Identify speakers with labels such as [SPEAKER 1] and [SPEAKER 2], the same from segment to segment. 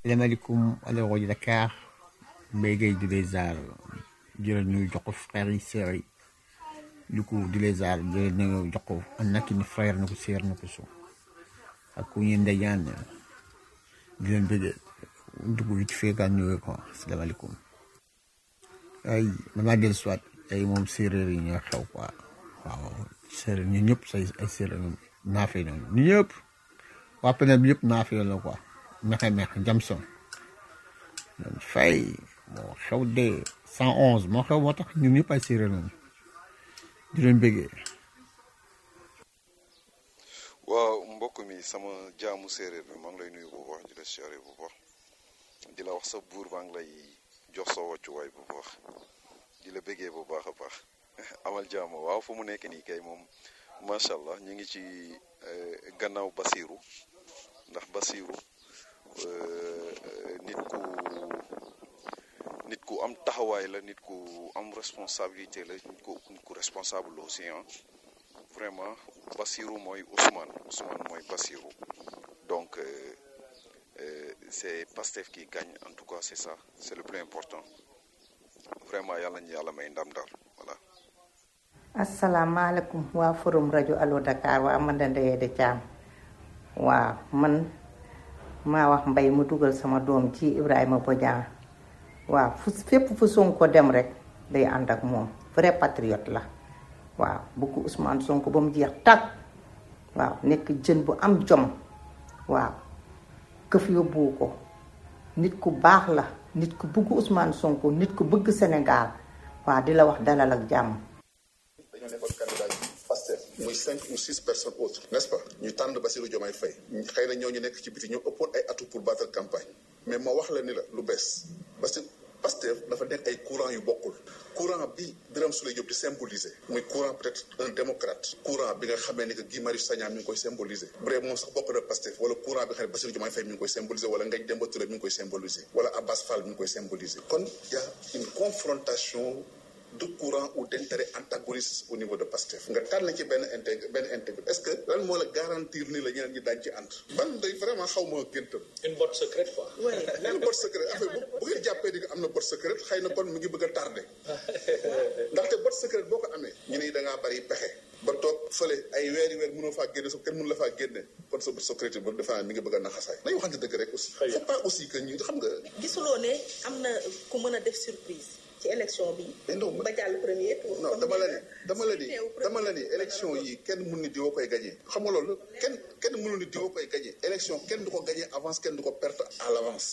[SPEAKER 1] salaamaaleykum alors rajo Dakar Mbaye Gueye di les aar di la nuyu jox ko frères yi sœurs yi du coup di les aar di la nuyu jox ko an nak ni frère na ko sœur na ko so ak ku ñuy ndeyaan di leen bëgg dugg vite fait gaa nuyoo quoi salaamaaleykum ay damaa dellu soit ay moom séeréer yi ñoo xew quoi waaw séeréer ñu ñëpp say ay séeréer naafee noonu ñu ñëpp waa penel bi yëpp naafee la quoi mexe mexe Jamson ñoom fay moo xew de cent onze moo xew moo tax ñun ñëpp ay séeréer noonu di leen bëggee
[SPEAKER 2] waaw mbokk mi sama jaamu séeréer bi maa ngi lay nuyu bu baax di la siyaare bu baax di la wax sa buur maa ngi lay jox sa wàccuwaay bu baax di la bëggee bu baax a baax amal jaama waaw fu mu nekk nii kay moom macha allah ñu ngi ci gannaaw Basiru ndax Basiru nit ku nit ku am taxawaay la nit ku am responsabilité la nit ku nit ku responsable aussi ah vraiment Basiru mooy Ousmane Ousmane mooy Basiru donc euh, euh, c'est Pastef qui gagne en tout cas c'est ça c'est le plus important vraiment yàlla ñu yàlla may ndam daal voilà.
[SPEAKER 3] asalaamaaleykum waa forum rajo Allo Dakar waa man da Ndeye de Thiam waaw man maa wax mbay mu dugal sama doom ci Ibrahima Bodian waaw fu fépp fu Sonko dem rek day ànd ak moom vrai patriote la waaw bëgg Ousmane Sonko ba mu jeex tàkk waaw nekk jën bu am jom waaw këf yóbbu ko nit ku baax la nit ku bëgg Ousmane Sonko nit ku bëgg Sénégal waaw di la wax dalal ak jàmm
[SPEAKER 4] dañoo nekkoon candidat Pastef muy cinq ou six personnes autres n'est-ce pas ñu tànn Bassirou Diomaye Faye xëy na ñooñu nekk ci biti ñoo ëppoon ay atout pour battre campagne mais ma wax la ni la lu bees parce que Pastef dafa nekk ay courant yu bokkul courant bi Birame Souleye Diop di symboliser muy courant peut-être un démocrate courant bi nga xamee ni que Guy Marius Sagna mi ngi koy symboliser bu dee moom sax bokk na Pastef wala courant bi nga xam ne Bassirou Diomaye Faye mi ngi koy symboliser wala Ngagne Demba Touré mi ngi koy symboliser wala Abbas Fall mi ngi koy symboliser kon y a une confrontation de courant ou d'intérêt antagoniste au niveau de Pastef nga tànn ci benn intégr benn intégr est-ce que lan moo la garantir ni la ñeneen ñi daañu ci ànd ban day vraiment xaw ma géntam
[SPEAKER 5] une botte secrète quoi.
[SPEAKER 4] benn botte secrète affaire bu bu ngeen jàppee ni am na botte secrète xëy na kon mu ngi bëgg a tardé ndaxte botte secrète boo ko amee ñu ne da ngaa bari pexe ba toog fële ay weeri weer mënoo faa génne so kenn mënu la faa génne kon sa botte secrète ba defe naa mi ngi bëgg a naxasaay nañu waxante dëgg rek aussi faut pas aussi que ñu xam nga
[SPEAKER 6] gisuloo ne am na ku mën a def surprise ci élection bi. ba jàll premier tour.
[SPEAKER 4] non dama la ni dama la ni dama la ni élection yi kenn mun ni diwoo koy gagné xam nga loolu kenn kenn mënu ni diwoo koy gagné élection kenn du ko gagné avance kenn du ko perte à l'avance.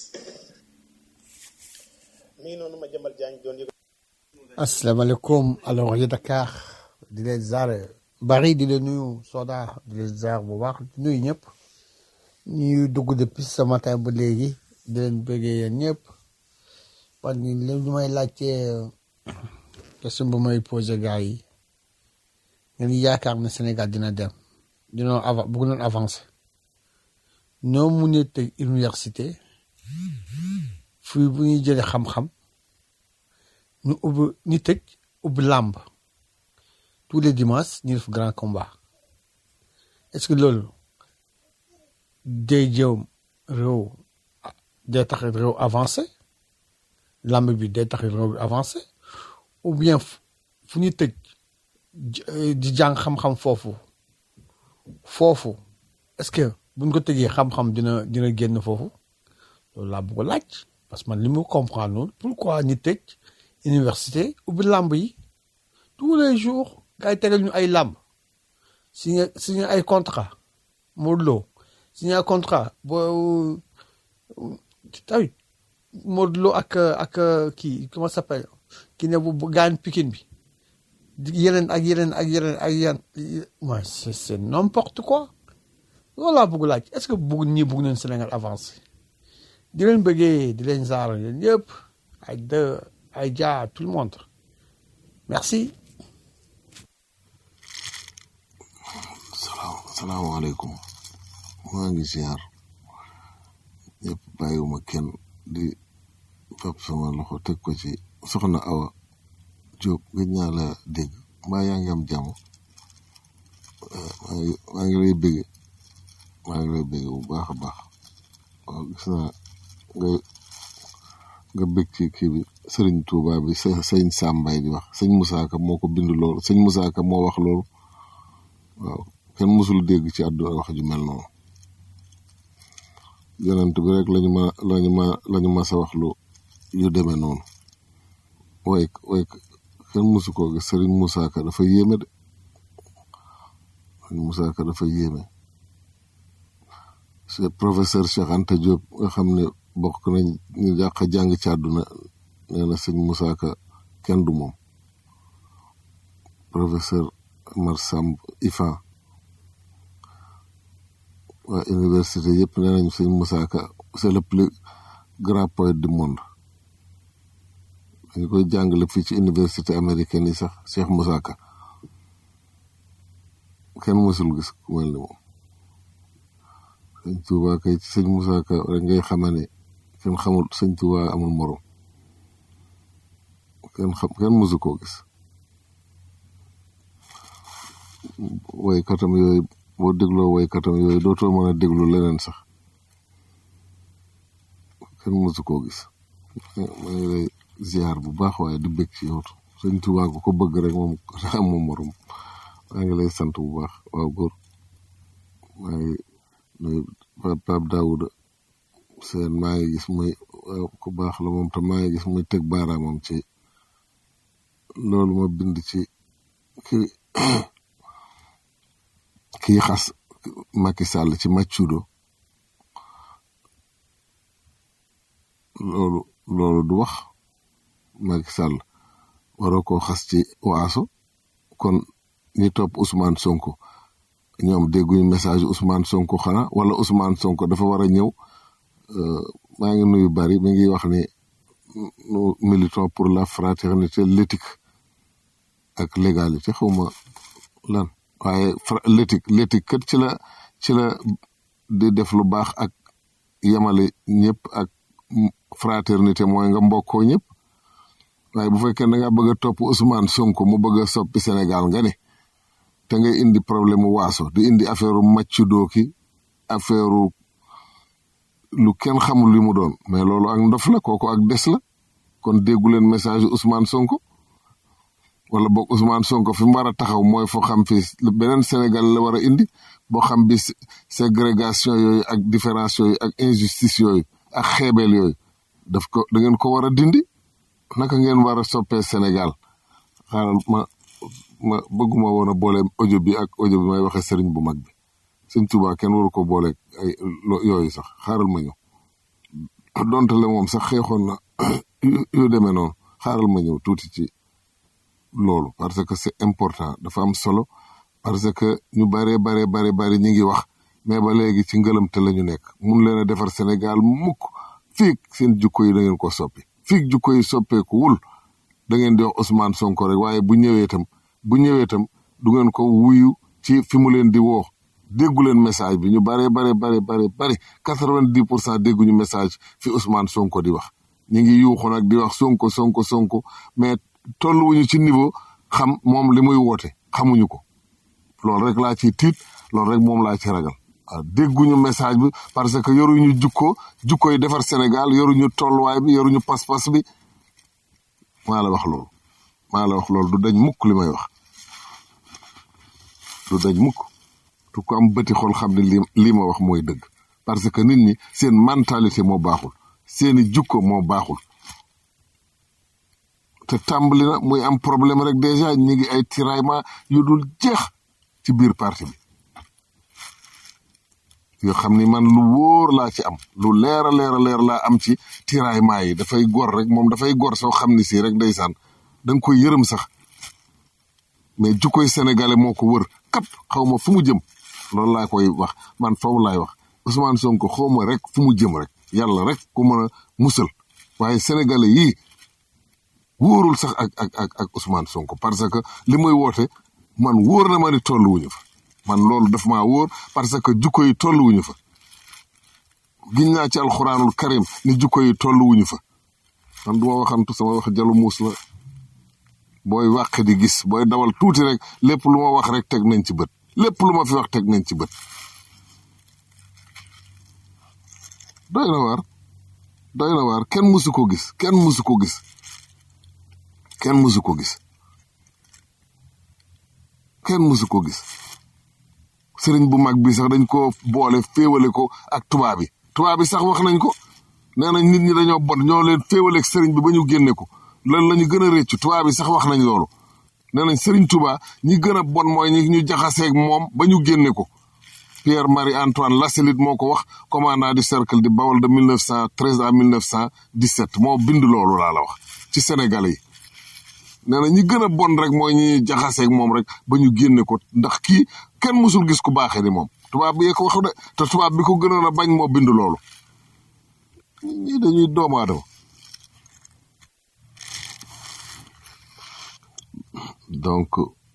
[SPEAKER 5] mii noonu ma jëmbal jaañ doon yëg.
[SPEAKER 1] asalaamaaleykum alors rajo Dakar di leen zaar bari di leen nuyu Soda di leen zaar bu baax di nuyu ñëpp ñuy dugg depuis ce matin ba léegi di leen bëggee yéen ñëpp parce que li may laajte question bu may posé gars yi ngeen yaakaar ne Sénégal dina dem dina av bëgg noon avancé noo mun a tëj université fii bu ñuy jëlee xam-xam ñu ubbi ñu tëj ubbi làmb tous les dimanches ñu def grand combat est-ce que loolu day jëm réew day tax réew avancé làmb bi day tax réew bi avancé ou bien fu ñu tëj di jàng xam-xam foofu foofu est-ce que buñ ko tëjee xam-xam dina dina génn foofu loolu laa bëgg a laaj parce que man li mu comprendre noonu pourquoi ñu tëj université ubbi làmb yi tous les jours gars yi tegal ñu ay làmb signé signé ay contrat Modou Lo signé ay contrat boo tamit Modou Lo ak ak kii comment ça s'appelle ki ne bu gaañ Pikine bi yeneen ak yeneen ak yeneen ak yeneen mooy c'est c'est n'importe quoi loolu laa bëgg laaj est-ce que bëgg ñii bëgg nañ Sénégal avancé di leen bëggee di leen zaar yéen ñëpp ay de ay ja tout le monde merci.
[SPEAKER 7] salaamaaleykum maa ngi ziar ñëpp bàyyiwuma kenn di fab sama loxo teg ko ci soxna Awa Diop gëj naa la dégg mbaa yaa ngi am jàmm maa ngi maa ngi lay bëgg maa ngi lay bëgg bu baax a baax waaw gis naa nga nga bëgg ci kii bi sëriñ Touba bi sa sëñ Sambay di wax sëñ Moussa Ka moo ko bind loolu sëñ Moussa Ka moo wax loolu waaw kenn musul dégg ci àdduna wax ju mel noonu yonent bi rek lañu ma lañu ma lañu ma sa wax lu yu demee noonu way way kenn musu koo gis sëriñ Moussa Ka dafa yéeme de sëriñ Moussa Ka dafa yéeme c'est professeur Cheikh Anta Diop nga xam ne bokk nañ ñu dàq jàng ci àdduna nee na sëñ Moussa Ka kenn du moom professeur Amar Samb Ifan waa université yëpp nee nañ sëñ Moussa Ka c'est le plus grand poète du monde dañu koy jàngale fii ci université américaine yi sax Cheikh Moussa Ka kenn mësul gis ku mel ni moom sëñ Touba kay ci sëñ Moussa Ka rek ngay xama ne kenn xamul sëñ Touba amul morom kenn xam kenn mësu koo gis waykatam yooyu boo dégloo waykatam yooyu dootoo mën a déglu leneen sax kenn mësu koo gis maa ngi lay ziar bu baax waaye di bëgg ci yow sëñ Touba ko ko bëgg rek moom amul morom maa ngi lay sant bu baax waaw góor maa ngi nuyu Pape Daouda seen maa ngi gis muy ku baax la moom te maa ngi gis muy teg baaraamam ci loolu ma bind ci ki kii xas Macky Sall ci maccudo loolu loolu du wax Macky Sall waroo koo xas ci waaso kon ñi topp Ousmane Sonko ñoom dégguñu message Ousmane Sonko xanaa wala Ousmane Sonko dafa war a ñëw maa ngi nuyu bari mi ngi wax ni nous militons pour la fraternité l'éthique ak légalité xawma lan waaye l'éthique l'éthique kat ci la ci la di def lu baax ak yemale ñëpp ak fraternité mooy nga mbokkoo ñëpp waaye bu fekkee da nga bëgg a topp Ousmane Sonko mu bëgg a soppi Sénégal nga ne te ngay indi problème mu waaso di indi affaire u maccu dooki affaire lu kenn xamul li mu doon mais loolu ak ndof la kooku ak des la kon déggu leen message Ousmane Sonko wala boog Ousmane Sonko fi mu war a taxaw mooy foo xam fi beneen Sénégal la war a indi boo xam bi ségrégation yooyu ak différence yooyu ak injustice yooyu ak xeebeel yooyu daf ko da ngeen ko war a dindi naka ngeen war a soppee Sénégal xaaral ma ma bëgguma woon a boole audio bi ak audio bi may waxee sëriñ bu mag bi sëñ Tuubaa kenn waru ko boole ay yooyu sax xaaral ma ñëw donte le moom sax xeexoon na yu demee noonu xaaral ma ñëw tuuti ci loolu parce que c'est important dafa am solo parce que ñu bare bare bare bare ñi ngi wax mais ba léegi ci ngëlamte la ñu nekk mun leen a defar Sénégal mukk fiig seen jukko yi da ngeen ko soppi fiig jukko yi soppeeku wul da ngeen di wax Ousmane Sonko rek waaye bu ñëwee itam bu ñëwee itam du ngeen ko wuyu ci fi mu leen di woo déggu leen message bi ñu bare bare bare bare bare quatre-vingt-dix pour cent dégguñu message fi Ousmane Sonko di wax ñu ngi yuuxu nag di wax Sonko Sonko Sonko mais tolluwuñu ci niveau xam moom li muy woote xamuñu ko loolu rek laa ciy tiit loolu rek moom laa ci ragal waaw dégguñu message bi parce que yoruñu jukko jukko yi defar Sénégal yoruñu tolluwaay bi yoruñu pas-pas bi maa la wax loolu maa la wax loolu du dañ mukk li may wax du dañ mukk tu ko am bëti xol xam ne li lii ma wax mooy dëgg parce que nit ñi seen mentalité moo baaxul seeni jukko moo baaxul te tàmbali na muy am problème rek déjà ñi ngi ay tiraillement yu dul jeex ci biir parti bi yoo xam ni man lu wóor laa ci am lu leer a leer a leer laa am ci tiraillement yi dafay gor rek moom dafay gor soo xam ni si rek ndeysaan da nga koy yërëm sax mais jukkoy sénégalais moo ko wër kap xaw ma fu mu jëm loolu laa koy wax man foofu laay wax Ousmane Sonko xaw ma rek fu mu jëm rek yàlla rek ku mën a musal waaye sénégalais yii wóorul sax ak ak ak ak Ousmane Sonko parce que li muy woote man wóor na ma ni tolluwuñu fa man loolu daf maa wóor parce que jukko yi tolluwuñu fa giñ naa ci alxuraanul karim ni jukko yi tolluwuñu fa man du ma waxantu sama wax jalu muus la booy wàq di gis booy dawal tuuti rek lépp lu ma wax rek teg nañ ci bët lépp lu ma fi wax teg nañ ci bët doy na waar doy na waar kenn musu ko gis kenn musu ko gis kenn musu ko gis kenn musu ko gis sëriñ bu mag bi sax dañ ko boole féewale ko ak tubaab bi tubaab bi sax wax nañ ko nee nañ nit ñi dañoo bon ñoo leen féewale ak sëriñ bi ba ñu génne ko lan la ñu gën a réccu tubaab bi sax wax nañ loolu nee nañ sëriñ Tuubaa ñi gën a bon mooy ñi ñu jaxaseeg moom ba ñu génne ko Pierre Marie Antoine Lassalit moo ko wax commandant du cercle di Bawol de 1913 à 1917 moo bind loolu laa la wax ci Sénégalais yi nee na ñi gën a bon rek mooy ñi jaxaseeg moom rek ba ñu génne ko ndax kii kenn musul gis ku baaxee ni moom tubaab bi yee ko wax de te tubaab bi ko gënoon a bañ moo bind loolu ñii dañuy doomu aadama donc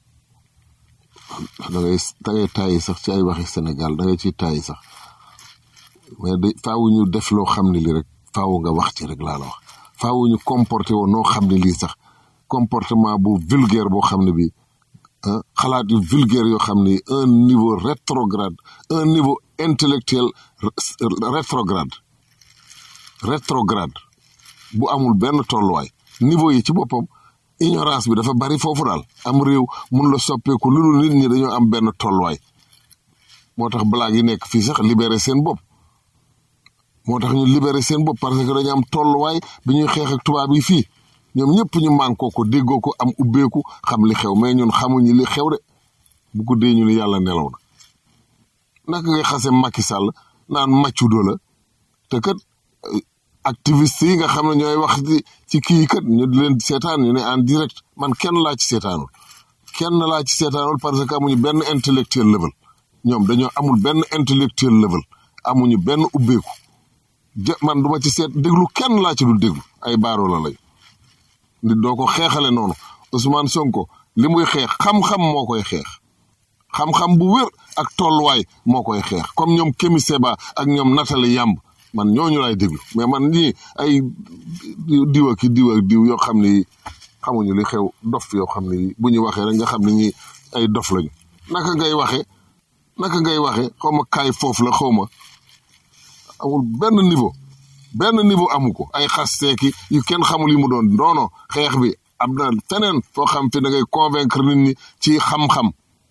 [SPEAKER 7] da ngay da ngay tàyyi sax ci ay waxi Sénégal da ngay ciy tàyyi sax mais de faawu ñu def loo xam ne lii rek faawu nga wax ci rek laa la wax faawu ñu comporté woon noo xam ne lii sax comportement bu vulgaire boo xam ne bii xalaat yu vulgaire yoo xam ne un niveau rétrograde un niveau intellectuel rétrograde rétrograde bu amul benn tolluwaay niveau yi ci boppam ignorance bi dafa bari foofu daal am réew mun la soppeeku lu dul nit ñi dañoo am benn tolluwaay moo tax blague yi nekk fii sax libéré seen bopp moo tax ñu libéré seen bopp parce que dañu am tolluwaay bi ñuy xeex ak tubaab yi fii ñoom ñëpp ñu mànkoo ko déggoo ko am ubbeeku xam li xew mais ñun xamuñu li xew de bu ko dee ñu ne yàlla nelaw na naka ngay xase Macky Sall naan maccudo la te kat activiste yi nga xam ne ñooy wax ci kii kat ñu di leen seetaan ñu ne en direct man kenn laa ci seetaanul kenn laa ci seetaanul parce que amuñu benn intellectuel level ñoom dañoo amul benn intellectuel level amuñu benn ubbeeku jë man duma ci seet déglu kenn laa ci dul déglu ay baaroo la lañu nit doo ko xeexale noonu Ousmane Sonko li muy xeex xam-xam moo koy xeex xam-xam bu wér ak tolluwaay moo koy xeex comme ñoom Kémi Seba ak ñoom Nathalie Yamb man ñooñu laay déglu mais man ñii ay diw ak diw ak diw yoo xam ne xamuñu li xew dof yoo xam ne bu ñu waxee rek nga xam ne ñi ay dof lañu naka ngay waxe naka ngay waxe xaw ma kaay foofu la xaw ma amul benn niveau benn niveau amu ko ay xasteeki yu kenn xamul yi mu doon doono xeex bi am na feneen foo xam fi da ngay convaincre nit ñi ci xam-xam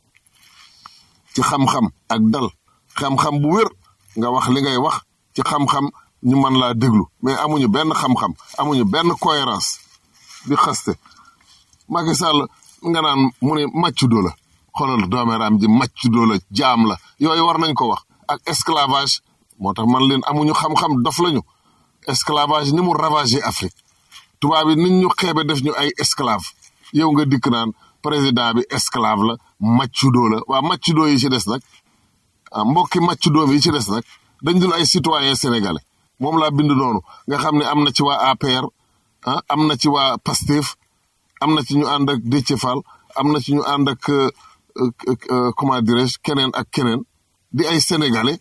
[SPEAKER 7] ci xam-xam ak dal xam-xam bu wér nga wax li ngay wax ci xam-xam ñu mën laa déglu mais amuñu benn xam-xam amuñu benn cohérence di xaste Macky Sall nga naan mu ne maccudo la xoolal doomeeraam ji maccudo la jaam la yooyu war nañ ko wax ak esclavage moo tax man leen amuñu xam-xam dof lañu esclavage ni mu ravagé Afrique tubaab yi nit ñu xeebe def ñu ay esclave yow nga dikk naan président bi esclave la maccudo la waa maccudo yi ci des nag ah mbokki maccudo yi ci des nag dañ dul ay citoyen sénégalais moom laa bind noonu nga xam ne am na ci waa APR ah am na ci waa PASTEF am na ci ñu ànd ak Déthié Fall am na ci ñu ànd ak comment dirais-je keneen ak keneen di ay sénégalais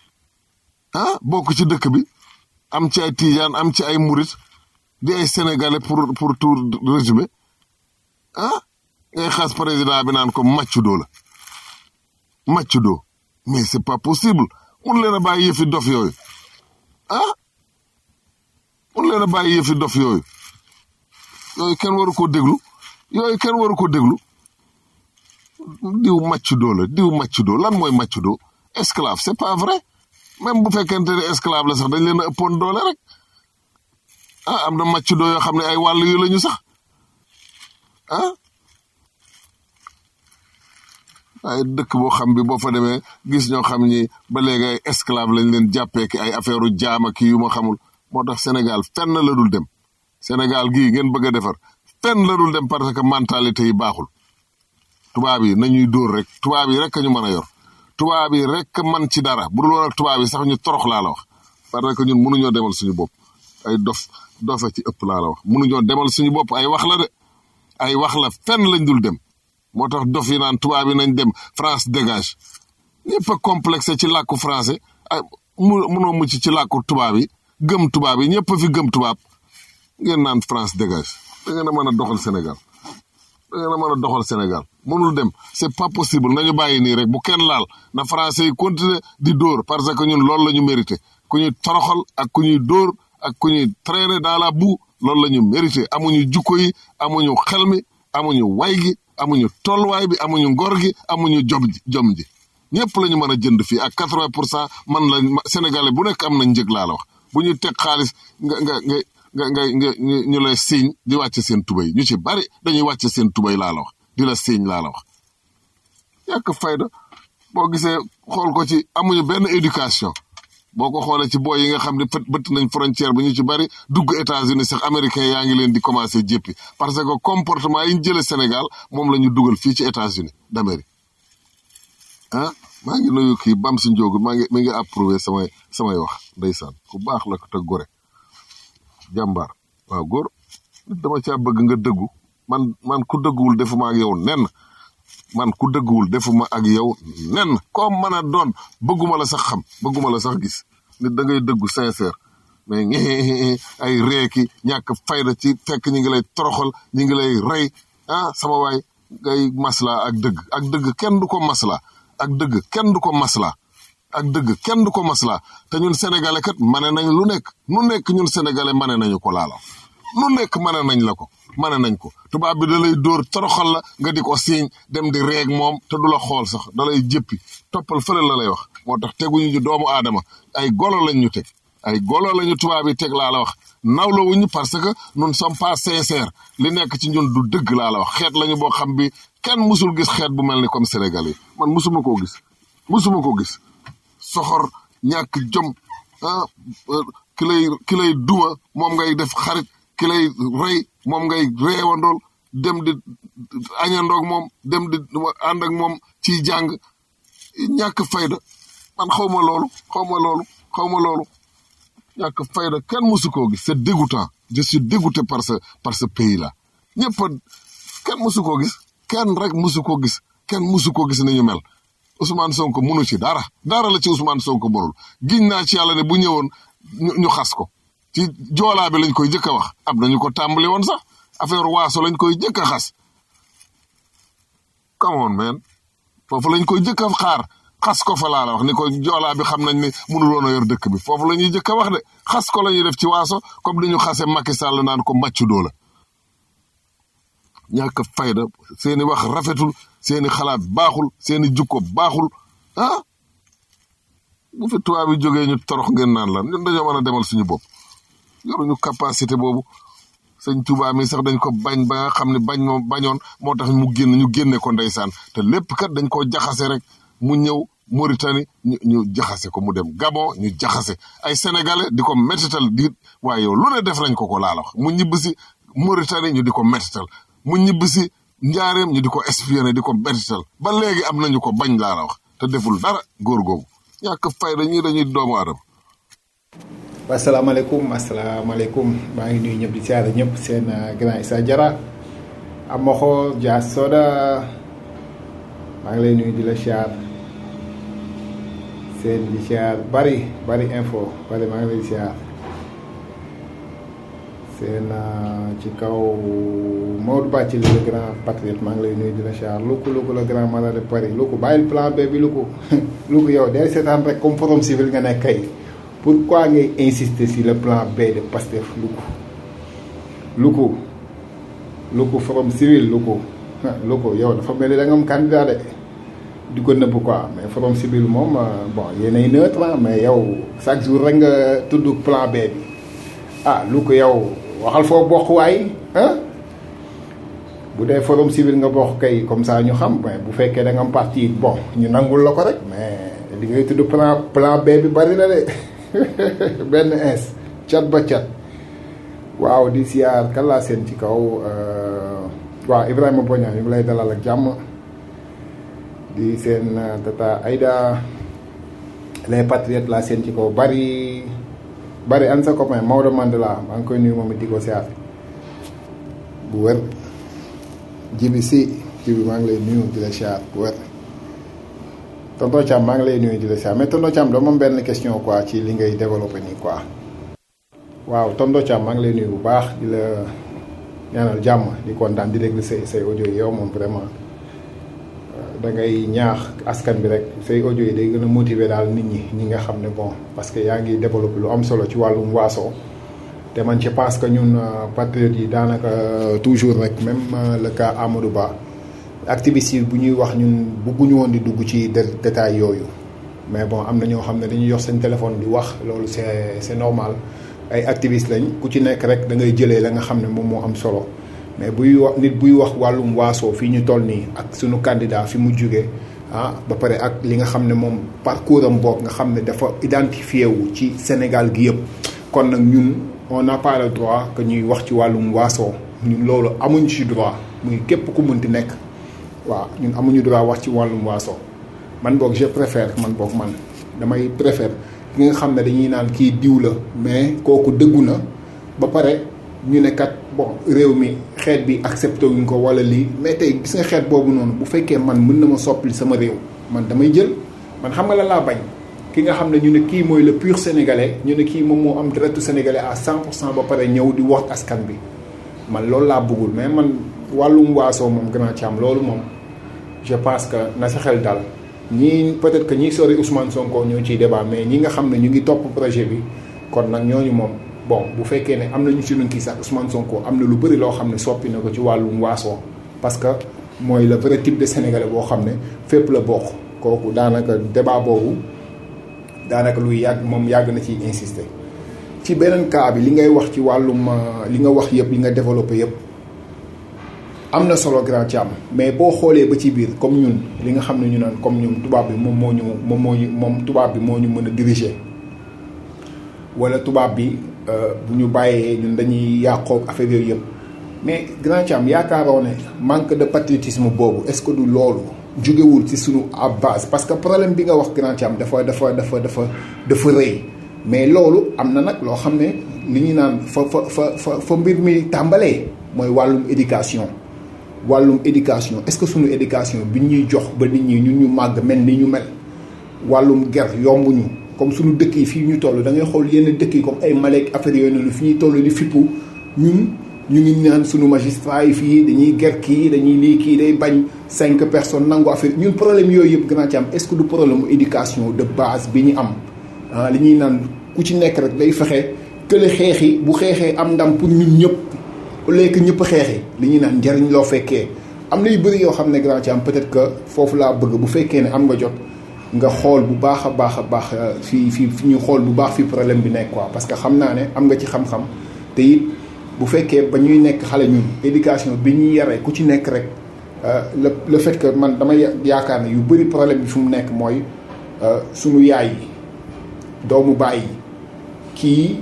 [SPEAKER 7] ah bokk ci dëkk bi am ci ay tijaan am ci ay murit di ay sénégalais pour pour tout résumé ah ngay xas président bi naan ko maccudo la maccudo mais c'est pas possible mun leen a bàyyi yëfi dof yooyu ah mun leen a bàyyi yëfi dof yooyu yooyu kenn waru ko déglu yooyu kenn waru ko déglu diw maccudo la diw maccudo lan mooy maccudo esclave c'est pas vrai même bu fekkente ne esclave la sax dañ leen a ëppoon doole rek ah am na maccudo yoo xam ne ay wàll yu lañu sax ah ay dëkk boo xam bi boo fa demee gis ñoo xam ni ba léegi ay esclave lañ leen jàppee ki ay affaire u jaama ki yu ma xamul moo tax Sénégal fenn la dul dem Sénégal gii ngeen bëgg a defar fenn la dul dem parce que mentalité yi baaxul tubaab yi nañuy dóor rek tubaab yi rek ñu mën a yor tubaab yi rek man ci dara bu dul woon ak tubaab yi sax ñu torox laa la wax parce que ñun mënuñoo demal suñu bopp ay dof dofa ci ëpp laa la wax mënuñoo demal suñu bopp ay wax la de ay wax la fenn lañ dul dem moo tax dof yi naan tubaab yi nañ dem France dégage ñëpp a complexe ci làkku français ay mu mënoo mucc ci làkku tubaab yi gëm tubaab yi ñëpp a fi gëm tubaab ngeen naan France dégage da ngeen a mën a doxal Sénégal da ngeen a mën a doxal Sénégal mënul dem c'est pas possible nañu bàyyi nii rek bu kenn laal na français yi continuer di dóor parce que ñun loolu la ñu mérité ku ñuy toroxal ak ku ñuy dóor ak ku ñuy traîner dans la boue loolu la ñu mérité amuñu jukko yi amuñu xel mi amuñu way gi amuñu tolluwaay bi amuñu ngor gi amuñu jom ji jom ji ñëpp la ñu mën a jënd fii ak quatre-vingt pour cent man la sénégalais bu nekk am na njëg laa la wax bu ñu teg xaalis nga nga nga nga nga nga ñu lay siiñ di wàcce seen tubay ñu ci bari dañuy wàcce seen tubay laa la wax di la siiñ laa la wax yàq fayda boo gisee xool ko ci amuñu benn éducation boo ko xoolee ci booy yi nga xam ne fët bëtt nañ frontière bi ñu ci bari dugg États-Unis sax américain yaa ngi leen di commencé jéppi parce que comportement yi ñu jëlee Sénégal moom la ñu dugal fii ci États-Unis d'Amérique ah maa ngi nuyu kii bam si njóogu maa ngi mi ngi approuvé samay samay wax ndeysaan ku baax la ko te gore jàmbaar waaw góor nit dama caa bëgg nga dëggu man man ku dëgguwul defuma ak yow nen man ku dëgguwul defuma ak yow nen koo mën a doon bëgguma la sax xam bëgguma la sax gis nit da ngay dëggu sincère mais ngi ay reeki ñàkk fayda ci fekk ñi ngi lay toroxal ñi ngi lay rey ah sama waay ngay masla ak dëgg ak dëgg kenn du ko masla ak dëgg kenn du ko masla ak dëgg kenn du ko masla te ñun sénégalais kat mane nañ lu nekk nu nekk ñun sénégalais mane nañu ko laala nu nekk mane nañ la ko mane nañ ko tubaab bi da lay dóor toroxal la nga di ko siiñ dem di reeg moom te du la xool sax da lay jëppi toppal fële la lay wax moo tax teguñu ñu doomu aadama ay golo lañ ñu teg ay golo lañu tubaab yi teg laa la wax nawla wuñu parce que nous ne sommes pas sincères li nekk ci ñun du dëgg laa la wax xeet lañu boo xam bi kenn musul gis xeet bu mel ni comme Sénégal yi man musuma koo gis musuma koo gis soxor ñàkk jom ah ki lay ki lay duma moom ngay def xarit ki lay rey moom ngay reewandool dem di añandoog moom dem di ànd ak moom ciy jàng ñàkk fayda man xaw ma loolu xaw ma loolu xaw ma loolu ñàkk fayda kenn musu koo gis c'est dégoûtant je suis dégoûté par ce par ce pays là ñëpp a kenn musu koo gis kenn rek musu koo gis kenn musu koo gis ni ñu mel Ousmane Sonko munu ci dara dara la ci Ousmane Sonko mënul giñ naa ci yàlla ne bu ñëwoon ñu xas ko ci joolaa bi lañ koy jëkk a wax am nañu ko tàmbali woon sax affaire waaso lañ koy jëkk a xas come on man foofu lañ koy jëkk a xaar xas ko fa laa la wax ni ko joolaa bi xam nañ ni mënul woon a yor dëkk bi foofu la ñuy jëkk a wax de xas ko la ñuy def ci waaso comme ni ñu xase Macky Sall naan ko màccu doo la ñàkk fayda seeni wax rafetul seeni xalaat baaxul seeni jukko baaxul ah bu fi tubaab yi jógee ñu torox ngeen naan la ñun dañoo mën a demal suñu bopp yoruñu capacité boobu sëñ Tuubaa mi sax dañ ko bañ ba nga xam ne bañ moom bañoon moo tax mu génn ñu génne ko ndeysaan te lépp kat dañ koo jaxase rek mu ñëw Mauritanie ñu ñu jaxase ko mu dem Gabon ñu jaxase ay sénégalais di ko métital di waaye yow lu ne def nañ ko ko laa la wax mu ñibb si Mauritanie ñu di ko métital mu ñibb si njaareem ñu di ko espionné di ko métital ba léegi am nañu ko bañ laa la wax te deful dara góor googu ñàkk fayda ñii dañuy doomu aadama
[SPEAKER 8] asalaamaaleykum asalaamaaleykum maa ngi nuyu ñëpp di siyaare ñëpp seen grand Issa Diarra Amoxo Dia Soda maa ngi lay nuyu di la siyaar seen di siyaar bari bari info bari maa ngi lay siyaar seen ci kaw Maodo Bàcci le grand patriote maa ngi lay nuyu di la siyaar Luku Luku le grand malade de Paris Luku bàyyil plan B bi Luku Luku yow day seetaan rek comme forum civil nga nekk kay pourquoi ngay insister sur le plan B de Pastef Luku Luku Luku forum civil Luku Luku yow dafa mel ni da nga am candidat de di ko nëbb quoi mais forum civil moom bon yéenay neutre mais yow chaque jour rek nga tudd plan B bi ah Luku yow waxal foo bokk waay ah bu dee forum civil nga bokk kay comme ça ñu xam mais bu fekkee da nga am parti bon ñu nangul la ko rek mais li ngay tudd plan plan B bi bari na de benn ins cat ba cat waaw di siyaar kan laa seen ci kaw waaw Ibrahima Boña ñu ngi lay dalal ak jàmm di seen tata Aïda les patriotes laa seen ci kaw bari bari an sa copain Maodo Mandela maa ngi koy nuyu moom it di ko siyaar bu wér jibi si jibi maa ngi lay nuyu di la siyaar bu wér tonton Thiam maa ngi lay nuyu di la siyaar mais tonton Thiam dama am benn question quoi ci li ngay développé nii quoi waaw tonton Thiam maa ngi lay nuyu bu baax di la ñaanal jàmm di kontaan di déglu say say audio yi yow moom vraiment da ngay ñaax askan bi rek say audio yi day gën a motiver daal nit ñi ñi nga xam ne bon parce que yaa ngi développé lu am solo ci wàllum waaso te man je pense que ñun patriotes yi daanaka toujours rek même le cas Amadou Ba activistes yi bu ñuy wax ñun bëgguñu woon di dugg ci détail yooyu mais bon am na ñoo xam ne dañuy yor seen téléphone di wax loolu c'est c'est normal ay activistes lañ ku ci nekk rek da ngay jëlee la nga xam ne moom moo am solo mais buy wax nit buy wax wàllum waasoo fii ñu toll nii ak suñu candidat fi mu jugee ah ba pare ak li nga xam ne moom parcours am boog nga xam ne dafa identifié wu ci Sénégal gi yëpp kon nag ñun on n'a pas le droit que ñuy wax ci wàllum waasoo ñun loolu amuñ ci droit muy képp ku mënti nekk waaw ñun amuñu droit wax ci wàllum waasoo man boog je préfère man boog man damay préfère ki nga xam ne dañuy naan kii diw la mais kooku dëggu na ba pare ñu ne kat bon réew mi xeet bi accepté wuñ ko wala lii mais tey gis nga xeet boobu noonu bu fekkee man mën na ma soppali sama réew man damay jël man xam nga la laa bañ ki nga xam ne ñu ne kii mooy le pur sénégalais ñu ne kii moom moo am deretu sénégalais à 100 pour cent ba pare ñëw di wax askan bi man loolu laa bëggul mais man wàllum waasoo moom grand ci am loolu moom je pense que na sa xel dal ñii peut-être que ñii sori Ousmane Sonko ñoo ciy débat mais ñi nga xam ne ñu ngi topp projet bi kon nag ñooñu moom bon bu fekkee ne am nañu si luñ kii sax Ousmane Sonko am na lu bëri loo xam ne soppi na ko ci wàllum waasoo parce que mooy le vrai type de sénégalais boo xam ne fépp la bokk kooku daanaka débat boobu daanaka luy yàgg moom yàgg na ciy insister. ci beneen cas bi li ngay wax ci wàllum li nga wax yëpp li nga développé yëpp am na solo grand Thiam mais boo xoolee ba ci biir comme ñun li nga xam ne ñu naan comme ñun tubaab bi moom moo ñu moom moo ñu moom tubaab bi moo ñu mën a diriger wala tubaab bi bu ñu bàyyee ñun dañuy yàqoog affaire yooyu yëpp mais grand Thiam yaakaaroo ne manque de patriotisme boobu est-ce que du loolu jógewul ci suñu à base parce que problème bi nga wax grand Thiam dafa dafa dafa dafa dafa rëy mais loolu am na nag loo xam ne li ñu naan fa fa fa fa fa mbir mi tàmbalee mooy wàllum éducation wàllum éducation est-ce que suñu éducation bi ñuy jox ba nit ñi ñun ñu màgg mel ni ñu mel wàllum ger yombuñu comme suñu dëkk yi fii ñu toll da ngay xool yenn dëkk yi comme ay Malek affaire yooyu noonu fi ñuy toll di fippu ñun ñu ngi naan suñu magistrat yi fii dañuy ger kii dañuy lii kii day bañ cinq personnes nangu affaire ñun problème yooyu yëpp gën a ci am est-ce que du problème mu éducation de base bi ñu am ah li ñuy naan ku ci nekk rek day fexe kële xeexi bu xeexee am ndam pour ñun ñëpp au lieu que ñëpp xeexi li ñuy naan njariñ loo fekkee am na yu bëri yoo xam ne grand ci am peut-être que foofu laa bëgg bu fekkee ne am nga jot nga xool bu baax a baax a baax fii fii fi ñu xool bu baax fi problème bi nekk quoi parce que xam naa ne am nga ci xam-xam te it bu fekkee ba ñuy nekk xale ñun éducation bi ñuy yaree ku ci nekk rek le le fait que man dama yaakaar ne yu bëri problème bi fu mu nekk mooy sunu yaay yi doomu baay yi kii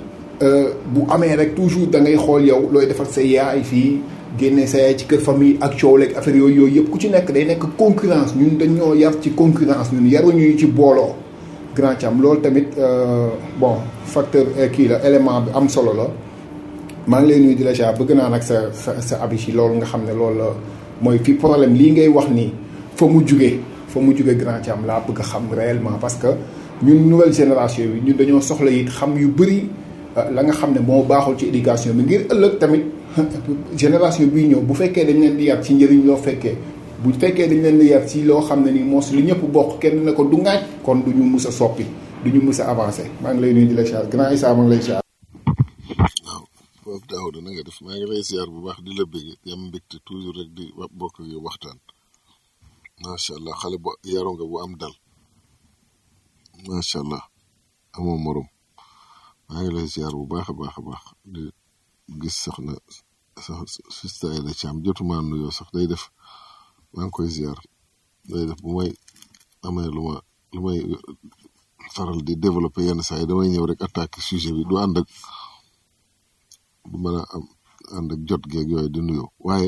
[SPEAKER 8] bu amee rek toujours da ngay xool yow looy defar sa yaay fii génne sa yaay ci kër famille ak coow leeg affaire yooyu yooyu yëpp ku ci nekk day nekk concurrence ñun dañoo yar ci concurrence ñun yaruñu ci booloo grand cam loolu tamit bon facteur kii la élément bi am solo la maa ngi lay nuyu di la jaar bëgg naa nag sa sa sa abi ci loolu nga xam ne loolu la mooy fi problème lii ngay wax nii fa mu jugee fa mu jugee grand cam laa bëgg a xam réellement parce que ñun nouvelle génération bi ñun dañoo soxla it xam yu bëri la nga xam ne moo baaxul ci éducation bi ngir ëllëg tamit génération bii ñëw bu fekkee dañ leen di yar ci njëriñ loo fekkee bu fekkee dañ leen di yar ci loo xam ne nii moos li ñëpp bokk kenn ne ko du ngaaj kon du ñu mus a soppi du ñu mus a avancé maa ngi lay nuyu di la char grand Issa maa ngi lay char
[SPEAKER 7] waaw foofu Daouda na nga def maa ngi lay ziar bu baax di la bëgg di am mbégte toujours rek di bokk ak yow waxtaan macha allah xale bu yaru nga bu am dal macha allah amoo morom maa ngi lay ziar bu baax a baax a baax di gis soxna sax sista Aida Thiam jotuma nuyoo sax day def maa ngi koy ziar day def bu may amee lu ma lu may faral di développer yenn saa yi damay ñëw rek attaquer sujet bi du ànd ak du mën a am ànd ak jot geeg yooyu di nuyoo waaye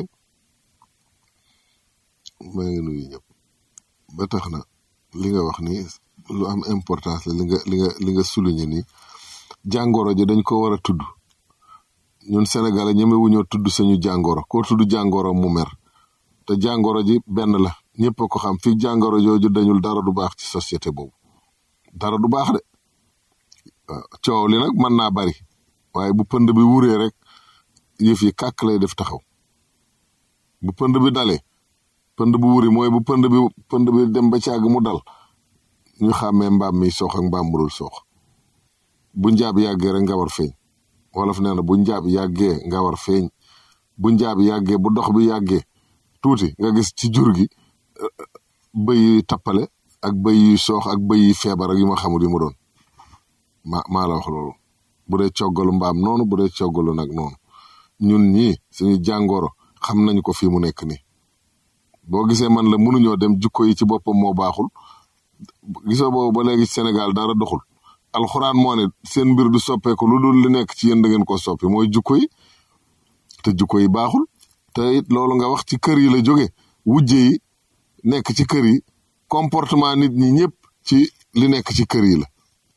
[SPEAKER 7] maa ngi nuyu ñëpp ba tax na li nga wax ni lu am importance la li nga li nga li nga souligner ni jàngoro ji dañ ko war a tudd ñun Sénégalais ñemewuñoo tudd suñu jàngoro koo tudd jàngoro mu mer te jàngoro ji benn la ñëpp a ko xam fii jàngoro jooju dañul dara du baax ci société boobu dara du baax de waaw coow li nag mën naa bari waaye bu pënd bi wuree rek yëf yi kàkk lay def taxaw bu pënd bi dalee pënd bu wuri mooy bu pënd bi pënd bi dem ba càgg mu dal ñu xàmmee mbaam mi soox ak mbaam mu dul soox bu njaab yàggee rek nga war feeñ wolof nee na bu njaab yàggee nga war feeñ bu njaab yàggee bu dox bi yàggee tuuti nga gis ci jur gi bëy yuy tappale ak bëy yuy soox ak bëy yuy feebar ak yu ma xamul yi mu doon ma maa la wax loolu bu dee coggalu mbaam noonu bu dee coggalu nag noonu ñun ñii suñu jàngoro xam nañu ko fii mu nekk nii boo gisee man la mënuñoo dem jukko yi ci boppam moo baaxul gisoo boobu ba léegi Sénégal dara doxul alxuraan moo ne seen mbir du soppeeku lu dul li nekk ci yéen da ngeen ko soppi mooy jukko yi te jukko yi baaxul te it loolu nga wax ci kër yi la jóge wujje yi nekk ci kër yi comportement nit ñi ñëpp ci li nekk ci kër yi la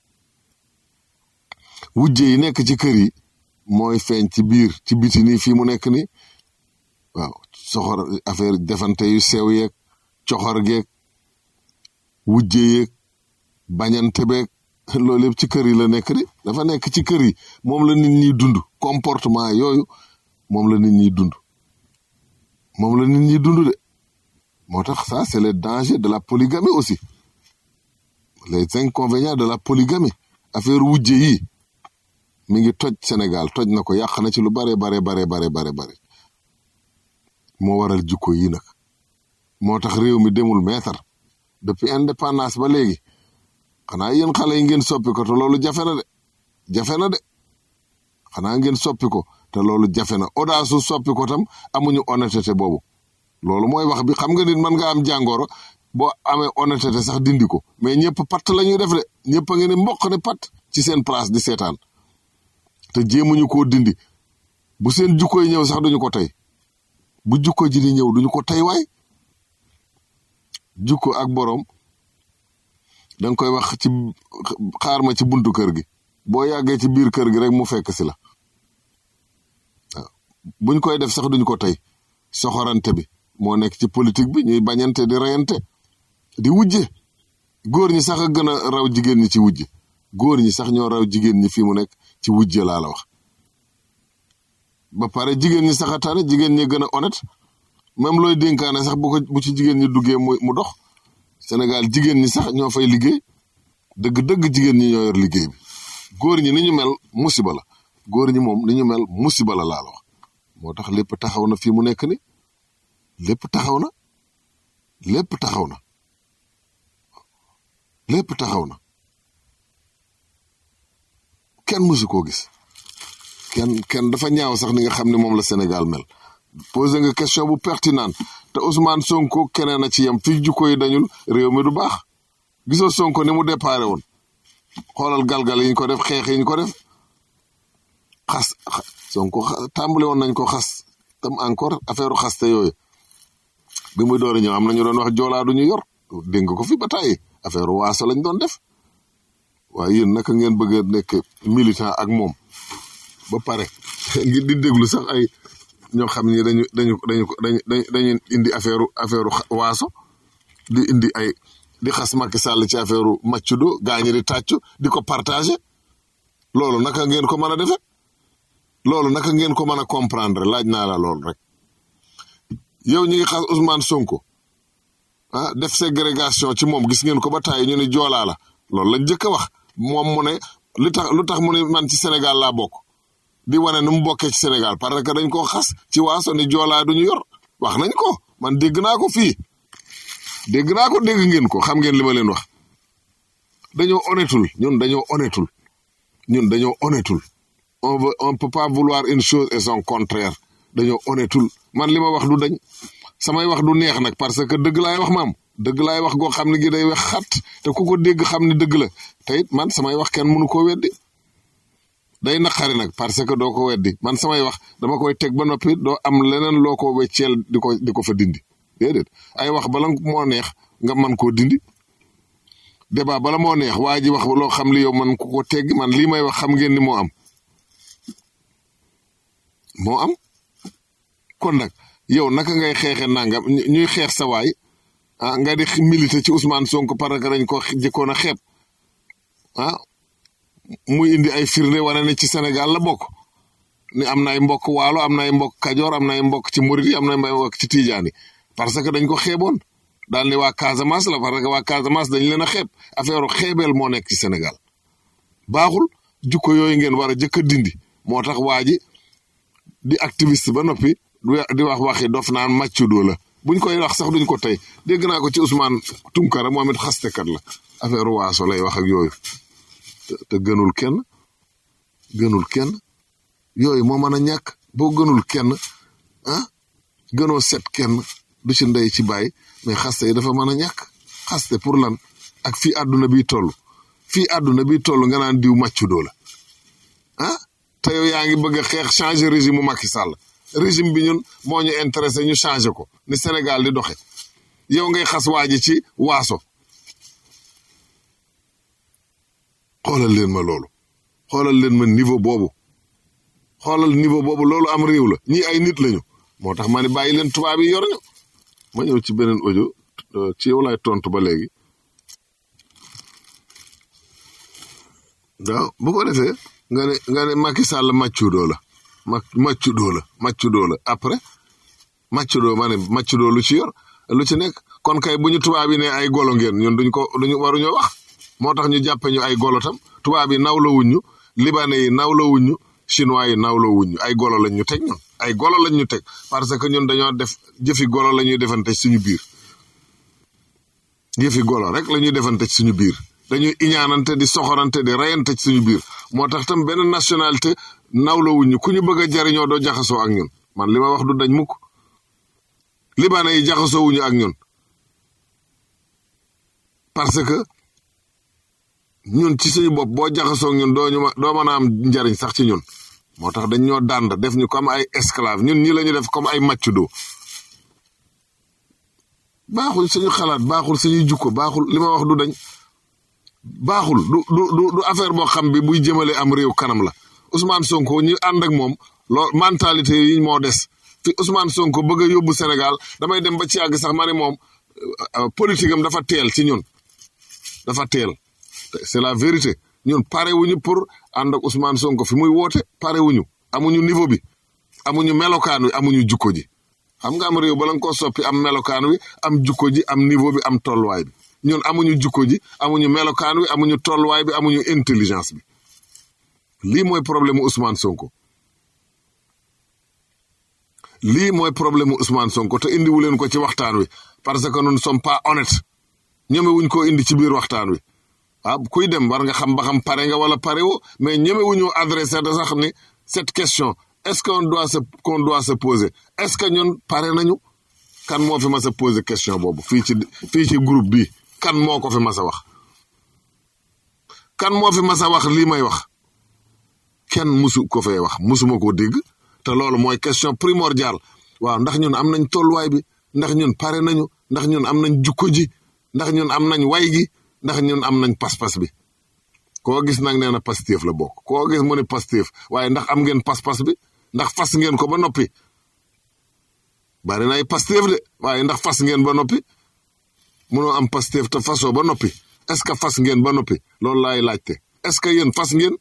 [SPEAKER 7] wujje yi nekk ci kër yi mooy feeñ ci biir ci biti nii fii mu nekk nii waaw soxor affaire defante yu sew yeeg coxor geeg wujje yeeg bañante beeg loolu yëpp ci kër yi la nekk di dafa nekk ci kër yi moom la nit ñi dund comportement yooyu moom la nit ñi dund moom la nit ñi dund de moo tax ça c'est le danger de la polygamie aussi les inconvénients de la polygamie affaire wujje yi mi ngi toj Sénégal toj na ko yàq na ci lu bare bare bare bare bare bare moo waral jukko yi nag moo tax réew mi demul meetar depuis indépendance ba léegi xanaa yéen xale yi ngeen soppi ko te loolu jafe na de jafe na de xanaa ngeen soppi ko te loolu jafe na audace su soppi ko tam amuñu honnêteté boobu loolu mooy wax bi xam nga nit mën nga am jàngoro boo amee honnêteté sax dindi ko mais ñëpp patt la ñuy def de ñëpp a ngi ne mboq ne patt ci seen place di seetaan te jéemuñu koo dindi bu seen jukko yi ñëw sax duñu ko tey bu jukko ji di ñëw duñu ko tey waay jukko ak boroom danga koy wax ci xaar ma ci buntu kër gi boo yàggee ci biir kër gi rek mu fekk si la waaw buñ koy def sax duñ ko tey soxorante bi moo nekk ci politique bi ñuy bañante di reyante di wujje góor ñi sax a gën a raw jigéen ñi ci wujje góor ñi sax ñoo raw jigéen ñi fii mu nekk ci wujje laa la wax ba pare jigéen ñi sax a tane jigéen ñi gën a honnête même looy dénkaane sax bu ko bu ci jigéen ñi duggee mu mu dox Sénégal jigéen ñi sax ñoo fay liggéey dëgg-dëgg jigéen ñi ñoo yor liggéey bi góor ñi ni ñu mel musiba la góor ñi moom ni ñu mel musiba la laa la wax moo tax lépp taxaw na fii mu nekk ni lépp taxaw na lépp taxaw na lépp taxaw na kenn mësu koo gis kenn kenn dafa ñaaw sax ni nga xam ne moom la Sénégal mel posé nga question bu pertinente te Ousmane Sonko keneen a ci yem fii jukko yi dañul réew mi du baax gisoo Sonko ni mu déparé woon xoolal galgal yi ñu ko def xeex yi ñu ko def xas Sonko tàmbali woon nañ ko xas tam encore affaire xaste yooyu bi muy door a ñëw am na ñu doon wax joolaa du ñu yor dégg nga ko fi ba tàyyi affaire waaso lañ doon def waaye yéen naka ngeen bëgg a nekk militant ak moom ba pare ngir di déglu sax ay ñoo xam ni dañu dañu dañu dañu dañu indi affaire affaire waaso di indi ay di xas Macky Sall ci affaire maccudo gaañi di tàccu di ko partagé loolu naka ngeen ko mën a defe loolu naka ngeen ko mën a comprendre laaj naa la loolu rek yow ñu ngi xas Ousmane Sonko ah def ségrégation ci moom gis ngeen ko ba tàyyi ñu ne joolaa la loolu lañ njëkk a wax moom mu ne lu tax lu tax mu ne man ci Sénégal laa bokk di wane nu mu bokkee ci Sénégal parce que dañ koo xas ci waaso ni joolaa duñu yor wax nañ ko man dégg naa ko fii dégg naa ko dégg ngeen ko xam ngeen li ma leen wax dañoo honnêtul ñun dañoo honnêtul ñun dañoo honnêtul on veut on peut pas vouloir une chose et son contraire dañoo honnêtul man li ma wax du dañ samay wax du neex nag parce que dëgg laay wax maam dëgg laay wax goo xam ne gi day wax xat te ku ko dégg xam ne dëgg la te it man samay wax kenn mënu koo weddi day naqari nag parce que doo ko weddi man samay wax dama koy teg ba noppi doo am leneen loo ko wecceel di ko di ko fa dindi déedéet ay wax bala moo neex nga man koo dindi débat bala moo neex waa ji wax loo xam li yow man ku ko tegg man lii may wax xam ngeen ni moo am moo am kon nag yow naka ngay xeexe nangam ñuy xeex sa waay ah nga di militer ci Ousmane Sonko parce que dañ ko jëkkoon a xeeb ah muy indi ay firnde wane ne ci Sénégal la bokk ni am na ay mbokk waalo am na ay mbokk kajoor am na ay mbokk ci murit yi am na ay mbokk ci tijaan yi parce que dañ ko xeeboon daal ni waa Casamance la parce que waa Casamance dañ leen a xeeb affaire xeebeel moo nekk ci Sénégal baaxul jukko yooyu ngeen war a jëkk a dindi moo tax waa ji di activiste ba noppi di wax waxi dof naan màccudoo la buñ koy wax sax duñ ko tey dégg naa ko ci Ousmane Tunkara moom it xastekat la affaire waaso lay wax ak yooyu te gënul kenn gënul kenn yooyu moo mën a ñàkk boo gënul kenn ah gënoo set kenn du ci ndey ci bàyyi mais xaste yi dafa mën a ñàkk xaste pour lan ak fii àdduna bi toll fii àdduna bi toll nga naan diw màccudoo la ah te yow yaa ngi bëgg a xeex changer régime mu Macky Sall régime bi ñun moo ñu intéressé ñu changer ko ni Sénégal di doxe yow ngay xas waa ji ci waaso xoolal leen ma loolu xoolal leen ma niveau boobu xoolal niveau boobu loolu am réew la ñii ay nit lañu moo tax ma ne bàyyi leen tubaab yi yor ñu ma ñëw ci beneen audio ci yow laay tontu ba léegi waaw bu ko defee nga ne nga ne Macky Sall màccudoo la ma màccudoo la màccudoo la après màccudoo ma ne màccudoo lu ci yor lu ci nekk kon kay bu ñu tubaab yi ne ay golo ngeen ñun duñ ko duñu waruñoo wax moo tax ñu jàppe ñu ay golo tam tubaab yi nawloo wuñ ñu libanais yi nawloo wuñ ñu chinois yi nawloo wuñ ñu ay golo lañ ñu teg ñun ay golo lañ ñu teg parce que ñun dañoo def jëfi golo la ñuy defante suñu biir jëfi golo rek la ñuy defante suñu biir dañuy iñaanante di soxorante di reyante ci suñu biir moo tax tam benn nationalité nawloo wuñ ñu ku ñu bëgg a jariñoo doo jaxasoo ak ñun man li ma wax du dañ mukk libanais yi jaxasoo wuñu ak ñun parce que ñun ci suñu bopp boo jaxasoo ñun doo ñu ma doo mën a am njariñ sax ci ñun moo tax dañ ñoo dànd def ñu comme ay esclave ñun ñi la ñu def comme ay màccudoo baaxul suñu xalaat baaxul suñuy jukko baaxul li ma wax du dañ baaxul du du du du affaire boo xam bi buy jëmale am réew kanam la Ousmane Sonko ñi ànd ak moom lool mentalité yi moo des fi Ousmane Sonko bëgg a yóbbu Sénégal damay dem ba ci yàgg sax ma ne moom politique am dafa teel ci ñun dafa teel c'est la vérité ñun pare wuñu pour ànd ak Ousmane Sonko fi muy woote pare wuñu amuñu niveau bi amuñu melokaan wi amuñu jukko ji xam nga am réew bala nga ko soppi am melokaan wi am jukko ji am niveau bi am tolluwaay bi ñun amuñu jukko ji amuñu melokaan wi amuñu tolluwaay bi amuñu intelligence bi lii mooy problème mu Ousmane Sonko lii mooy problème mu Ousmane Sonko te indiwu leen ko ci waxtaan wi parce que nous ne sommes pas honnêtes ñeme wuñ koo indi ci biir waxtaan wi waaw kuy dem war nga xam ba xam pare nga wala pare wo mais ñeme wuñu adressé da sax ni cette question est-ce qu'on doit se qu'on doit se poser est-ce que ñun pare nañu kan moo fi mas a poser question boobu fii ci fii ci groupe bi kan moo ko fi mas a wax kan moo fi mas a wax lii may wax kenn musu ko fee wax musuma ko dégg te loolu mooy question primordiale waaw ndax ñun am nañ tolluwaay bi ndax ñun pare nañu ndax ñun am nañ jukko ji ndax ñun am nañ way gi ndax ñun am nañ pas-pas bi koo gis nag nee na Pastef la bokk koo gis mu ne Pastef waaye ndax am ngeen pas-pas bi ndax fas ngeen ko ba noppi bari na ay Pastef de waaye ndax fas ngeen ba noppi munoo am Pastef te fasoo ba noppi est-ce que fas ngeen ba noppi loolu laay laajte est-ce que yéen fas ngeen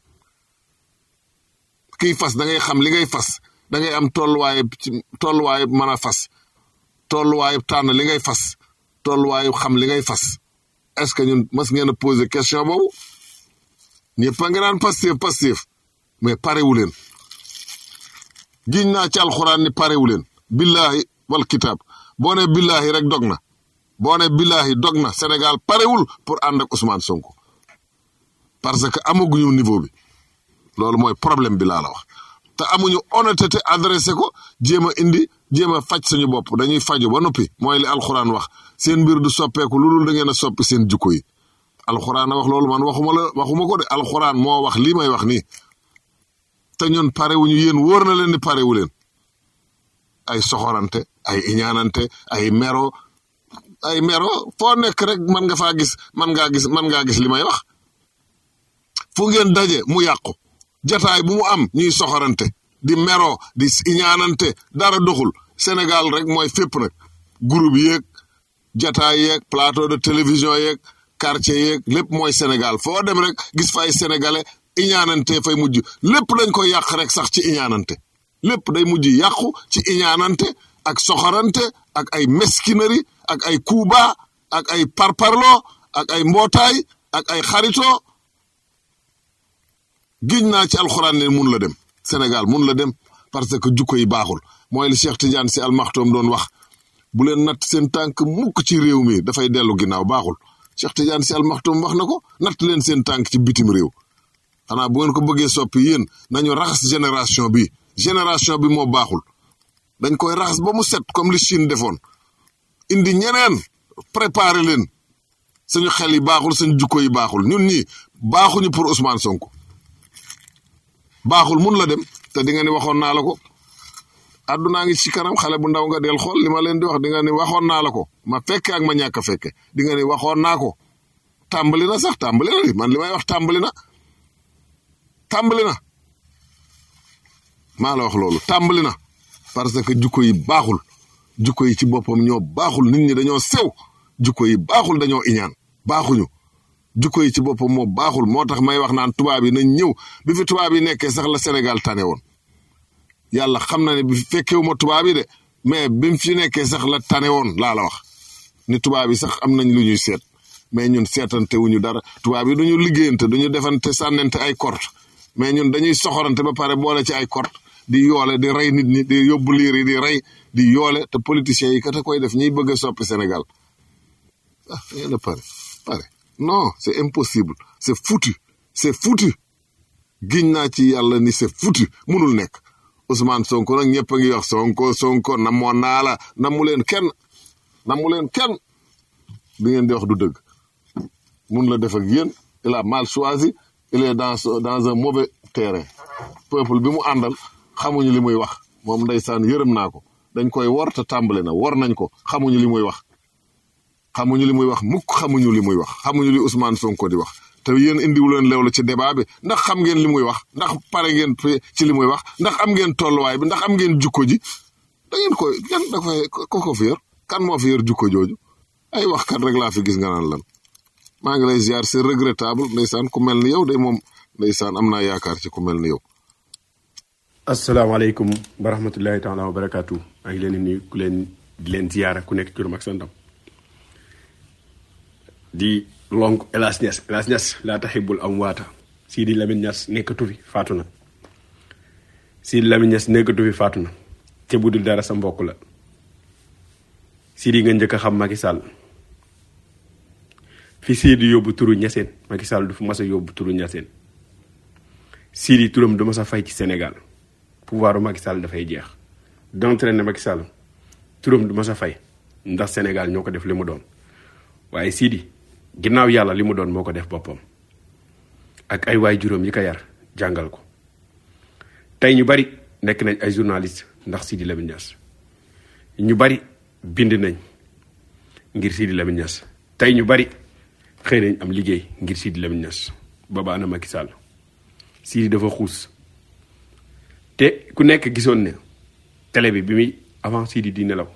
[SPEAKER 7] kiy fas da ngay xam li ngay fas da ngay am tolluwaayu tolluwaayu mën a fas tolluwaayu tànn li ngay fas tolluwaayu xam li ngay fas est-ce que ñun mas ngeen a poser question boobu ñëpp a ngi naan Pastef Pastef mais parewu leen giñ naa ci alxuraan ni parewu leen billahi wal kitaab boo ne billahi rek dog na boo ne billahi dog na Sénégal parewul pour ànd ak Ousmane Sonko parce que amaguñu niveau bi loolu mooy problème bi laa la wax te amuñu honnêteté adressé ko jéem a indi jéem a faj suñu bopp dañuy faju ba noppi mooy li alxuraan wax seen mbir du soppeeku lu dul da ngeen a soppi seen jukko yi alxuraan a wax loolu man waxuma la waxuma ko de alxuraan moo wax lii may wax nii te ñun parewuñu yéen wóor na leen ni parewu leen ay soxorante ay iñaanante ay mero ay mero foo nekk rek man nga faa gis man ngaa gis man ngaa gis li may wax fu ngeen daje mu yàqu jataay bu mu am ñuy soxorante di mero di iñaanante dara doxul Sénégal rek mooy fépp nag groupe yeeg jataay yeeg plateau de télévision yeeg quartier yeeg lépp mooy Sénégal foo dem rek gis fay sénégalais iñaanante fay mujj lépp dañ ko yàq rek sax ci iñaanante lépp day mujj yàqu ci iñaanante ak soxorante ak ay mesquinerie ak ay kuuba ak ay parparloo ak ay mbootaay ak ay xaritoo giñ naa ci alxuraan ne mun la dem Sénégal mun la dem parce que jukko yi baaxul mooy li Cheikh Tidiane si almaxtoom doon wax bu leen natt seen tànk mukk ci réew mi dafay dellu ginnaaw baaxul Cheikh Tidiane si almaxtoom wax na ko natt leen seen tànk ci bitim réew xanaa bu ngeen ko bëggee soppi yéen nañu raxas génération bi génération bi moo baaxul dañ koy raxas ba mu set comme li Chine defoon indi ñeneen préparer leen suñu xel yi baaxul suñu jukko yi baaxul ñun ñii baaxuñu pour Ousmane Sonko baaxul mun la dem te di nga ni waxoon naa la ko àddunaa ngi ci kanam xale bu ndaw nga del xool li ma leen di wax di nga ni waxoon naa la ko ma fekke ak ma ñàkk a fekke di nga ni waxoon naa ko tàmbali na sax tàmbali na li man li may wax tàmbali na tàmbali na maa la wax loolu tàmbali na parce que jukko yi baaxul jukko yi ci boppam ñoo baaxul nit ñi dañoo sew jukko yi baaxul dañoo iñaan baaxuñu jukko yi ci boppam moo baaxul moo tax may wax naan tubaab yi nañ ñëw bi fi tubaab yi nekkee sax la Sénégal tane woon yàlla xam na ne bi fekkewuma tubaab yi de mais bi mu fi nekkee sax la tane woon laa la wax ni tubaab yi sax am nañ lu ñuy seet mais ñun seetante wuñu dara tubaab yi duñu liggéeyante duñu defante sànnante ay kort mais ñun dañuy soxorante ba pare boole ci ay kort di yoole di rey nit ñi di yóbbu liir yi di rey di yoole te politiciens yi kat a koy def ñiy bëgg a soppi Sénégal ah ngeen a pare pare non c'est impossible c'est foutu c'est foutu giñ naa ci yàlla ni c'est foutu munul nekk Ousmane Sonko nag ñëpp a ngi wax Sonko Sonko namoon naa la namu leen kenn namu leen kenn bi ngeen di wax du dëgg mun la def ak yéen il a mal choisi il est dans dans un mauvais terrain peuple bi mu àndal xamuñu li muy wax moom ndeysaan yërëm naa ko dañ koy wor te tàmbali na wor nañ ko xamuñu li muy wax xamuñu li muy wax mukk xamuñu li muy wax xamuñu li Ousmane Sonko di wax te yéen indiwu leen leewlu ci débat bi ndax xam ngeen li muy wax ndax pare ngeen ci li muy wax ndax am ngeen tolluwaay bi ndax am ngeen jukko ji da ngeen koy yan da koy ko ko fi yor kan moo fi yor jukko jooju ay wax kat rek laa fi gis nga naan lan maa ngi lay ziar c'est regrettable ndeysaan ku mel ni yow de moom ndeysaan am naa yaakaar ci ku mel ni yow.
[SPEAKER 9] asalaamaaleykum wa rahmatullahi taala wa barakaatu maa ngi leen di nuyu ku leen di leen ziyaara ku nekk turam ak santam di lonk Elas Niass Elas Niass laa taxibul am waata Sidi Lamine Niass nekkatu fi faatu na Sidi Lamine Niass nekkatu fi faatu na te bu dul dara sa mbokk la Sidi nga njëkk a xam Macky Sall fi Sidi yóbbu turu Niassène Macky Sall du fi mas a yóbbu turu Niassène Sidi turam du mas a fay ci Sénégal pouvoir u Macky Sall dafay jeex d'entraîner Macky Sall turam du mas a fay ndax Sénégal ñoo ko def li mu doon waaye Sidi ginnaaw yàlla li mu doon moo ko def boppam ak ay waay juróom yi ko yar jàngal ko tey ñu bari nekk nañ ay journaliste ndax Sidi Lamine Niass ñu bari bind nañ ngir Sidi Lamine Niass tey ñu bari xëy nañ am liggéey ngir Sidi Lamine Niass booba ana Macky Sall Sidi dafa xuus te ku nekk gisoon ne télé bi bi muy avant Sidi di nelaw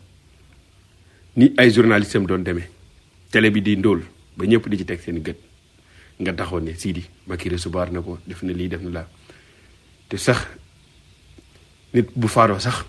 [SPEAKER 9] ni ay journaliste am doon demee télé bi di ndóol ba ñëpp di ci teg seen gët nga taxoon ne Sidi Macky recevoir na ko def na lii def na laa te sax nit bu faaroo sax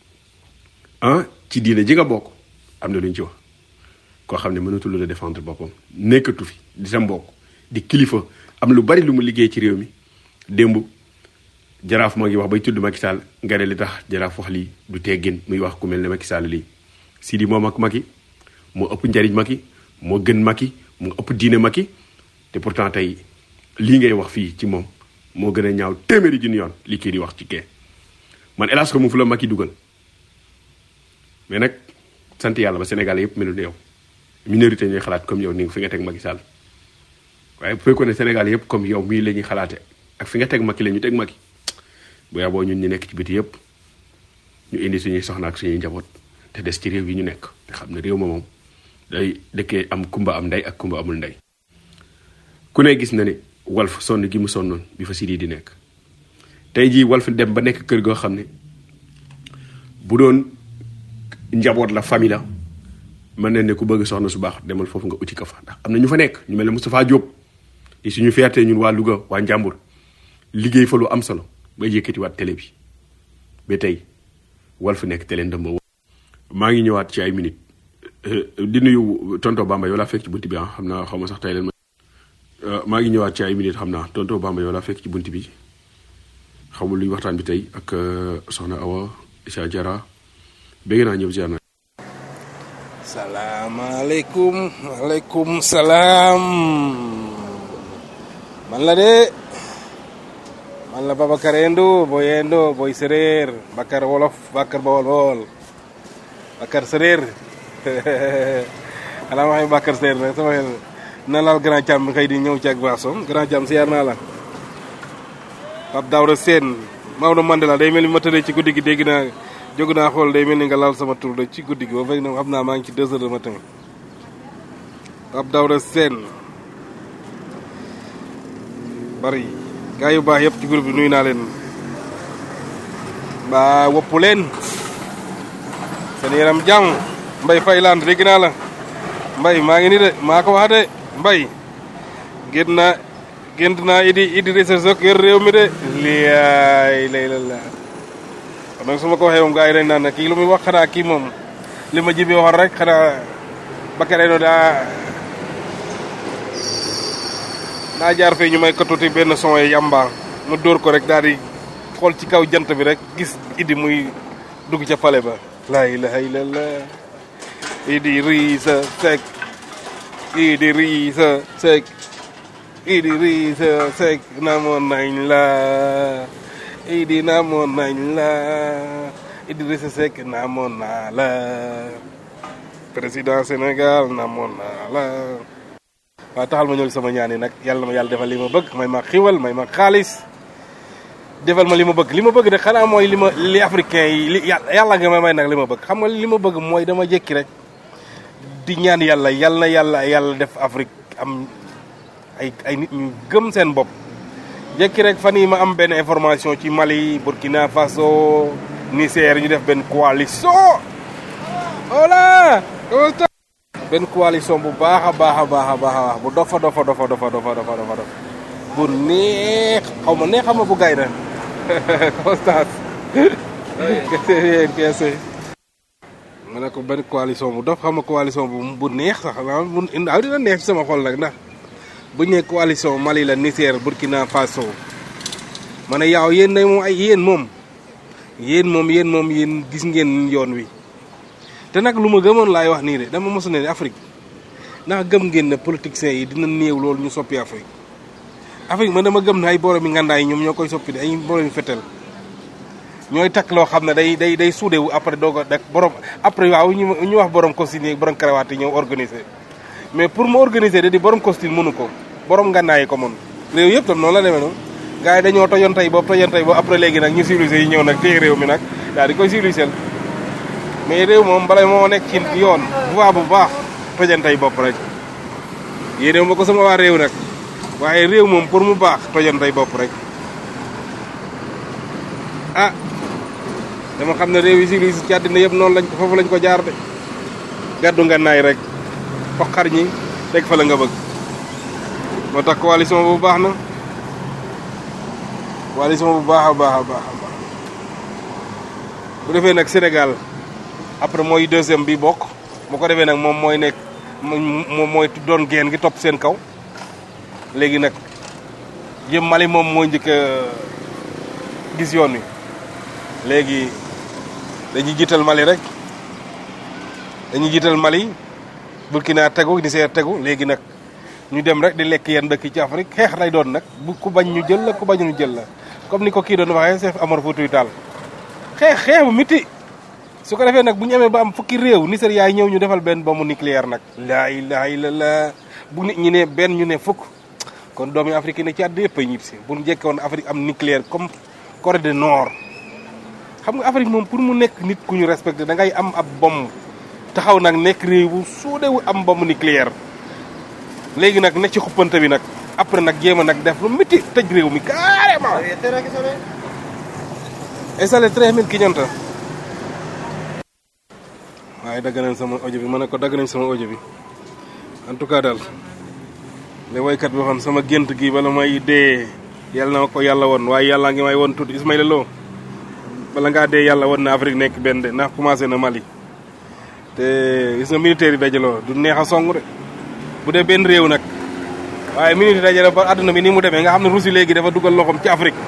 [SPEAKER 9] ah ci diine ji nga bokk am na lu ñu ci wax koo xam ne mënatul la défendre boppam nekkatu fi di sa mbokk di kilifa am lu bari lu mu liggéey ci réew mi démb jaraaf moo ngi wax bay tudd Macky Sall nga ne li tax jaraaf wax lii du teggin muy wax ku mel ne Macky Sall lii Sidi moom ak Macky moo ëpp njariñ Macky moo gën Macky moo ëpp diine Macky te pourtant tey lii ngay wax fii ci moom moo gën a ñaaw téeméeri junni yoon li kii di wax ci kee man hélas ko mu fu la Macky dugal mais nag sant yàlla ba Sénégal yëpp melu ne yow minorité ñooy xalaat comme yow ni fi nga teg Macky Sall waaye bu fekkoon ne Sénégal yëpp comme yow mii la ñuy xalaate ak fi nga teg Macky la ñu teg Macky bu yaboo ñun ñu nekk ci biti yëpp ñu indi suñuy soxna ak suñuy njaboot te des ci réew yi ñu nekk te xam ne réew ma moom day dëkkee am kumba am ndey ak kumba amul ndey ku ne gis na ne Walf sonn gi mu sonnoon bi fa Sidi di nekk tey jii Walf dem ba nekk kër goo xam ne bu doon njaboot la famille la mën na ne ku bëgg soxna su baax demal foofu nga uti ko fa ndax am na ñu fa nekk ñu mel ne Moustapha Diop di suñu fierté ñun waa Louga waa Njàmbur liggéey fa lu am solo ba yëkkatiwaat télé bi ba tey Walf nekk télé ndëmba maa ngi ñëwaat ci ay minutes di nuyu tonto Bamba yow laa fekk ci bunti bi ah xam naa xaw ma sax tey leen ma maa ngi ñëwaat ci ay minutes xam naa tonto Bamba yow laa fekk ci bunti bi xamul luy waxtaan bi tey ak soxna Awa Isa Jara bégg naa ñëpp ziar na
[SPEAKER 10] salaamaaleykum waaleykum salaam man la de man la Babacar Endo boy Endo boy séréer Bakar wolof Bakar bawol bawol Bakar séréer xanaa waxee Bakar séréer nag sama xel na laal grand cam xëy di ñëw ci ak baasom grand cam siyaar naa la Pape Daouda Sène Maodo Mandela day mel ni ma tëddee ci guddi gi dégg naa jóg naa xool day mel ni nga laal sama tur de ci guddi gi ba fekk na xam naa maa ngi ci deux heures de matin Pape Daouda Sène bari gaa yu baax yëpp ci groupe bi nuyu naa leen ba wopp leen seen yaram jàmm mbay fay laan dégg naa la mbay maa ngi ni de maa ko wax de mbay génn naa gént naa idi idi Idrissa Seck yor réew mi de liyaay lay la la kon nag su ma ko waxee moom gaa yi dañ naan ne kii lu muy wax xanaa kii moom li ma jibi waxoon rek xanaa Bakary no daa daa jaar fee ñu may ko tuuti benn son yi yamba mu dóor ko rek daal di xool ci kaw jant bi rek gis idi muy dugg ca pale ba laa ilaha illallah Idrissa Seck Idrissa Seck Idrissa Seck namoon nañ la Idi namoon nañ la Idrissa Seck namoon naa la président Sénégal namoon naa la waaw taxal ma ñëw sama ñaan yi nag yàlla ma yàlla defal li ma bëgg may ma xiwal may ma xaalis defal ma li ma bëgg li ma bëgg de xanaa mooy li ma li africain yi li yàlla nga may may nag li ma bëgg xam nga li ma bëgg mooy dama jékki rek di ñaan yàlla yàlla na yàlla yàlla def Afrique am ay ay nit ñu gëm seen bopp jékki rek fan yi ma am benn information ci Mali Burkina Faso Niger ñu def benn coalition voilà benn coalition bu baax a baax a baax a baax a baax bu dofa dofa dofa dofa dofa dofa dofa dof bu neex xaw ma neex xam ma bu gay na Constance kese ma ne ko benn coalition bu dof xam ma coalition bu bu neex sax bu aw dina neex ci sama xol nag ndax bu ñu nee coalition Mali la Niger Burkina Faso ma ne yaaw yéen day moom ay yéen moom yéen moom yéen moom yéen gis ngeen yoon wi te nag lu ma gëmoon laay wax nii de dama mosu ne Afrique ndax gëm ngeen ne politiciens yi dina néew loolu ñu soppi Afrique Afrique man dama gëm ne ay borom yi ngandaay ñoom ñoo koy soppi de ay borom yi fetel ñooy takk loo xam ne day day day suude wu après doo ko dak borom après waaw ñu ñu wax borom costume yi borom karawaat yi ñëw organiser mais pour mu organiser de di borom costume mënu ko borom ngànnaay yi ko mën réew yëpp tam noonu la demee noonu gars yi dañoo tojoon tey boobu tojoon tey boobu après léegi nag ñu civilisé yi ñëw nag téye réew mi nag daal di koy civilisé mais réew moom bala moo nekk ci yoon voie bu baax tojoon tey bopp rek yéene ma ko sama waa réew nag waaye réew moom pour mu baax tojoon tey bopp rek ah dama xam ne réew yi civilisé ci àddina yëpp noonu lañ ko foofu lañ ko jaar de gàddu ngànnaay rek foqar ñi teg fa la nga bëgg moo tax coalition bu baax na coalition bu baax a baax a baax a baax bu defee nag Sénégal après mooy deuxième bi bokk bu ko defee nag moom mooy nekk moom mooy doon geen gi topp seen kaw léegi nag jëm Mali moom moo njëkk a gis yoon wi léegi dañuy jiital Mali rek dañuy jiital Mali Burkina tegu Niger tegu léegi nag ñu dem rek di lekk yenn dëkk ci Afrique xeex lay doon nag bu ku bañ ñu jël la ku bañ ñu jël la comme ni ko kii doon waxee Cheikh Amar Foutiyou Tall xeex xeex bu miti su ko defee nag bu ñu amee ba am fukki réew Nigéria ñëw ñu defal benn bombe nucléaire nag laa ilaha illallah bu nit ñi ne benn ñu ne fukk kon doomi Afrique ne ci àddina yëpp a ñib si bu ñu jekkoon Afrique am nucléaire comme Corée du Nord xam nga Afrique moom pour mu nekk nit ku ñu respecté da ngay am ab bombe taxaw nag nekk réew bu suudewu am bombe nucléaire léegi nag ne ci xuppante bi nag après nag jéem a nag def lu miti tëj réew mi carrément installé treize mille kiñanta waaye dagg nañ sama audio bi ma ne ko dagg nañ sama audio bi en tout cas daal li woykat bi waxoon sama gént gi bala may dee yàlla na ma ko yàlla woon waaye yàlla ngi may woon tuuti Ismaïla Lo bala ngaa dee yàlla woon na Afrique nekk benn de ndax commencé na Mali te gis nga militaire yi dajaloo du neex a song de bu dee benn réew nag waaye minute dajale ba àdduna bi ni mu demee nga xam ne Russie léegi dafa dugal loxoom ci Afrique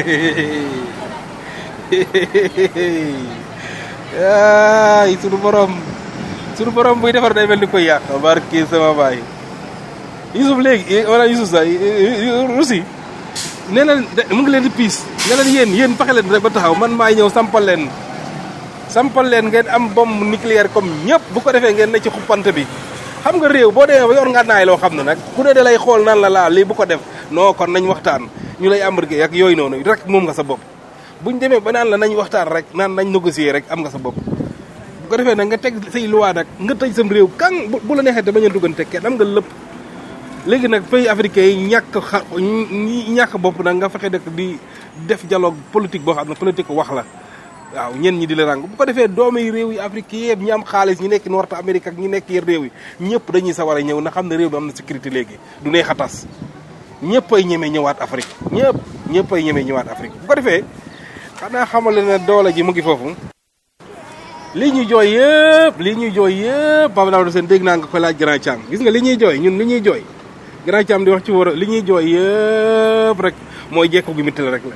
[SPEAKER 10] ay sunu borom sunu borom buy defar day mel ni koy yàq barki sama baay Yusuf léegi wala Yusuf sax Russie nee na mu ngi leen di piis ne leen yéen yéen fexe leen rek ba taxaw man maay ñëw sampal leen sampal leen ngeen am bombe nucléaire comme ñëpp bu ko defee ngeen ne ci xuppante bi xam nga réew boo demee ba yor nga naay loo xam ne nag ku ne da lay xool nan la laa lii bu ko def non kon nañ waxtaan ñu lay embarqué ak yooyu noonu rek moom nga sa bopp buñ demee ba naan la nañ waxtaan rek naan nañ négocier rek am nga sa bopp bu ko defee nag nga teg say loi nag nga tëj sam réew kan bu la neexee te bañ a duggante kenn am nga lépp léegi nag pays africain yi ñàkk xa ñàkk bopp nag nga fexe dëkk di def dialogue politique boo xam ne politique wax la waaw ñen ñi di la ràng bu ko defee doomi réew yi Afrique yëpp ñi am xaalis ñi nekk Nord Amérique ak ñi nekk yër réew yi ñëpp dañuy sawar a ñëw na xam ne réew bi am na sécurité léegi du neex a tas ñëpp ay ñemee ñëwaat Afrique ñëpp ñëpp ay ñemee ñëwaat Afrique bu ko defee xanaa xamale ne doole ji mu ngi foofu lii ñuy jooy yëpp lii ñuy jooy yëpp Pape Daouda Sène dégg naa nga ko laaj Grand Thiam gis nga li ñuy jooy ñun li ñuy jooy Grand Thiam di wax ci war a li ñuy jooy yëpp rek mooy jekku gi mitti la rek la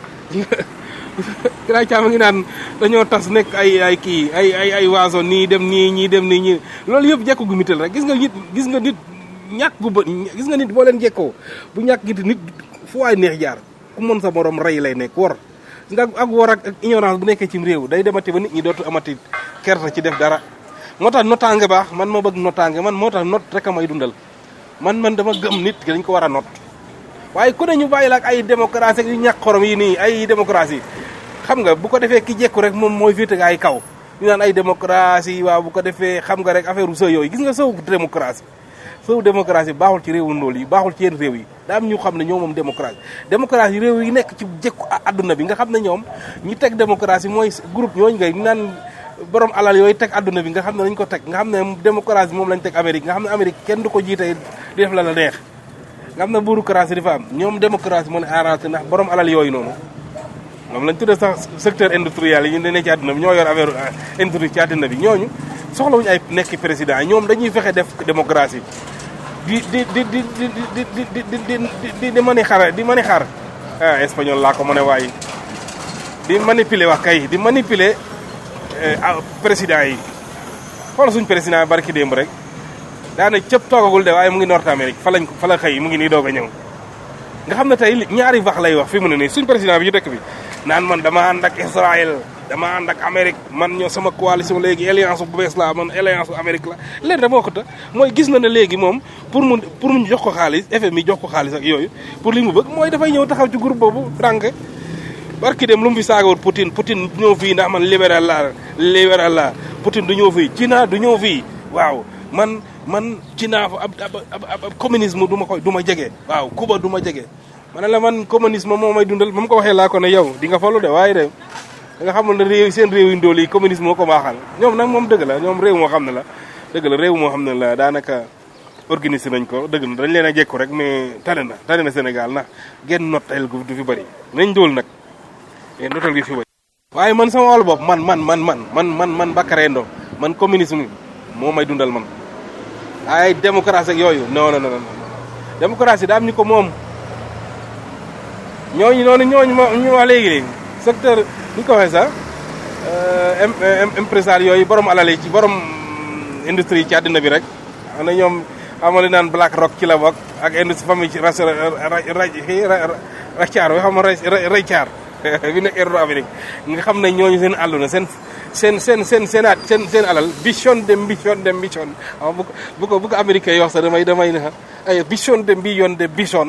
[SPEAKER 10] Grand Thiam a ngi naan dañoo tas nekk ay ay kii ay ay ay waaso nii dem nii ñii dem nii ñii loolu yëpp jekku gu mitti la rek gis nga nit gis nga nit ñàkk gu ba gis nga nit boo leen jekkoo bu ñàkk gi nit fu waay neex jaar ku mën sa morom rey lay nekk war nga ak war ak ak ignorance bu nekkee ci réew day demati ba nit ñi dootu amati kerta ci def dara moo tax notaange baax man ma bëgg notaange man moo tax not rek a may dundal man man dama gëm nit ki dañ ko war a not waaye ku ne ñu bàyyi la ak ay démocratie yu ñàkk xorom yi nii ay démocratie xam nga bu ko defee ki jekku rek moom mooy féete ay kaw ñu naan ay démocratie waaw bu ko defee xam nga rek affaire u sëw yooyu gis nga sëw démocratie sëw démocratie baaxul ci réewu ndóol yi baaxul ci yenn réew yi daa am ñu xam ne ñoom moom démocratie démocratie réew yi nekk ci jekku adduna bi nga xam ne ñoom ñi teg démocratie mooy groupe ñooñu ngay ñu naan borom alal yooyu teg adduna bi nga xam ne dañ ko teg nga xam ne démocratie moom lañ teg Amérique nga xam ne Amérique kenn du ko jiite di def la la neex nga xam ne bureaucratie dafa am ñoom démocratie moo ne arrangé ndax borom alal yooyu noonu moom lañ tuddee sax secteur industriel yi ñu ne ci àdduna bi ñoo yor affaire industrie ci àdduna bi ñooñu soxlawuñu ay nekk président ñoom dañuy fexe def démocratie di di di di di di di di di di di mani xar di mani xar ah espagnol laa ko mën a waaye di manipuler wax kay di manipuler président yi xool suñ président barki démb rek daana cëpp toogagul de waaye mu ngi Nord Amérique fa lañ fa la xëy mu ngi nii doog a ñëw nga xam ne tey ñaari wax lay wax fi mu ne nii suñ président bi ñu dëkk bi naan man dama ànd ak Israël dama ànd ak Amérique man ñoo sama coalition léegi alliance bu bees la man alliance bu Amérique la leen da moo ko ta mooy gis na ne léegi moom pour mu pour mu jox ko xaalis FMI jox ko xaalis ak yooyu pour li mu bëgg mooy dafay ñëw taxaw ci groupe boobu rànk barki dem lu mu fi saagawut Poutine Poutine du ñëw fii ndax man libéral la libéral la Poutine du ñëw fii China du ñëw fii waaw man man China ab ab ab communisme du ma koy du ma jege waaw Cuba du ma jege ma ne la man communisme moo may dundal ba mu ko waxee laa ko ne yow di nga falu de waaye de nga xamul ne réew seen réew yu ndóol yi communisme moo ko baaxal ñoom nag moom dëgg la ñoom réew moo xam ne la dëgg la réew moo xam ne la daanaka organisé nañ ko dëgg na dañ leen a jekku rek mais tane na tane na Sénégal ndax genn notel gu du fi bëri nañ ndóol nag mais notel gi fi bëri waaye man sama wàllu bopp man man man man man man man Bakary Ndo man communisme moo may dundal man ay démocratie ak yooyu non non non démocratie daa am ñu ko moom ñooñu noonu ñooñu ma ñu wax léegi léegi secteur ni ko waxee sax impresario yooyu borom alal yi ci borom industrie yi ci àddina bi rek xam na ñoom xamali naan Black Rock ci la bokk ak industrie famille ci ras racaar bi xam nga raycaar bi nekk Euro Amérique nga xam ne ñooñu seen àlluna seen seen seen seen seenaat seen seen alal bichon de bichon de bichon waaw bu ko bu ko bu ko américain yoo sax damay damay ne ay bichon de billion de bichon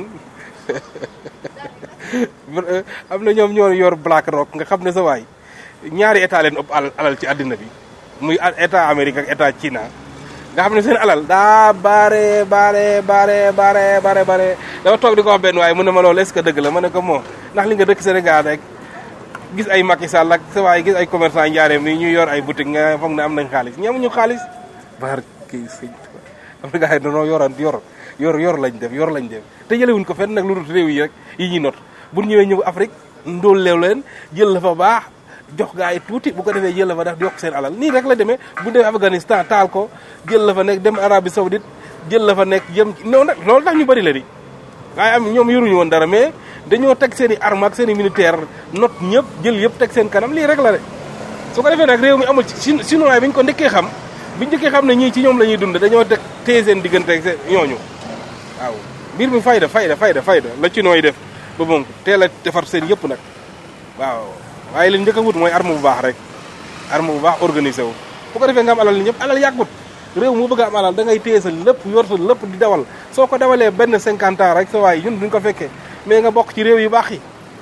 [SPEAKER 10] am na ñoom ñoo yor Black Rock nga xam ne sa waay ñaari état leen ëpp alal ci àddina bi muy état Amérique ak état China nga xam ne seen alal daa bare bare bare bare bare bare dafa toog di ko wax benn waaye mu ne ma loolu est-ce que dëgg la ma ne ko moo ndax li nga dëkk Sénégal rek gis ay Macky Sall ak sa waay gis ay commerçant njaareem ni ñu yor ay boutique nga foog ne am nañ xaalis ñi amuñu xaalis bar kii sëñ am na gars yi dañoo yoran yor yor yor lañ def yor lañ def te jëlewuñ ko fenn nag lu dul réew yi rek yi ñuy not bu ñëwee ñëw Afrique ndóol leew leen jël la fa baax jox gaa yi tuuti bu ko defee jël la fa def yokk seen alal nii rek la demee bu demee Afghanistan taal ko jël la fa nekk dem Arabie Saoudite jël la fa nekk jëm non nag loolu tax ñu bëri la di waaye am ñoom yoruñu woon dara mais dañoo teg seen i arme ak seen i militaire not ñëpp jël yëpp teg seen kanam lii rek la de su ko defee nag réew mi amul ci chinois bi ñu ko njëkkee xam bi ñu njëkkee xam ne ñii ci ñoom la ñuy dund dañoo teg téye seen diggante ak seen ñooñu waaw mbir mi fayda fayda fayda fayda la chinois yi def ba moom teel a defar seen yëpp nag waaw waaye li njëkk a wut mooy arme bu baax rek arme bu baax organisé wu bu ko defee nga am alal ñëpp alal yàggut réew mu bëgg a am alal da ngay téye sa lépp yor sa lépp di dawal soo ko dawalee benn cinquante ans rek sa waay ñun duñ ko fekkee mais nga bokk ci réew yu baax yi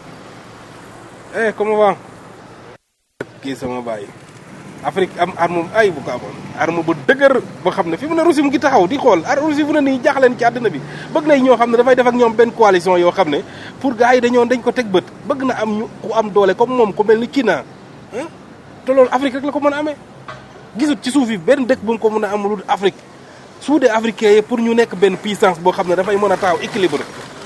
[SPEAKER 10] eh comment va kii sama bàyyi Afrique am arme ay bu ko amoon arme bu dëgër boo xam ne fi mu ne Russie mu ngi taxaw di xool ar Russie fu ne nii jaaxleen ci àddina bi bëgg nay ñoo xam ne dafay def ak ñoom benn coalition yoo xam ne pour gars yi dañoo dañ ko teg bët bëgg na am ñu ku am doole comme moom ku mel ni Kina te loolu Afrique rek la ko mën a amee gisut ci suuf yi benn dëkk bu mu ko mën a am lu Afrique sous des africains yi pour ñu nekk benn puissance boo xam ne dafay mën a taxaw équilibre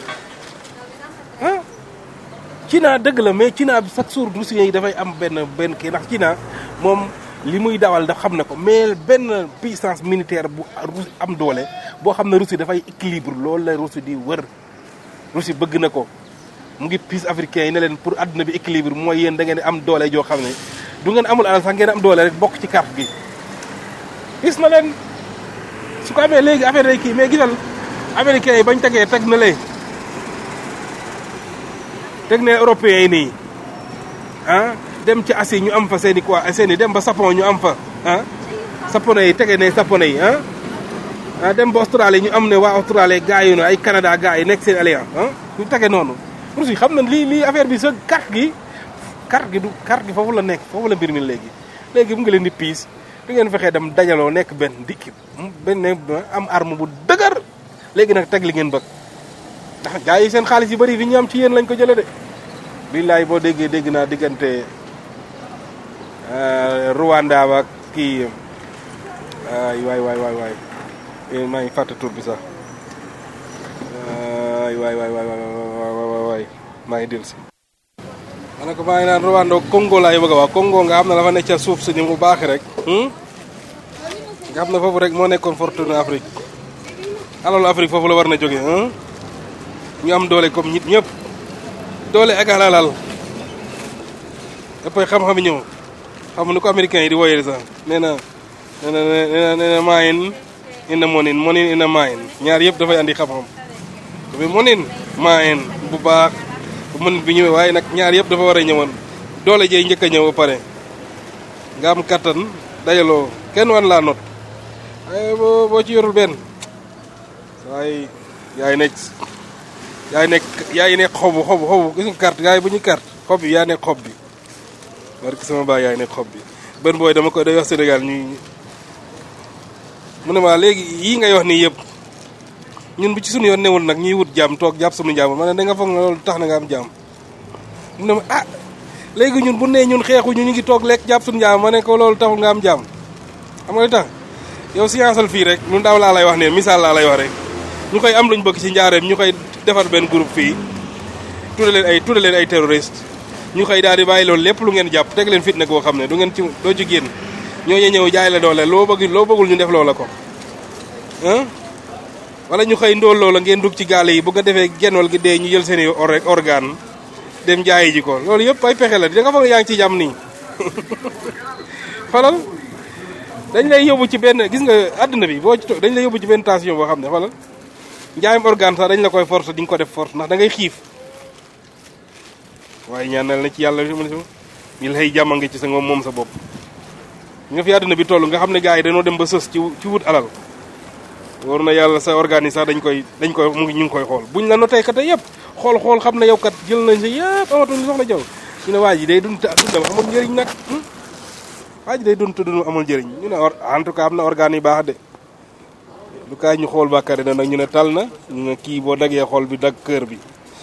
[SPEAKER 10] ah China dëgg la mais China bi chaque jour Russiens yi dafay am benn benn kii ndax China moom li muy dawal daf xam ne ko mais benn puissance militaire bu am doole boo xam ne Russie dafay équilibre loolu la Russie di wër Russie bëgg na ko mu ngi piis africain yi ne leen pour àdduna bi équilibre mooy yéen da ngeen am doole joo xam ne du ngeen amul alal sax ngeen am doole rek bokk ci carte gi gis na leen su ko amee léegi affaire day kii mais gisal américains yi bañ tegee teg na lee teg ne européens yi nii ah dem ci Asie ñu am fa seen i quoi seen i dem ba Japon ñu am fa ah japonais yi tege ne japonais yi ah ah dem ba Australie ñu am ne waa Australie gars yi ay Canada gars yi nekk seen alliance ah ñu tege noonu Russie xam na lii lii affaire bi sa carte gi carte gi du carte gi foofu la nekk foofu la mbir mi léegi léegi mu ngi leen di piis du ngeen fexee dem dajaloo nekk benn dikki benn am arme bu dëgër léegi nag teg li ngeen bëgg ndax gars yi seen xaalis yu bëri fi ñu am ci yéen lañ ko jëlee de billaay boo déggee dégg naa diggante Rwanda ak kii ay waay waay waay waay maa ngi fàtte tur bi sax ay waay waay waay waay waay maa ngi dellu si ma ne ko maa ngi naan Rwanda Congo laay bëgg a wax Congo nga xam ne dafa nekk ca suuf si ni mu baax rek nga xam ne foofu rek moo nekkoon fortune Afrique alalu Afrique foofu la war na jógee ñu am doole comme nit ñëpp doole ak alal dafay xam-xam ñëw xam ni ko américain yi di woyee sax nee na nee na nee na nee na maayin ina monin monin ina maayin ñaar yëpp dafay andi xam-xam bi monin maayin bu baax bu monin bi ñëwee waaye nag ñaar yëpp dafa war a ñëwoon doole jey njëkk a ñëw ba pare nga am kattan dajaloo kenn wan laa not waaye boo boo ci yorul benn waaye yaay nekk yaay nekk yaay nekk xobu xobu xobu gis nga carte yaay bu ñu carte xob bi yaa nekk xob bi barke sama baay yaay nekk xob bi benn booy dama koy day wax Sénégal ñuy mu ne ma léegi yii ngay wax nii yëpp ñun bu ci suñu yoon newul nag ñuy wut jàmm toog jàpp suñu jàmm ma ne da nga foog na loolu tax na nga am jàmm mu ne ma ah léegi ñun bu nee ñun xeexuñu ñu ngi toog lekk jàpp suñu jàmm ma ne ko loolu taxul nga am jàmm xam nga li tax yow scienceal fii rek lu ndaw laa lay wax ne misaal laa lay wax rek ñu koy am luñ bëgg ci njaareem ñu koy defar benn groupe fii tudde leen ay tudde leen ay terroriste ñu koy daal di bàyyi loolu lépp lu ngeen jàpp teg leen fitna koo xam ne du ngeen ci doo ci génn ñooñu ñëw jaay la doole loo bëgg loo bëggul ñu def loola ko ah wala ñu xëy ndóol loola ngeen dugg ci gaale yi bu nga defee genwal gi dee ñu jël seen i organe dem jaayi ji ko loolu yëpp ay pexe la da nga foog yaa ngi ci jàmm nii xolal dañ lay yóbbu ci benn gis nga àdduna bi boo ci toog dañ lay yóbbu ci benn tension boo xam ne xolal njaayam organe sax dañ la koy force di nga ko def force ndax da ngay xiif waaye ñaanal na ci yàlla mi lay jàmm nga ci sa ngoom moom sa bopp nga fi àdduna bi toll nga xam ne gars yi dañoo dem ba sës ci ci wut alal war na yàlla sa organe yi sax dañ koy dañ koy mu ngi ñu ngi koy xool buñ la notee kat yëpp xool xool xam ne yow kat jël nañ sa yëpp amatuñ soxla jaw ñu ne waa ji day dund dundam amul njëriñ nag waa ji day dund te dund amul njëriñ ñu ne en tout cas am na organe yu baax de lu kaay ñu xool bàkkari na nag ñu ne tal na ñu ne kii boo daggee xool bi dagg kër bi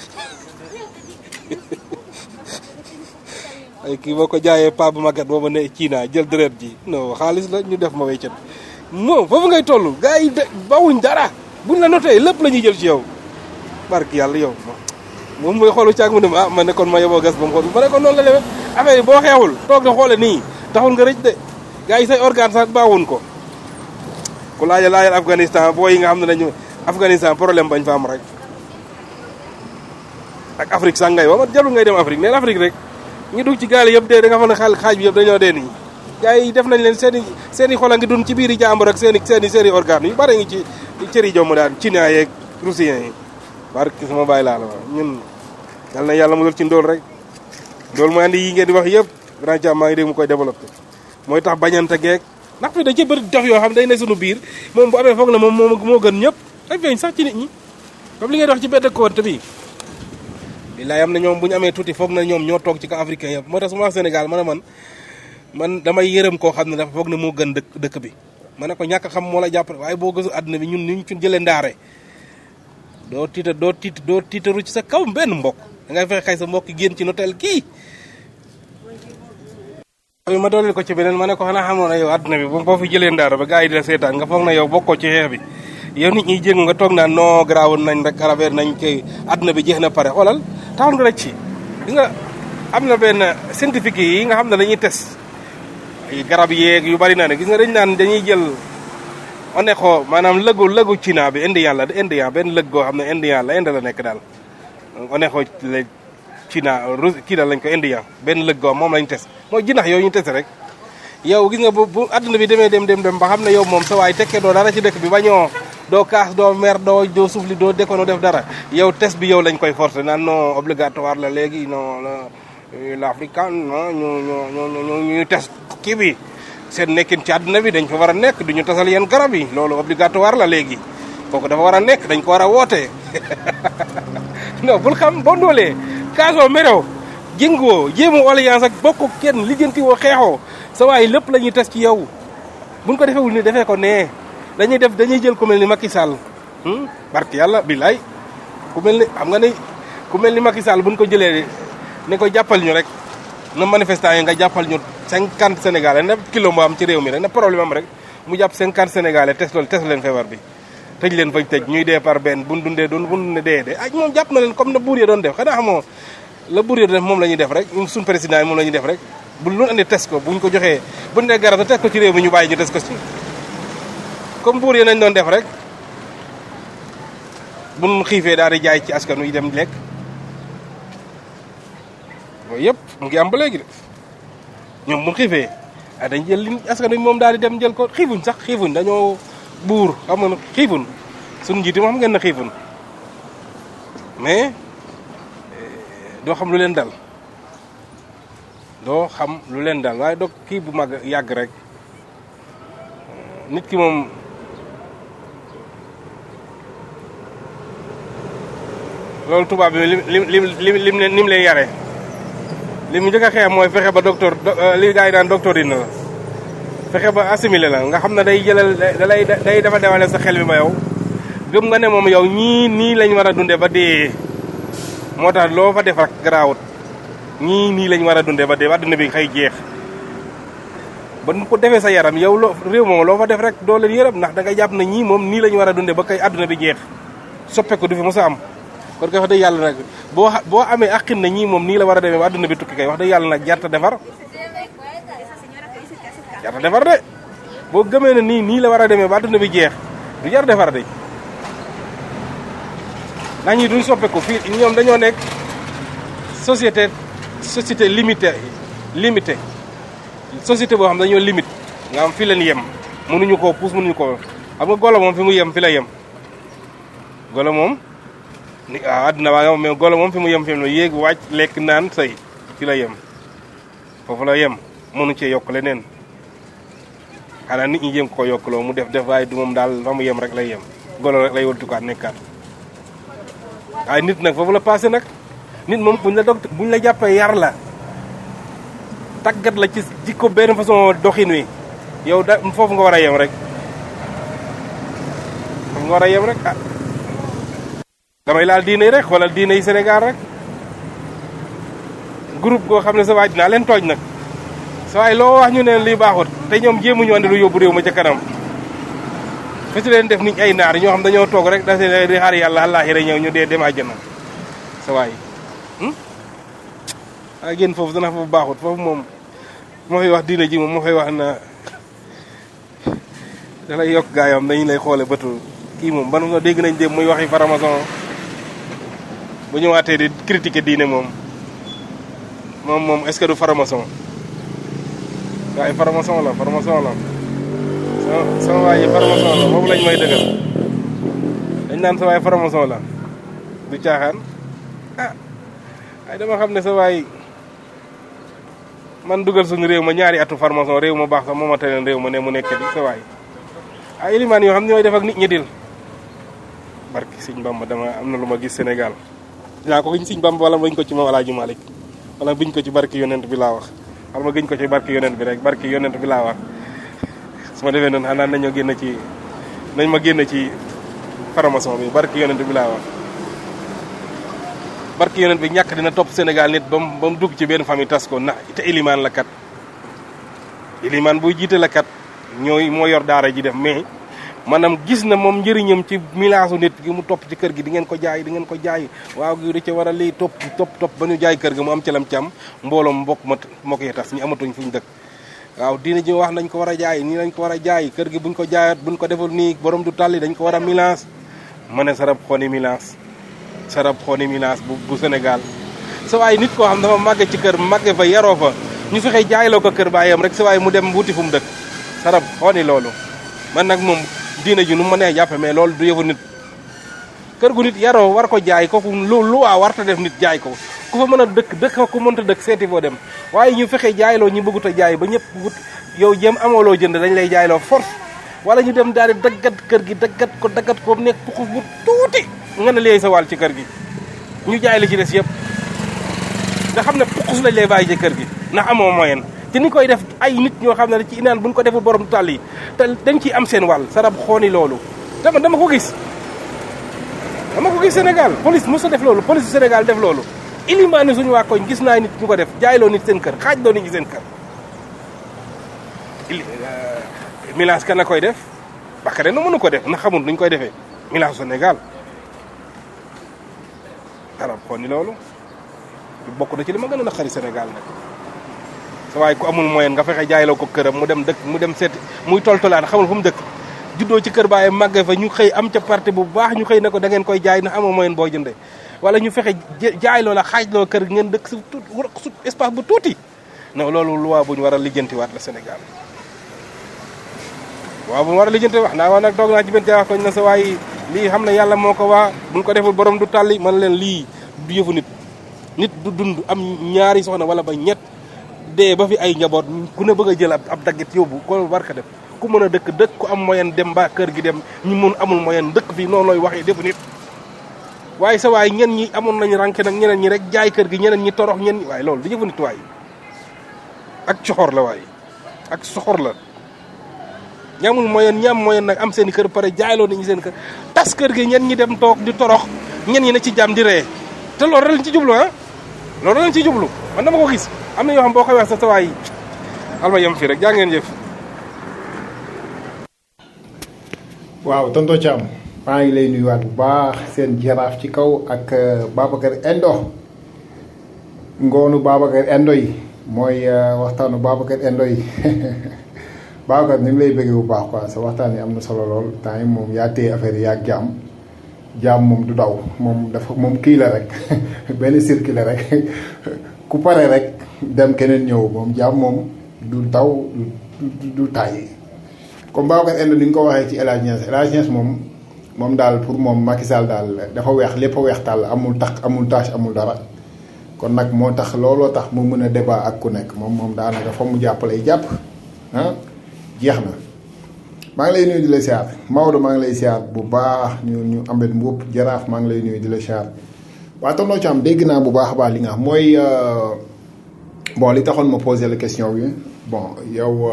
[SPEAKER 10] ay kii boo ko jaayee pa bu magat booba ne China jël deret ji non xaalis la ñu def ma weccat non foofu ngay toll gars yi de bawuñ dara buñ la notee lépp la ñuy jël ci yow barki yàlla yow moom mooy xoolu caag mu ne ah ma ne kon ma yeboo gas ba mu xool ma ne kon noonu la demee affaire yi boo xeexul toog na xoole nii taxul nga rëcc de gars yi say organe sax baawuñ ko ku laajal laajal Afghanistan boo yi nga xam ne dañu Afghanistan problème bañ fa am rek ak Afrique sax ngay wax jarul ngay dem Afrique neen Afrique rek ñu dugg ci gaal yëpp dee da nga xam ne xaal xaaj bi yëpp dañoo dee nii gars yi def nañ leen seen i seen i xol a ngi dund ci biir i jàmbur ak seen i seen i seen i organes yu bare ngi ci cëri jomm daal chinois yeeg russiens yi barki sama bàyyi laa la wax ñun yal na yàlla musal ci ndóol rek ndóol mooy andi yi ngeen di wax yëpp grand Thiam maa ngi dégg mu koy développé mooy tax bañante geeg ndax fi da ci bëri dof yoo xam day ne suñu biir moom bu amee foog na moom moo moo gën ñëpp ay feeñ sax ci nit ñi comme li ngeen wax ci benn compte bi billaay am na ñoom bu ñu amee tuuti foog na ñoom ñoo toog ci camp africain yëpp moo tax su ma wax Sénégal ma ne man man damay yërëm koo xam ne dafa foog ne moo gën dëkk dëkk bi ma ne ko ñàkk xam moo la jàpp waaye boo gëstu àdduna bi ñun ni ñu ci jëlee ndaare doo tiita doo tiit doo tiitaru ci sa kaw benn mbokk da ngay fexe xay sa mbokk génn ci notel kii ma dooleel ko ci beneen ma ne ko xanaa xamoon na yow àdduna bi boo fi jëlee ndaara ba gars yi di la seetaan nga foog na yow bokkoo ci xeex bi yow nit ñi jéngu nga toog naa non garaawul nañ rek arabeer nañ koy àdduna bi jeex na pare xoolal taxul nga rek ci di nga am na benn scientifique yi nga xam ne dañuy test ay garab yeeg yu bari naa ne gis nga dañ naan dañuy jël onexo maanaam lëgu lëgu China bi indien la indien benn lëg goo xam ne indien la Inde la nekk daal onexo la China Rus kii daal lañ ko indien benn lëg goo moom lañ test mooy jinax yooyu ñu test rek yow gis nga bu bu àdduna bi demee dem dem dem ba xam ne yow moom sa waay tekkee doo dara ci dëkk bi bañoo doo kaas doo mer doo doo suufli doo dékono def dara yow test bi yow lañ koy forcé naan non obligatoire la léegi non l'africain non ñu ñu ñu ñu ñuy test kii bi seen nekkin ci àdduna bi dañ fa war a nekk du ñu tasal yenn garab yi loolu obligatoire la léegi kooku dafa war a nekk dañ ko war a woote non bul xam boo ndoolee kaasoo merew jëngoo jéemu alliance ak bokk kenn lijjanti woo xeexoo sa waay lépp la ñuy test ci yow buñ ko defewul ni defee ko nee dañuy def dañuy jël ku mel ni Macky Sall barki yàlla bilaay ku mel ni xam nga ni ku mel ni Macky Sall buñ ko jëlee ne ko jàppal ñu rek na manifestant yi nga jàppal ñu cinquante sénégalais na kilo moo am ci réew mi rek na problème am rek mu jàpp cinquante sénégalais test loolu test leen feebar bi tëj leen fañ tëj ñuy dee par benn buñ dundee doon buñ dundee dee dee ak moom jàpp na leen comme na buur ya doon def xanaa xamoo la buur ya doon def moom la ñuy def rek ñun suñ président yi moom la ñuy def rek bu lu andi test ko buñ ko joxee buñ dee garab test ko ci réew mi ñu bàyyi ñu test ko ci comme buur ya nañ doon def rek buñ xiifee daal di jaay ci askan wi dem lekk yooyu yëpp mu ngi am ba léegi de ñoom buñ xiifee ah dañ jël li askan wi moom daal di dem jël ko xiifuñ sax xiifuñ dañoo buur xam nga xiifun suñu njiit yi moo xam ngeen na xiifun mais doo xam lu leen dal doo xam lu leen dal waaye doo kii bu mag yàgg rek nit ki moom loolu tubaab bi lim lim lim lim lim ni mu leen yare li mu njëkk a xeex mooy fexe ba docteur li gars yi daan docteur dina la fexe ba assimilé la nga xam ne day jëlal da lay day dafa dewale sa xel bi ba yow gëm nga ne moom yow ñii nii lañ war a dunde ba dee moo tax loo fa def rek garaawut ñii nii lañ war a dunde ba dee ba adduna bi xëy jeex ba nu ko defee sa yaram yow loo réew moom loo fa def rek doo leen yërëm ndax da nga jàpp ne ñii moom nii lañ war a dunde ba kay adduna bi jeex soppe ko du fi mos a am kon kay wax dëgg yàlla nag boo boo amee aqin na ñii moom nii la war a demee ba adduna bi tukki kay wax dëgg yàlla nag jarta defar jarta defar de boo gëmee ne nii nii la war a demee ba adduna bi jeex du jar defar de ndax ñii duñ soppeeku fii ñoom dañoo nekk société société limité limité société boo xam dañoo limite nga am fi leen yem mënuñu koo puus mënuñu koo xam nga golo moom fi mu yem fi la yem golo moom ni waaw àdduna waa nga mais golo moom fi mu yem fi mu yéeg wàcc lekk naan say fi la yem foofu la yem mënu cee yokk leneen xanaa nit ñi jéem ko yokkaloo mu def def waaye du moom daal fa mu yem rek lay yem golo rek lay wëltukaat nekkaat waaye nit nag foofu la passé nag nit moom buñ la dog buñ la jàppee yar la tàggat la ci jikko benn façon doxin wi yow da foofu nga war a yem rek foofu nga war a yem rek ah damay laal diine yi rek xoolal diine yi Sénégal rek groupe goo xam ne sa waay dinaa leen tooj nag sa waay loo wax ñu ne lii baaxut te ñoom jéemuñu andi lu yóbbu réew ma ca kanam fa si leen def nit ay naar ñoo xam dañoo toog rek da di xaar yàlla àllaaxira ñëw ñu dee dem àjjana sa waay a génn foofu dana foofu baaxut foofu moom moo fay wax diine ji moom moo fay wax na da lay yokk gaa yoom dañu lay xoole bëtu kii moom ban nga dégg nañ dem muy waxi faramason bu ñëwaatee di critiquer diine moom moom moom est-ce que du faramason gaa yi faramason la faramason la sama sama waay yi faramason la boobu lañ may dëggal dañ naan sa waay faramason la du caaxaan ah ay dama xam ne sa waay man dugal suñu réew ma ñaari atu farmason réew ma baax sax moo ma teneen réew ma ne mu nekk di sa waay ay ilimaan yoo xam ne ñooy def ak nit ñi dil barki Sëñ Bamba dama am na lu ma gis Sénégal dinaa ko giñ Sëñ Bamba wala ma gëñ ko ci Maam Alaaji Malik wala biñ ko ci barki yonent bi laa wax wala ma gëñ ko ci barki yonent bi rek barki yonent bi laa wax su ma defee noonu xanaa nañoo génn ci nañ ma génn ci farmason bi barki yonent bi laa wax barki yonent bi ñàkk dina topp Sénégal nit ba mu ba mu dugg ci benn famille tas ko na te ilimaan la kat ilimaan buy jiite la kat ñooy moo yor daara ji def mais maanaam gis na moom njëriñam ci milaasu nit gi mu topp ci kër gi di ngeen ko jaay di ngeen ko jaay waaw gi da ca war a lii topp topp topp ba ñu jaay kër ga mu am calam cam mbooloom mbokk ma moo koy tas ñu amatuñ fu ñu dëkk waaw diina ji wax nañ ko war a jaay nii lañ ko war a jaay kër gi buñ ko jaayat buñ ko deful nii borom du tàlli dañ ko war a milaas ma ne sarab xooni milaas sarab xooni milaas bu bu Sénégal sa waay nit koo xam dafa màgge ci kër màgge fa yaroo fa ñu fexe jaayloo ko kër baayam rek sa waay mu dem wuti fu mu dëkk sarab xooni loolu man nag moom diina ji nu ma nee jàppe mais loolu du yëfu nit kër gu nit yaroo war ko jaay kooku lu lu waa warta def nit jaay ko ku fa mën a dëkk dëkk ku mënta dëkk seeti foo dem waaye ñu fexe jaayloo ñu bëggut a jaay ba ñëpp wut yow jëm amooloo jënd dañ lay jaayloo force wala ñu dem daal di daggat kër gi daggat ko daggat ko nekk puxus bu tuuti nga ne léegi sa wàll ci kër gi ñu jaay li ci des yëpp nga xam ne puxus lañ lay bàyyi ci kër gi ndax amoo moyen te ni koy def ay nit ñoo xam ne ci inaan buñ ko deful borom tàll yi te dañ ciy am seen wàll sarab xooni loolu dama dama ko gis dama ko gis Sénégal police mos a def loolu police Sénégal def loolu ilimaani suñu waa koñ gis naa nit ñu ko def jaayloo nit seen kër xaaj loo nit ñi seen kër ili milage kan la koy def bakare no mënu ko def na xamul nuñ koy defee milage Sénégal sarab xooni loolu bokk na ci li ma gën a naqari Sénégal nag sa waaye ku amul moyen nga fexe jaayloo ko këram mu dem dëkk mu dem seeti muy toltolaan xamul fu mu dëkk juddoo ci kër baaye màgge fa ñu xëy am ca parti bu baax ñu xëy ne ko da ngeen koy jaay ndax amoo moyen boo jëndee wala ñu fexe jaayloo la xaajloo kër ngeen dëkk su tuut su espace bu tuuti non loolu loi bu ñu war a lijjantiwaat la Sénégal waaw bu ñu war a lijjanti wax naa waa nag doog naa ci benn jaax koñ na sa waay lii xam ne yàlla moo ko waa buñ ko deful borom du tàlli man leen lii du yëfu nit nit du dund am ñaari soxna wala ba ñett dee ba fi ay njaboot ku ne bëgg a jël ab daggit yóbbu ko war ko def ku mën a dëkk dëkk ku am moyen dem ba kër gi dem ñu mun amul moyen dëkk fii noonu looy waxee defu nit waaye sa waay ñen ñi amoon nañu ranke nag ñeneen ñi rek jaay kër gi ñeneen ñi torox ñen ñi waaye loolu du jëfu nit waay ak coxor la waay ak soxor la ñi amul moyen ñi am moyen nag am seen i kër pare jaayloo nañu seen kër tas kër gi ñen ñi dem toog di torox ñen ñi ne ci jàmm di ree te loolu rek lañ ci jublu ah loolu lañ ci jublu man dama ko gis am na yoo xam boo koy wax sa tawaay alma yem fii rek jaa ngeen jëf
[SPEAKER 8] waaw tonton Thiam maa ngi lay nuyuwaat bu baax seen jaraaf ci kaw ak Babacar Endo ngoonu Babacar Endo yi mooy waxtaanu Babacar Endo yi Babacar ni ngi lay bëggee bu baax quoi sa waxtaan yi am na solo lool temps yi moom yaa téye affaire yi yaa jaam jaam moom du daw moom dafa moom kii la rek benn circuit la rek ku pare rek dem keneen ñëw moom jaam moom du daw du du tàyyi comme Babacar Endo ni nga ko waxee ci El Hadj Niass El Hadj Niass moom moom daal pour moom Macky Sall daal dafa weex lépp a weex tàll amul tax amul tâche amul dara kon nag moo tax looloo tax mu mën a débat ak ku nekk moom moom daanaka fa mu jàppale jàpp ah jeex na. maa ngi lay nuyu di la siyaar Maodo maa ngi lay siyaar bu baax ñu ñu Ambet Mbuup jaraaf maa ngi lay nuyu di la siyaar waaye tonton Thiam dégg naa bu baax a baax li nga xam mooy bon li taxoon ma posé la question bi bon yow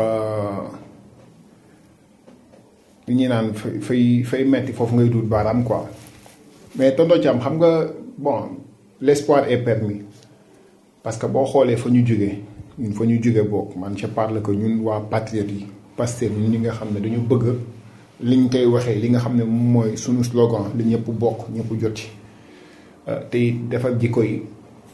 [SPEAKER 8] li ñuy naan fay fay metti foofu ngay duut baaraam quoi mais tonton Thiam xam nga bon l'espoir est permis parce que boo xoolee fa ñu jógee ñun fa ñu jógee bokk man je parle que ñun waa patriotes yi Pastef ñun ñi nga xam ne dañu bëgg liñ koy waxee li nga xam ne moom mooy sunu slogan li ñëpp bokk ñëpp jot ci te it defar jikko yi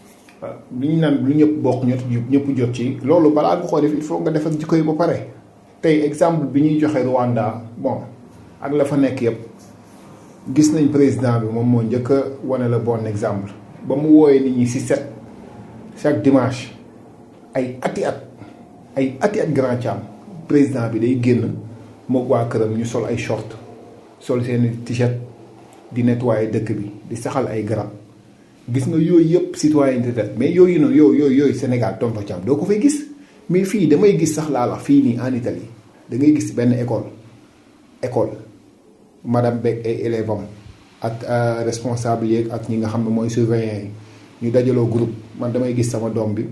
[SPEAKER 8] li ñu naan lu ñëpp bokk ñëpp ñëpp jot ci loolu balaa nga ko def il faut nga defar jikko yi ba pare tey exemple bi ñuy joxe Rwanda bon ak la fa nekk yëpp gis nañ président bi moom moo njëkk a wane la bon exemple ba mu wooyee nit ñi si set chaque dimanche ay ati at ay ati at grand Thiam président bi day génn moog waa këram ñu sol ay short sol seeni t-shirt di nettoyer dëkk bi di saxal ay garab gis nga yooyu yëpp citoyenneté def mais yooyu noonu yooyu yooyu yooyu Sénégal tonton Thiam doo ko fay gis mais fii damay gis sax laa la fii nii en Italie da ngay gis benn école école madame Beck ay élèves am ak responsable yeeg ak ñi nga xam ne mooy surveillant yi ñu dajaloo groupe man damay gis sama doom bi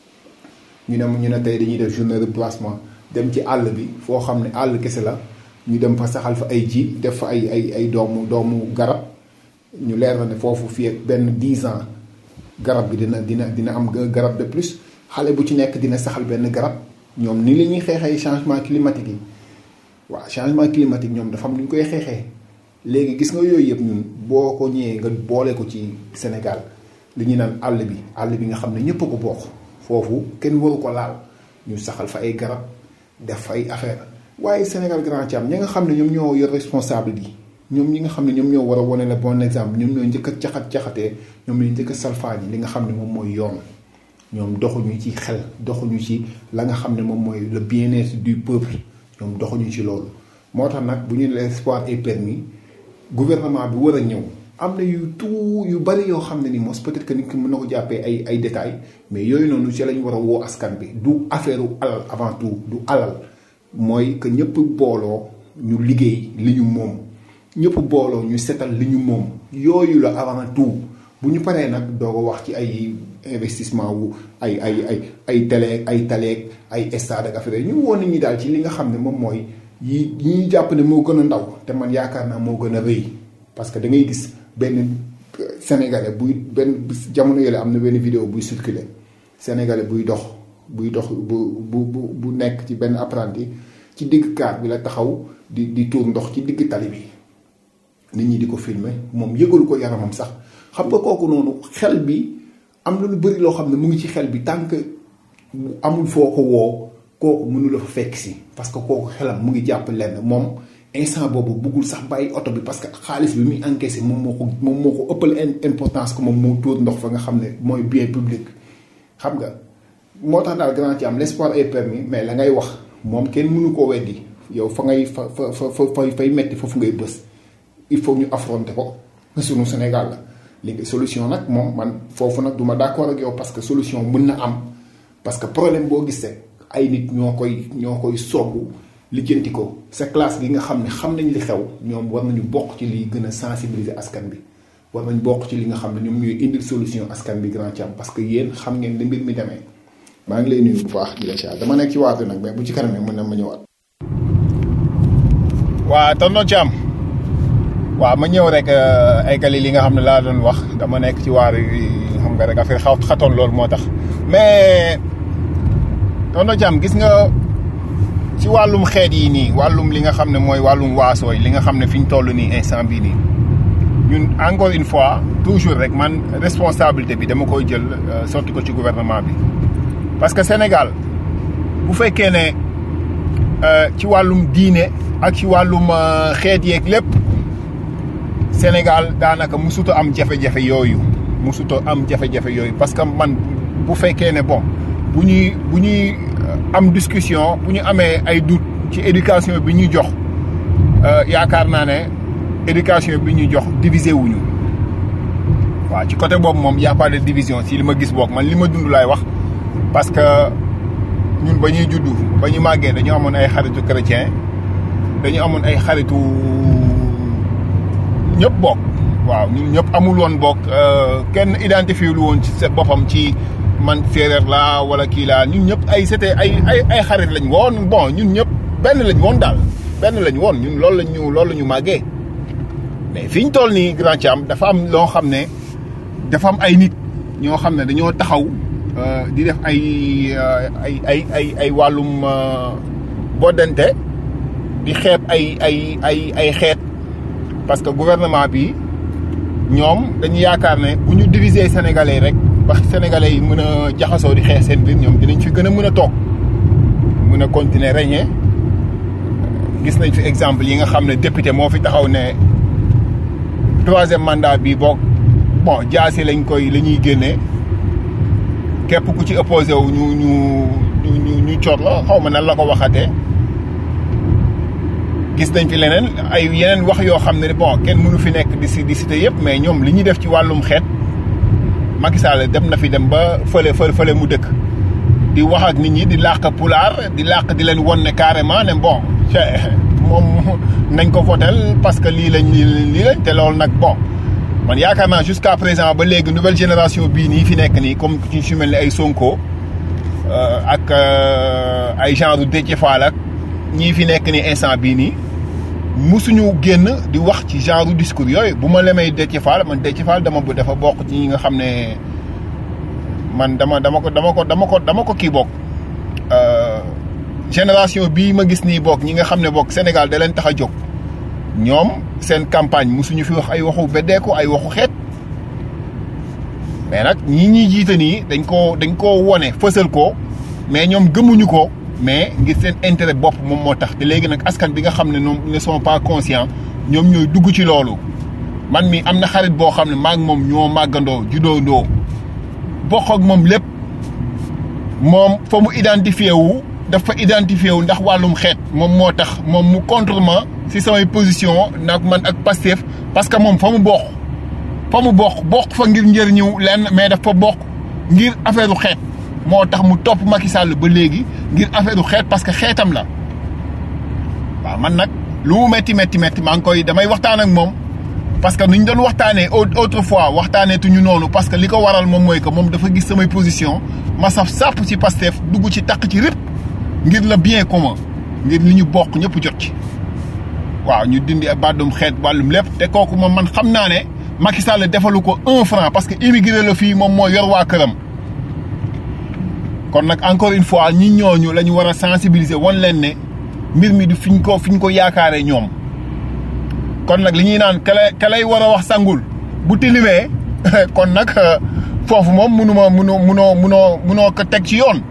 [SPEAKER 8] ñu ne ñu ne tey dañuy def journée de placement dem ci àll bi foo xam ne àll kese la ñu dem fa saxal fa ay ji def fa ay ay ay doomu doomu garab ñu leer na ne foofu fii ak benn 10 ans garab bi dina dina dina am garab de plus xale bu ci nekk dina saxal benn garab ñoom ni la ñuy xeexee changement climatique yi waaw changement climatique ñoom dafa am lu ñu koy xeexee léegi gis nga yooyu yëpp ñun boo ko ñëwee nga boole ko ci Sénégal li ñu naan àll bi àll bi nga xam ne ñëpp a ko bokk foofu kenn waru ko laal ñu saxal fa ay garab def fa ay affaire waaye Sénégal grand Thiam ñi nga xam ne ñoom ñoo yor responsable yi ñoom ñi nga xam ne ñoom ñoo war a wane le bon exemple ñoom ñoo njëkk a caxat caxatee ñoom ñoo njëkk a salfaañi li nga xam ne moom mooy yoon ñoom doxuñu ci xel doxuñu ci la nga xam ne moom mooy le bien-être du peuple ñoom doxuñu ci loolu moo tax nag bu ñu l'espoir est permis gouvernement bi war a ñëw am na yu tout yu bari yoo xam ne ni mos peut-être que nit ki mën na ko jàppee ay ay détails mais yooyu noonu ci lañ war a woo askan bi du affaire alal avant tout du alal mooy que ñëpp booloo ñu liggéey li ñu moom ñëpp booloo ñu setal li ñu moom yooyu la avant tout bu ñu paree nag doo ko wax ci ay investissement wu ay ay ay ay télé ay taleeg ay stade ak affaire ñu woon nit ñi daal ci li nga xam ne moom mooy yi yi ñu jàpp ne moo gën a ndaw te man yaakaar naa moo gën a rëy parce que da ngay gis benn sénégalais buy benn jamono yële am na benn vidéo buy circuler sénégalais buy dox buy dox bu bu bu bu nekk ci benn apprenti ci digg kaar bi la taxaw di di tuur ndox ci digg tali bi nit ñi di ko filmer moom yëgalu ko yaramam sax xam nga kooku noonu xel bi am na lu bëri loo xam ne mu ngi ci xel bi tant que amul foo ko woo kooku mënu la fa fekk si parce que kooku xelam mu ngi jàpp lenn moom instant boobu buggul sax bàyyi oto bi parce que xaalis bi muy encaissé moom moo ko moom moo ko ëppal importance que moom moo tuur ndox fa nga xam ne mooy bien public xam nga moo tax daal grand ci am l'espoir est permis mais la ngay wax moom kenn mënu koo weddi yow fa ngay fa fa fa fa fay metti foofu ngay bës il faut ñu affronter ko sunu Sénégal la léegi solution nag moom man foofu nag du ma d'accord ak yow parce que solution mën na am parce que problème boo gis rek ay nit ñoo koy ñoo koy soggu lijjanti ko sa classe gi nga xam ne xam nañ li xew ñoom war nañu bokk ci liy gën a sensibiliser askan bi war nañ bokk ci li nga xam ne ñoom ñooy indil solution askan bi grand Thiam parce que yéen xam ngeen ne mbir mi demee maa ngi lay nuyu bu baax di la siyaar dama nekk ci waatu nag mais bu ci kanamee mën na ma ñëwaat. waa tonton Thiam waaw ma ñëw rek eggali li nga xam ne laa doon wax dama nekk ci waar yi xam nga rek affaire xaw xatoon loolu moo tax mais tonton Thiam gis nga ci wàllum xeet yi nii wàllum li nga xam ne mooy wàllum waasooy li nga xam ne fi ñu toll nii instant bii nii ñun encore une fois toujours rek man responsabilité bi dama koy jël sotti ko ci gouvernement bi parce que Sénégal bu fekkee ne ci wàllum diine ak ci wàllum xeet yeeg lépp Sénégal daanaka musuta am jafe-jafe yooyu musuta am jafe-jafe yooyu parce que man bu fekkee ne bon bu ñuy bu ñuy am discussion bu ñu amee ay doute ci éducation bi ñuy jox yaakaar naa ne éducation bi ñuy jox diviser wuñu waaw ci côté boobu moom y a pas de division si li ma gis boog man li ma dund laay wax parce que ñun ba ñuy juddu ba ñu màggee dañu amoon ay xaritu chrétien dañu amoon ay xaritu ñëpp bokk waaw ñun ñëpp amul woon bokk kenn identifié lu woon ci sa boppam ci man séeréer laa wala kii laa ñun ñëpp ay c'était ay ay ay xarit lañ woon bon ñun ñëpp benn lañ woon daal benn lañ woon ñun loolu lañ ñu loolu la ñu màggee mais fi ñu toll nii grand Thiam dafa am loo xam ne dafa am ay nit ñoo xam ne dañoo taxaw di def ay ay ay ay ay wàllum boddante di xeeb ay ay ay ay xeet parce que gouvernement bi ñoom dañu yaakaar ne bu ñu diviser sénégalais rek ba sénégalais yi mën a jaxasoo di xeex seen biir ñoom dinañ fi gën a mën a toog mën a continuer régner gis nañ fi exemple yi nga xam ne député moo fi taxaw ne troisième mandat bi boog bon jaasi lañ koy la ñuy génnee képp ku ci opposé wu ñu ñu ñu ñu ñu cor la xaw ma nan la ko waxatee gis nañ fi leneen ay yeneen wax yoo xam ne bon kenn mënu fi nekk di si di cité yëpp mais ñoom li ñuy def ci wàllum xeet Macky Sall dem na fi dem ba fële fële fële mu dëkk di wax ak nit ñi di làq pulaar di làq di leen won ne carrément ne bon moom nañ ko votel parce que lii lañ lii lañ te loolu nag bon man yaakaar naa jusqu'à présent ba léegi nouvelle génération bii nii fi nekk nii comme ci su mel ni ay Sonko ak ay genre Déthié Fall ak ñii fi nekk nii instant bii nii musuñu génn di wax ci genre discours yooyu bu ma lemee Déthié Fall man Déthié Fall dama bu dafa bokk ci ñi nga xam ne man dama dama ko dama ko dama ko dama ko kii bokk génération bii ma gis nii bokk ñi nga xam ne bokk Sénégal da leen tax a jóg ñoom seen campagne musuñu fi wax ay waxu beddeeku ay waxu xeet mais nag ñi ñuy jiite nii dañ koo dañ koo wone fësal ko mais ñoom gëmuñu ko mais ngir seen intérêt bopp moom moo tax te léegi nag askan bi nga xam ne ñoom ne sont pas conscients ñoom ñooy dugg ci loolu man mi am na xarit boo xam ne maa ngi moom ñoo màggandoo judoondoo bokk ak moom lépp moom fa mu identifié wu dafa identifié wu ndax wàllum xeet moom moo tax moom mu contre ma si samay position nag man ak Pastef parce que moom fa mu bokk fa mu bokk bokk fa ngir njëriñu lenn mais dafa bokk ngir affaire u xeet moo tax mu topp Macky Sall ba léegi ngir affaire u xeet parce que xeetam la waaw man nag lu mu métti métti métti maa ngi koy damay waxtaan ak moom parce que nuñ doon waxtaanee autrefois waxtaanee tuñu noonu parce que li ko waral moom mooy que moom dafa gis samay position ma saf sàpp ci Pastef dugg ci taq ci rip ngir le bien commun ngir li ñu bokk ñëpp jot ci waaw ñu dindi bàddum xeet wàllum lépp te kooku moom man xam naa ne Macky Sall defalu ko un franc parce que immigré la fii moom moo yor waa këram kon nag encore une fois ñi ñooñu la ñu war a sensibiliser wan leen ne mbir mi du fiñ ko fiñ ko yaakaaree ñoom kon nag li ñuy naan ka lay ka lay war a wax sangul bu tilimee kon nag foofu moom munuma munoo munoo munoo munoo ko teg ci yoon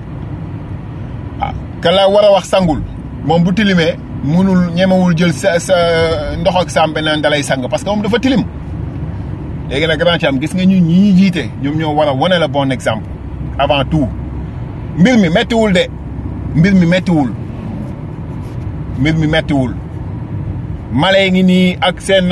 [SPEAKER 8] waaw ka la war a wax sangul moom bu tilimee munul ñemewul jël sa sa ndox ak sàmbe naan dalay sang parce que moom dafa tilim léegi nag grand am gis nga ñu ñi ñuy jiite ñoom ñoo war a wane la bon exemple avant tout mbir mi méttiwul de mbir mi méttiwul mbir mi méttiwul male ngi nii ak seen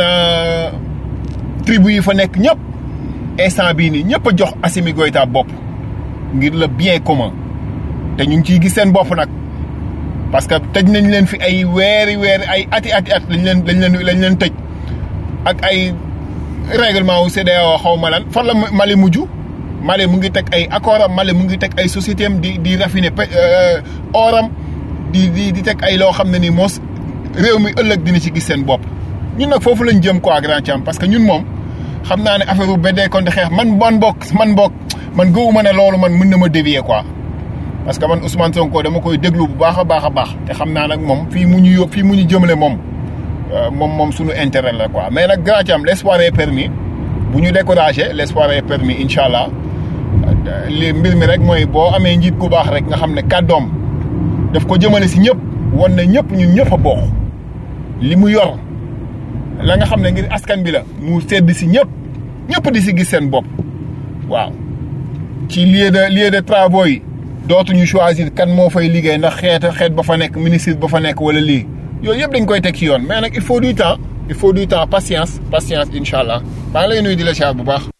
[SPEAKER 8] tribu yi fa nekk ñëpp instant bii nii ñëpp a jox Assimi Goïta bopp ngir le bien commun te ñu ngi ciy gis seen bopp nag parce que tëj nañ leen fi ay weeri weeri ay ati ati at lañ leen lañ leen lañ leen tëj ak ay règlement wu CEDEAO xaw ma lan fan la Mali mujj Mali mu ngi teg ay accord am Mali mu ngi teg ay société am di di raffiner oram di di di teg ay loo xam ne ni moos réew mi ëllëg dina ci gis seen bopp ñun nag foofu lañ jëm quoi grand Thiam parce que ñun moom xam naa ne affaire bu beddee kon di xeex man man bokk man bokk man gëwuma ne loolu man mën na ma dévier quoi parce que man Ousmane Sonko dama koy déglu bu baax a baax a baax te xam naa nag moom fii mu ñu yób fii mu ñu jëmale moom moom moom suñu intérêt la quoi mais nag grand Thiam l'espoir est permis bu ñu découragé l'espoir est permis incha allah li mbir mi rek mooy boo amee njiit ku baax rek nga xam ne kàddoom daf ko jëmale si ñëpp wan na ñëpp ñun ñëpp a bokk li mu yor la nga xam ne ngir askan bi la mu sedd si ñëpp ñëpp di si gis seen bopp waaw ci lieu de lieu de travaux yi dootuñu choisir kan moo fay liggéey ndax xeet xeet ba fa nekk ministre ba fa nekk wala lii yooyu yëpp dañ koy teg ci yoon mais nag il faut du temps il faut du temps patience patience incha allah maa ngi lay nuyu di la siyaar bu baax.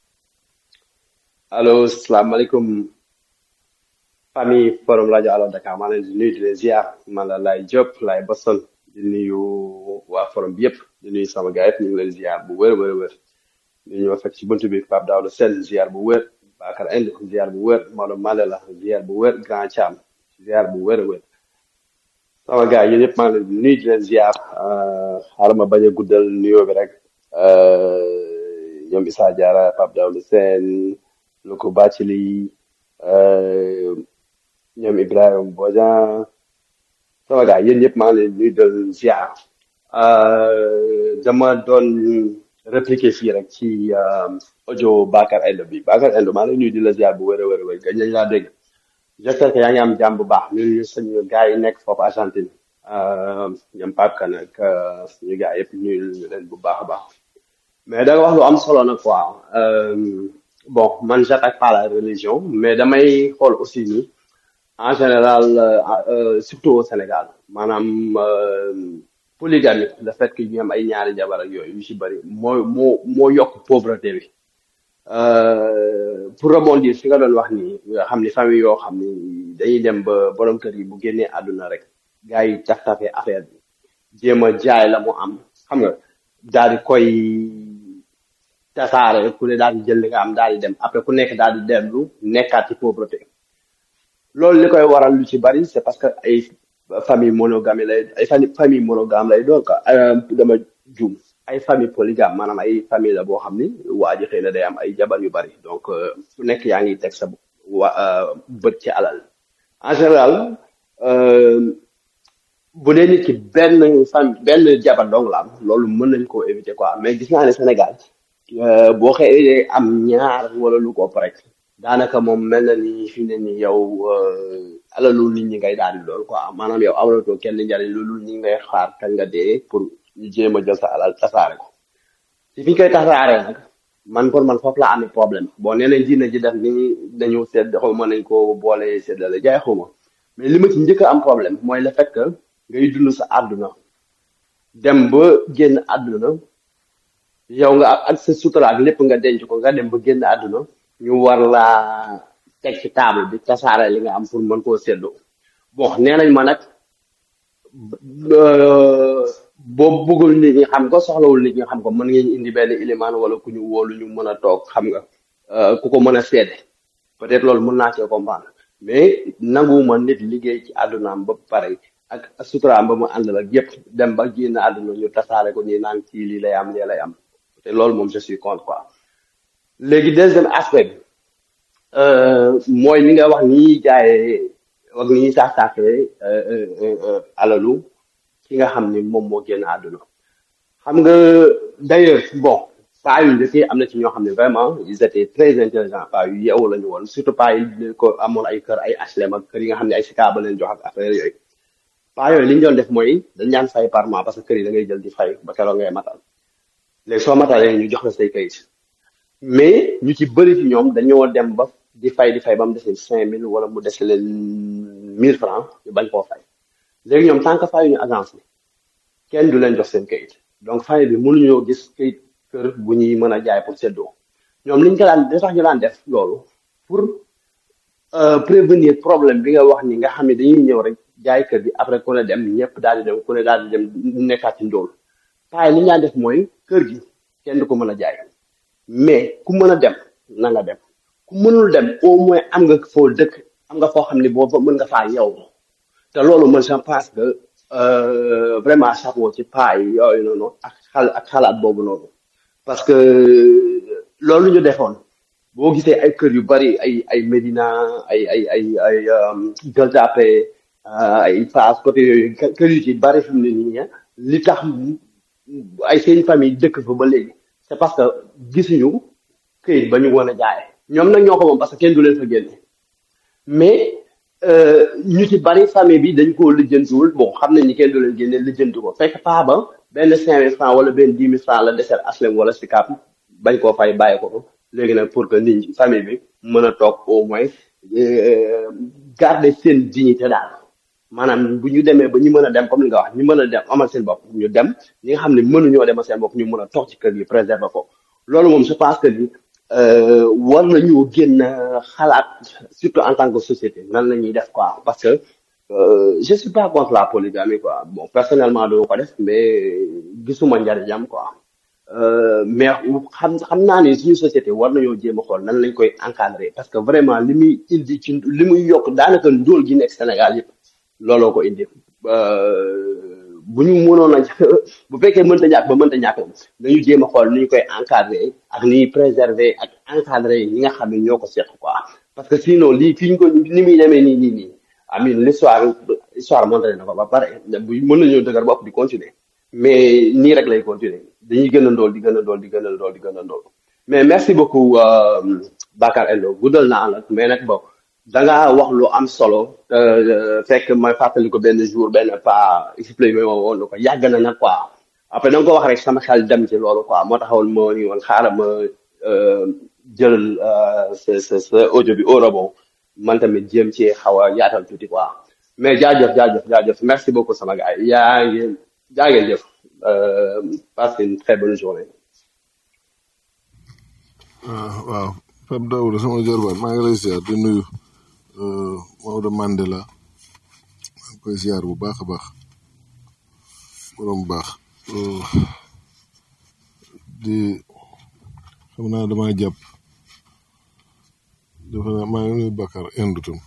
[SPEAKER 11] allo salaamaaleykum famille forum rajo Allo Dakar maa leen di nuyu di leen ziar man la Laye Diop Laye Boston di nuyu waa forum bi yëpp di nuyu sama gars yëpp ñu ngi leen ziar bu wér wér wér ñu ñëw fekk ci buntu bi Pape Daouda Sène ziar bu wér Bakar Inde ziar bu wér Maodo Malela ziar bu wér Grand Thiam ziar bu wér wér sama gars yéen yëpp maa ngi leen di nuyu di leen ziar xaaral ma bañ a guddal nuyoo bi rek ñoom Issa Diarra Pape Daouda Sène Loko Bathily ñoom Ibrahima Bodian sama gars yéen ñëpp maa ngi leen di nuyu di ziar dama doon répliquer fii rek ci audio Bakar Endo bi Bakar Endo maa ngi lay nuyu di la ziar bu wér a wér a wér gañ lañ laa dégg j'espère que yaa ngi am jàmm bu baax ñun ñu suñu gars yi nekk foofu Argentine ñoom Pape Kane ak suñu gars yëpp nuyu ñu leen bu baax a baax mais da nga wax lu am solo nag quoi bon man j'attaque pas la religion mais damay xool aussi ni en général surtout au Sénégal maanaam polygamie le fait que ñu am ay ñaari jabar ak yooyu yu ci bëri moo moo moo yokk pauvreté bi pour rebondir fi nga doon wax nii nga xam ni famille yoo xam ni dañuy dem ba borom kër yi bu génnee àdduna rek gars yi taf tafee affaire bi jéem a jaay la mu am xam nga daal di koy tasaare ku ne daal di jël li nga am daal di dem après ku nekk daal di dellu nekkaat ci pauvreté loolu li koy waral lu ci bari c'est parce que ay famille monogame lay ay famille monogame lay doon quoi dama juum ay famille polygame maanaam ay famille la boo xam ni waa ji xëy na day am ay jabar yu bari donc ku nekk yaa ngi teg sa wa bët ci alal en général bu dee nit ki benn famille benn jabar dong la am loolu mën nañ koo éviter quoi mais gis naa ne Sénégal boo xëyee am ñaar wala lu ko ëpp rek daanaka moom mel na ni fi ne ni yow alalu nit ñi ngay daal di doon quoi maanaam yow amatoo kenn njariñ loolu nit ñi ngay xaar kañ nga dee pour ñu jéem a jël sa alal tasaare ko ci fi ñu koy tasaaree nag man pour man foofu laa amee problème bon nee nañ diina ji def ni dañu sedd xaw ma nañ ko boole seddale jaay xaw ma mais li ma ci njëkk a am problème mooy le fait que ngay dund sa àdduna dem ba génn àdduna yow nga ak sa sutura ak lépp nga denc ko nga dem ba génn àdduna ñu war laa teg ci table bi tasaare li nga am pour mën koo séddoo bon nee nañ ma nag boo bëggul nit ñi xam ko soxlawul nit ñi xam ko mën ngeen indi benn ilimaan wala ku ñu wóolu ñu mën a toog xam nga ku ko mën a seede peut-être loolu mën naa cee comprendre mais nanguwuma nit liggéey ci àddunaam ba pare ak suturaam ba mu àndal ak yépp dem ba génn àdduna ñu tasaare ko nii naan kii lii lay am lii lay am te loolu moom je suis contre quoi léegi deuxième aspect bi mooy li nga wax ni ñuy jaayee ak ni ñuy saax saaxee alalu ki nga xam ni moom moo génn àdduna xam nga d'ailleurs bon paa yu njëkk yi am na ci ñoo xam ne vraiment ils étaient très intelligents paa yu yeewu la ñu woon surtout paa yi ko amoon ay kër ay HLM ak kër yi nga xam ne ay sika ba leen jox ak affaire yooyu paa yooyu li ñu doon def mooy dañ daan fay par mois parce que kër yi da ngay jël di fay ba keroog ngay matal léegi soo matalee ñu jox la say kayit mais ñu ci bëri ci ñoom dañoo dem ba di fay di fay ba mu dese cinq mille wala mu dese leen mille francs ñu bañ koo fay léegi ñoom tant que fayuñu agence bi kenn du leen jox seen kayit donc famille bi mënuñoo gis kayit kër bu ñuy mën a jaay pour seddoo ñoom liñ ko daan li tax ñu daan def loolu pour prévenir problème bi nga wax ni nga xam ne dañuy ñëw rek jaay kër gi après ku ne dem ñëpp daal di dem ku ne daal di dem nekkaat ci ndóol paay li ñu daan def mooy kër gi kenn du ko mën a jaay mais ku mën a dem na nga dem ku mënul dem au moins am nga foo dëkk am nga foo xam ne boo mën nga faa yow te loolu man je pense que vraiment chapeau ci paa yi yooyu noonu ak xal ak xalaat boobu noonu parce que loolu ñu defoon boo gisee ay kër yu bari ay ay Médina ay ay ay ay Gueule Tapée ay Fass côté yooyu kër yu ci bari fi mu ne nii li tax ay seen famille dëkk fa ba léegi c'est parce que gisuñu këyit ba ñu woon a jaay ñoom nag ñoo ko moom parce que kenn du leen fa génne mais ñu ci bari famille bi dañ koo lijjantiwul bon xam nañ ni kenn du leen génne lijjanti ko fekk paa ba benn cinq mille francs wala benn dix mille francs la desel aslem wala sikap bañ koo fay bàyyi ko léegi nag pour que nit ñi famille bi mën a toog au moins garder seen dignité daal maanaam bu ñu demee ba ñu mën a dem comme li nga wax ñu mën a dem amal seen bopp ñu dem ñi nga xam ne mënuñoo demal seen bopp ñu mën a toog ci kër gi préserver ko loolu moom je pense que ni war nañu génn xalaat surtout en tant que société nan la ñuy def quoi parce que je suis pas contre la polygamie quoi bon personnellement dama ko def mais gisuma njariñam quoi mais xam xam naa ne suñu société war nañoo jéem a xool nan lañ koy encadrer parce que vraiment li muy indi ci li muy yokk daanaka ndóol gi nekk Sénégal yëpp looloo ko indi bu ñu mënoon a bu fekkee mënta ñàkk ba mënta ñàkk dañu jéem a xool ni ñu koy encadrer ak ni ñuy préserver ak encadrer ñi nga xam ne ñoo ko seq quoi parce que sinon lii fi ñu ko ni muy demee nii nii nii amin l'histoire histoire montré na ko ba pare bu mën nañoo dëgër bopp di continuer mais nii rek lay continuer dañuy gën a ndool di gën a ndool di gën a ndool di gën a ndool mais merci beaucoup Bakar Endo guddal naa nag mais nag bon da nga wax lu am solo euh, fekk ma fàttali ko benn jour benn pas expliqué ma woon ko yàgg na nag quoi après da nga ko wax rek sama xel dem ci loolu quoi moo taxawal moo ni woon xaaral ma euh, jël euh, sa sa sa audio bi au rebond man tamit jéem ci xaw a yaatal tuuti quoi mais jaajëf jaajëf jaajëf merci beaucoup sama gars yi yaa ngi jaa ngeen jëf euh, passe une très bonne journée.
[SPEAKER 7] ah waaw Pape Daouda sama jarbaat maa ngi lay ziar di nuyu euh, Maodo Mandela maa ngi koy ziar bu baax a baax borom baax Euh, di xam naa damaa jàpp dafa naa maa ngi nuyu Bakar Inde tam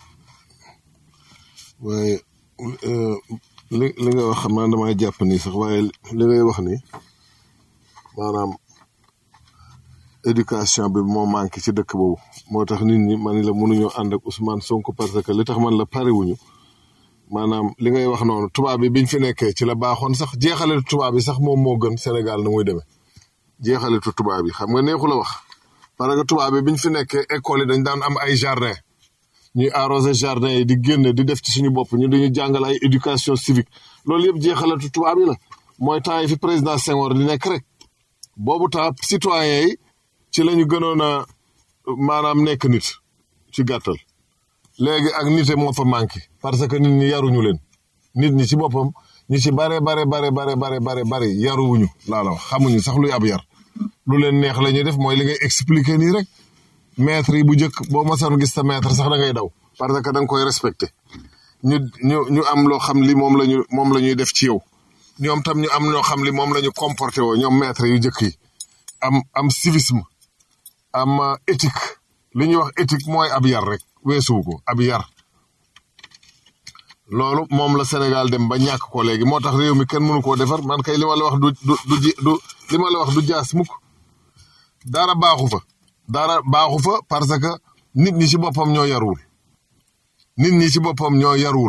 [SPEAKER 7] waaye euh, li li nga wax xam naa damaa jàpp nii sax waaye li ngay wax nii maanaam éducation bi moo manqué ci dëkk boobu moo tax nit ñi man la mënuñoo ànd ak Ousmane Sonko parce que li tax man la pare wuñu maanaam li ngay wax noonu tubaab bi biñ fi nekkee ci la baaxoon sax jeexaletu tubaab bi sax moom moo gën Sénégal na muy demee jeexaletu tubaab bi xam nga neexu la wax parce que tubaab bi biñ fi nekkee école yi dañ daan am ay jardin ñuy arrosé jardin yi di génn di def ci suñu bopp ñu dañu jàngal ay éducation civique loolu yëpp jeexaletu tubaab yi la mooy temps yi fi président Senghor di nekk rek boobu temps citoyen yi ci la ñu gënoon a maanaam nekk nit ci gàttal léegi ak nite moo fa manqué parce que nit ñi yaruñu leen nit ñi ci boppam ñu ci bare bare bare bare bare bare bare yaruwuñu laa la wax xamuñu sax luy ab yar lu leen neex la ñuy def mooy li ngay expliquer nii rek maître yi bu njëkk boo masoon gis sa maître sax da ngay daw parce que da nga koy respecté ñu ñu ñu am loo xam li moom la ñu moom la ñuy def ci yow ñoom tam ñu am loo xam li moom la ñu comporté woo ñoom maître yu njëkk yi am am civisme am euh, éthique li ñuy wax éthique mooy ab yar rek weesuwu ko ab yar loolu moom la Sénégal dem ba ñàkk ko léegi moo tax réew mi kenn mënu koo defar man kay li ma la wax du du du ji- du li ma la wax du jaas mukk dara baaxu fa dara baaxu fa parce que nit ñi ci boppam ñoo yarwul nit ñi ci boppam ñoo yarwul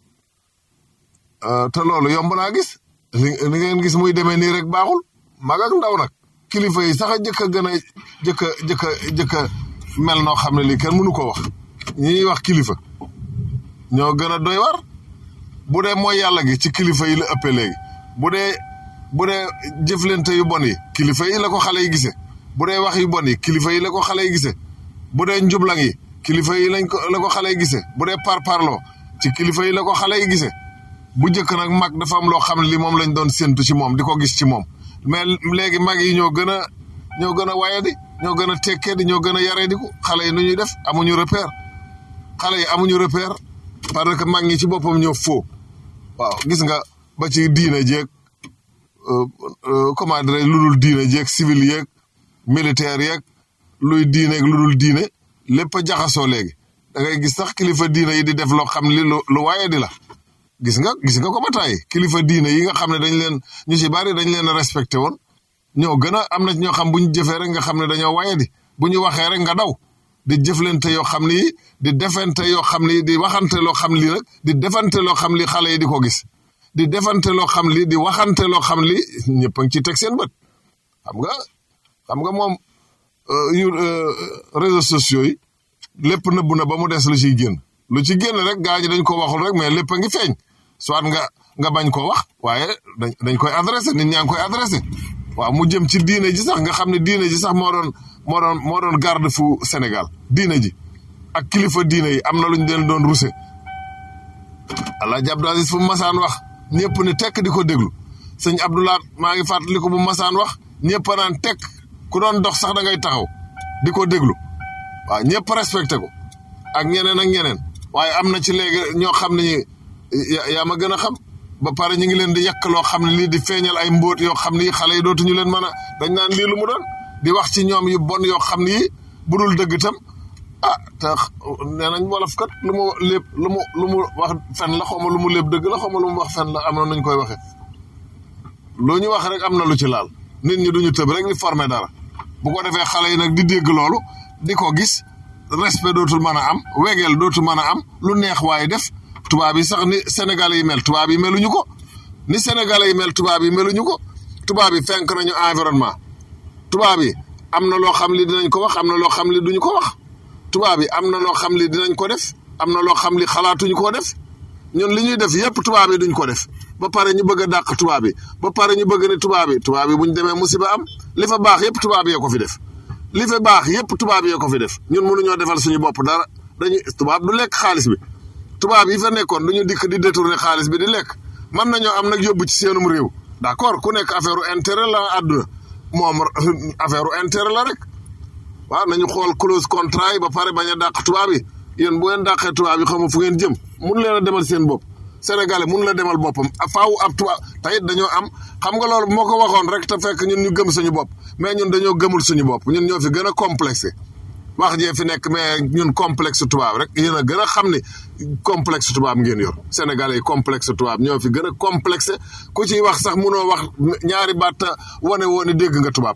[SPEAKER 7] Euh, te loolu yomb naa gis li li ngeen gis muy demee nii rek baaxul mag ak ndaw nag kilifa yi sax a jëkk a gën a jëkk a jëkk a jëkk a mel noo xam ne lii kenn mënu ko wax ñi ñuy wax kilifa ñoo gën a doy war bu dee mooy yàlla gi ci kilifa yi la ëppee léegi bu dee bu dee jëflante yu bon yi kilifa yi la ko xale yi gisee bu dee wax yu bon yi kilifa yi la ko xale yi gisee bu dee njublang yi kilifa yi lañ ko la ko xale yi gisee bu dee parparloo ci kilifa yi la ko xale yi gisee bu njëkk nag mag dafa am loo xam ne li moom lañ doon séntu ci moom di ko gis ci moom mais léegi mag yi ñoo gën a ñoo gën a waye di ñoo gën a tekkee di ñoo gën a yaree di ko xale yi nu ñuy def amuñu repère xale yi amuñu repère parce que mag ñi ci boppam ñoo faux waaw gis nga ba ci diine jeeg euh, euh, comment dirais lu dul diine jeeg civil yeeg militaire yeeg luy diine ak lu dul diine lépp a jaxasoo léegi da ngay gis sax kilifa diine yi di def loo xam li lu lu waaye di la gis nga gis nga ko ba tàyyi kilifa diine yi nga xam ne dañ leen ñu ci bari dañ leen a respecté woon ñoo gën a am na ci ñoo xam bu ñu jëfee rek nga xam ne dañoo waye di bu ñu waxee rek nga daw di jëflante yoo xam ni di defante yoo xam ni di waxante loo xam li nag di defante loo xam li xale yi di ko gis di defante loo xam li di waxante loo xam li ñëpp a ngi ciy teg seen bët xam nga xam nga moom euh, yu euh, réseaux sociaux yi lépp nëbbu na ba mu des lu ciy génn lu ci génn rek gaa ñi dañ ko waxul rek mais lépp a ngi feeñ soit nga nga bañ ko wax waaye dañ dañ koy adressé nit ñaa ngi koy adressé waaw mu jëm ci diine ji sax nga xam ne diine ji sax moo doon moo doon moo doon garde fu Sénégal diine ji ak kilifa diine yi am na lu ñu leen doon ruse Alaaji Abdou Aziz fu mu masaan wax ñëpp ne tekk di ko déglu sëñ Abdoulaat maa ngi fàttali ko bu masaan wax ñëpp a naan tekk ku doon dox sax da ngay taxaw di ko déglu waaw ñëpp respecté ko ak ñeneen ak ñeneen waaye am na ci léegi ñoo xam ne ñi ya- yaa ma gën a xam ba pare ñu ngi leen di yàq loo xam ne lii di feeñal ay mbóot yoo xam ne xale yi dootuñu leen mën a dañ naan lii lu mu doon di wax ci ñoom yu bon yoo xam ne bu dul dëgg tam ah te nee nañ wolof kat lu mu lépp lu mu lu mu wax fen la xaw ma lu mu lépp dëgg la xaw ma lu mu wax fen la am na nuñ koy waxee lu ñu wax rek am na lu ci laal nit ñi duñu tëb rek di former dara bu ko defee xale yi nag di dégg loolu di ko gis respect dootul mën a am wegeel dootul mën a am lu neex waaye def tubaab yi sax ni Sénégalais yi mel tubaab yi meluñu ko ni Sénégalais yi mel tubaab yi meluñu ko tubaab yi fenk nañu environnement tubaab yi am na loo xam li dinañ ko wax am na loo xam li duñu ko wax tubaab yi am na loo xam li dinañ ko def am na loo xam li xalaatuñu koo def ñun li ñuy def yépp tubaab yi duñ ko def ba pare ñu bëgg a dàq tubaab yi ba pare ñu bëgg ne tubaab yi tubaab yi bu ñu demee musiba am li fa baax yépp tubaab yee ko fi def li fa baax yépp tubaab yee ko fi def ñun mënuñoo defal suñu bopp dara dañuy tubaab du lekk xaalis bi tubaab yi fa nekkoon duñu dikk di détourner xaalis bi di lekk mën nañoo am nag yóbbu ci seenum réew d'accord ku nekk affaire u intérêt la àdduna moom affaire u intérêt la rek waaw nañu xool clause contrat yi ba pare bañ a dàq tubaab yi yéen bu ngeen dàqee tubaab yi xam fu ngeen jëm mun leen a demal seen bopp sénégalais mun la demal boppam faaw ab tubaab tayit dañoo am xam nga loolu moo ko waxoon rek te fekk ñun ñu gëm suñu bopp mais ñun dañoo gëmul suñu bopp ñun ñoo fi gën a complexé wax jee fi nekk mais ñun complexe tubaab rek yéen a gën a xam ni complexe tubaab ngeen yor sénégalais yi complexe tubaab ñoo fi gën a complexé ku ciy wax sax munoo wax ñaari baat wane woo ni dégg nga tubaab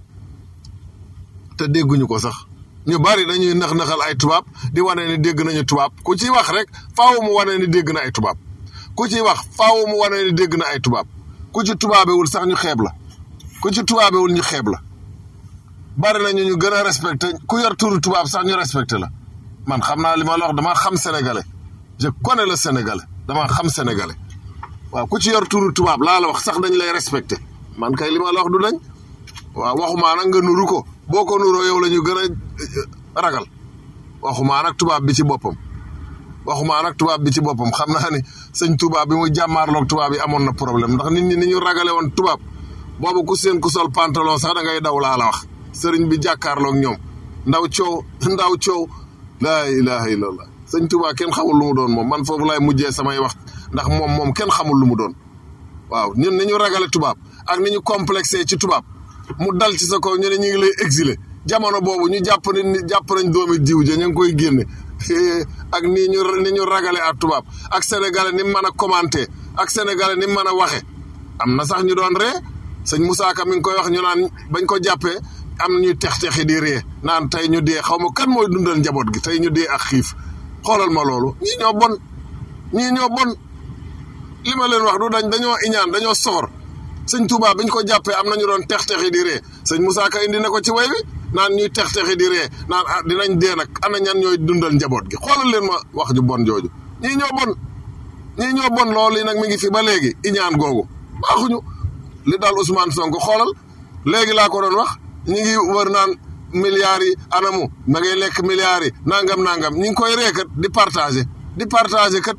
[SPEAKER 7] te dégguñu ko sax ñu bari dañuy nax-naxal ay tubaab di wane ni dégg nañu tubaab ku ciy wax rek faaw mu wane ni dégg na ay tubaab ku ciy wax faaw mu wane ni dégg na ay tubaab ku ci tubaabewul sax ñu xeeb la ku ci tubaabewul ñu xeeb la bari nañu ñu gën a respecté ku yor turu tubaab sax ñu respecté la man xam naa li ma la wax dama xam sénégalais je connais le sénégalais dama xam sénégalais waaw ku ci yor turu tubaab laa la wax sax dañ lay respecté man kay li ma la wax du dañ waaw waxumaa nag nga nuru ko boo ko nuroo yow la ñu gën a ragal waxumaa nag tubaab bi ci boppam waxumaa nag tubaab bi ci boppam xam naa ni sëñ tubaab bi mu jàmmaarloog tubaab yi amoon na problème ndax nit ñi ni ñu ragale woon tubaab boobu ku seen ku sol pantalon sax da ngay daw laa la wax sëriñ bi jàkkaarloog ñoom ndaw coow ndaw coow laa ilaha illallah sëñ tubaab kenn xamul lu mu doon moom man foofu laay mujjee samay wax ndax moom moom kenn xamul lu mu doon waaw ñun ni ñu ragale tubaab ak ni ñu complexé ci tubaab mu dal ci sa kaw ñu ne ñu ngi lay exilé jamono boobu ñu jàpp ni jàpp nañ doomi diw ja ñu ngi koy génne ak nii ñu ni ñu ragale ak tubaab ak sénégalais ni mu mën a commenté ak sénégalais ni mu mën a waxe am na sax ñu doon ree sëñ Moussa Ka mi ngi koy wax ñu naan bañ ko jàppee am na ñuy tex-texi di ree naan tey ñu dee xaw ma kan mooy dundal njaboot gi tey ñu dee ak xiif xoolal ma loolu ñii ñoo bon ñii ñoo bon li ma leen wax du dañ dañoo iñaan dañoo soxor sëñ Touba biñ ko jàppee am na ñu doon tex-texi di ree sëñ Moussa Ka indi na ko ci way wi naan ñuy tex-texi di ree naan ah dinañ dee nag ana ñan ñooy dundal njaboot gi xoolal leen ma wax ju bon jooju ñii ñoo bon ñii ñoo bon loolu yi nag mi ngi fi ba léegi iñaan googu baaxuñu li daal Ousmane Sonko xoolal léegi laa ko doon wax ñi ngi wër naan milliards yi anamu ma ngay lekk milliards yi nangam nangam ñi ngi koy reekat di partager di partager kat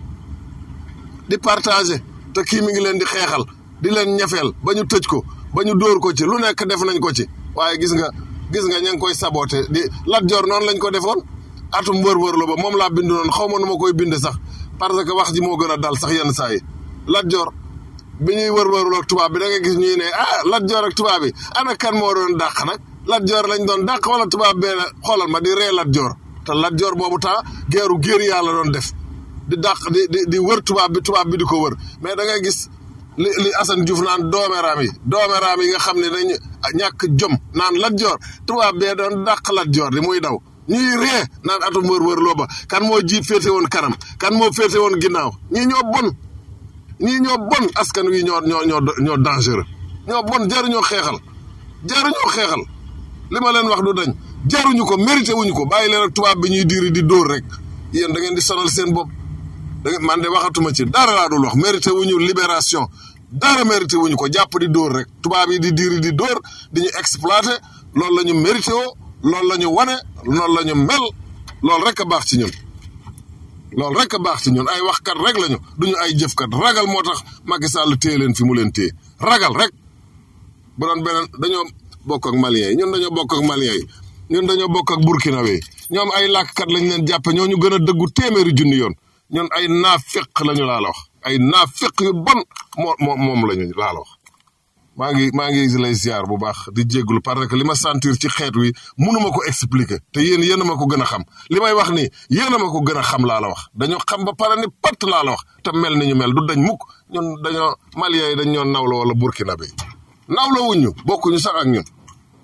[SPEAKER 7] di partager te kii mi ngi leen di xeexal di leen ñefeel ba ñu tëj ko ba ñu dóor ko ci lu nekk def nañ ko ci waaye gis nga gis nga ña ngi koy saboté di Lat Joor noonu lañ ko defoon atum wër-wër la ba moom laa bind noonu xaw ma nu ma koy bind sax parce que wax ji moo gën a dal sax yenn saa yi Lat Joor bi ñuy wër-wërlu ak tubaab bi da nga gis ñuy ne ah Lat Joor ak tubaab bi ana kan moo doon dàq nag Lat Joor lañ doon dàq wala tubaab bee xoolal ma di ree Lat Joor te Lat Joor boobu temps geeru géer yàlla doon def di dàq di di di wër tubaab bi tubaab bi di ko wër mais da ngay gis li li Assane Diouf naan doomeeraam yi doomeeraam yi nga xam ne dañu ñàkk jom naan Lat Joor tubaab bee doon dàq Lat Joor di muy daw ñuy ree naan atum wër wër loo ba kan moo jiit féete woon kanam kan moo féete woon ginnaaw ñii ñoo bon ñii ñoo bon askan wi ñoo ñoo ñoo ñoo dangereux ñoo bon jaruñoo xeexal jaruñoo xeexal li ma leen wax du dañ jaruñu ko mérité wuñu ko bàyyi leen ak tubaab bi ñuy diiri di dóor rek yéen da ngeen di sonal seen bopp da ngeen man de waxatuma ci dara laa dul wax mérité wuñu libération dara mérité wuñu ko jàpp di dóor rek tubaab yi di diiri di dóor di ñu exploité loolu la ñu mérité woo loolu la ñu wane loolu la ñu mel loolu rek a baax ci ñun loolu rek a baax ci ñun ay waxkat rek lañu duñu ay jëfkat ragal moo tax Macky Sall téye leen fi mu leen téye ragal rek bu doon beneen dañoo bokk ak maliens yi ñun dañoo bokk ak maliens yi ñun dañoo bokk ak burkinabé yi ñoom ay làkkat lañ leen jàppe ñoo ñu gën a dëggu téeméeri junni yoon ñun ay naafiq lañu laa la wax ay naafiq yu bon moo moo moom lañu laa la wax maa ngi maa ngi lay ziar bu baax di jégglu parce que li ma sentir ci xeet wi mënuma ko expliquer te yéen yéen a ma ko gën a xam li may wax nii yéen a ma ko gën a xam laa la wax dañoo xam ba pare ni patt laa la wax te mel ni ñu mel du dañ mukk ñun dañoo maliens yi dañ ñoo nawla wala burkinabé yi nawla wuñ ñu bokkuñu sax ak ñun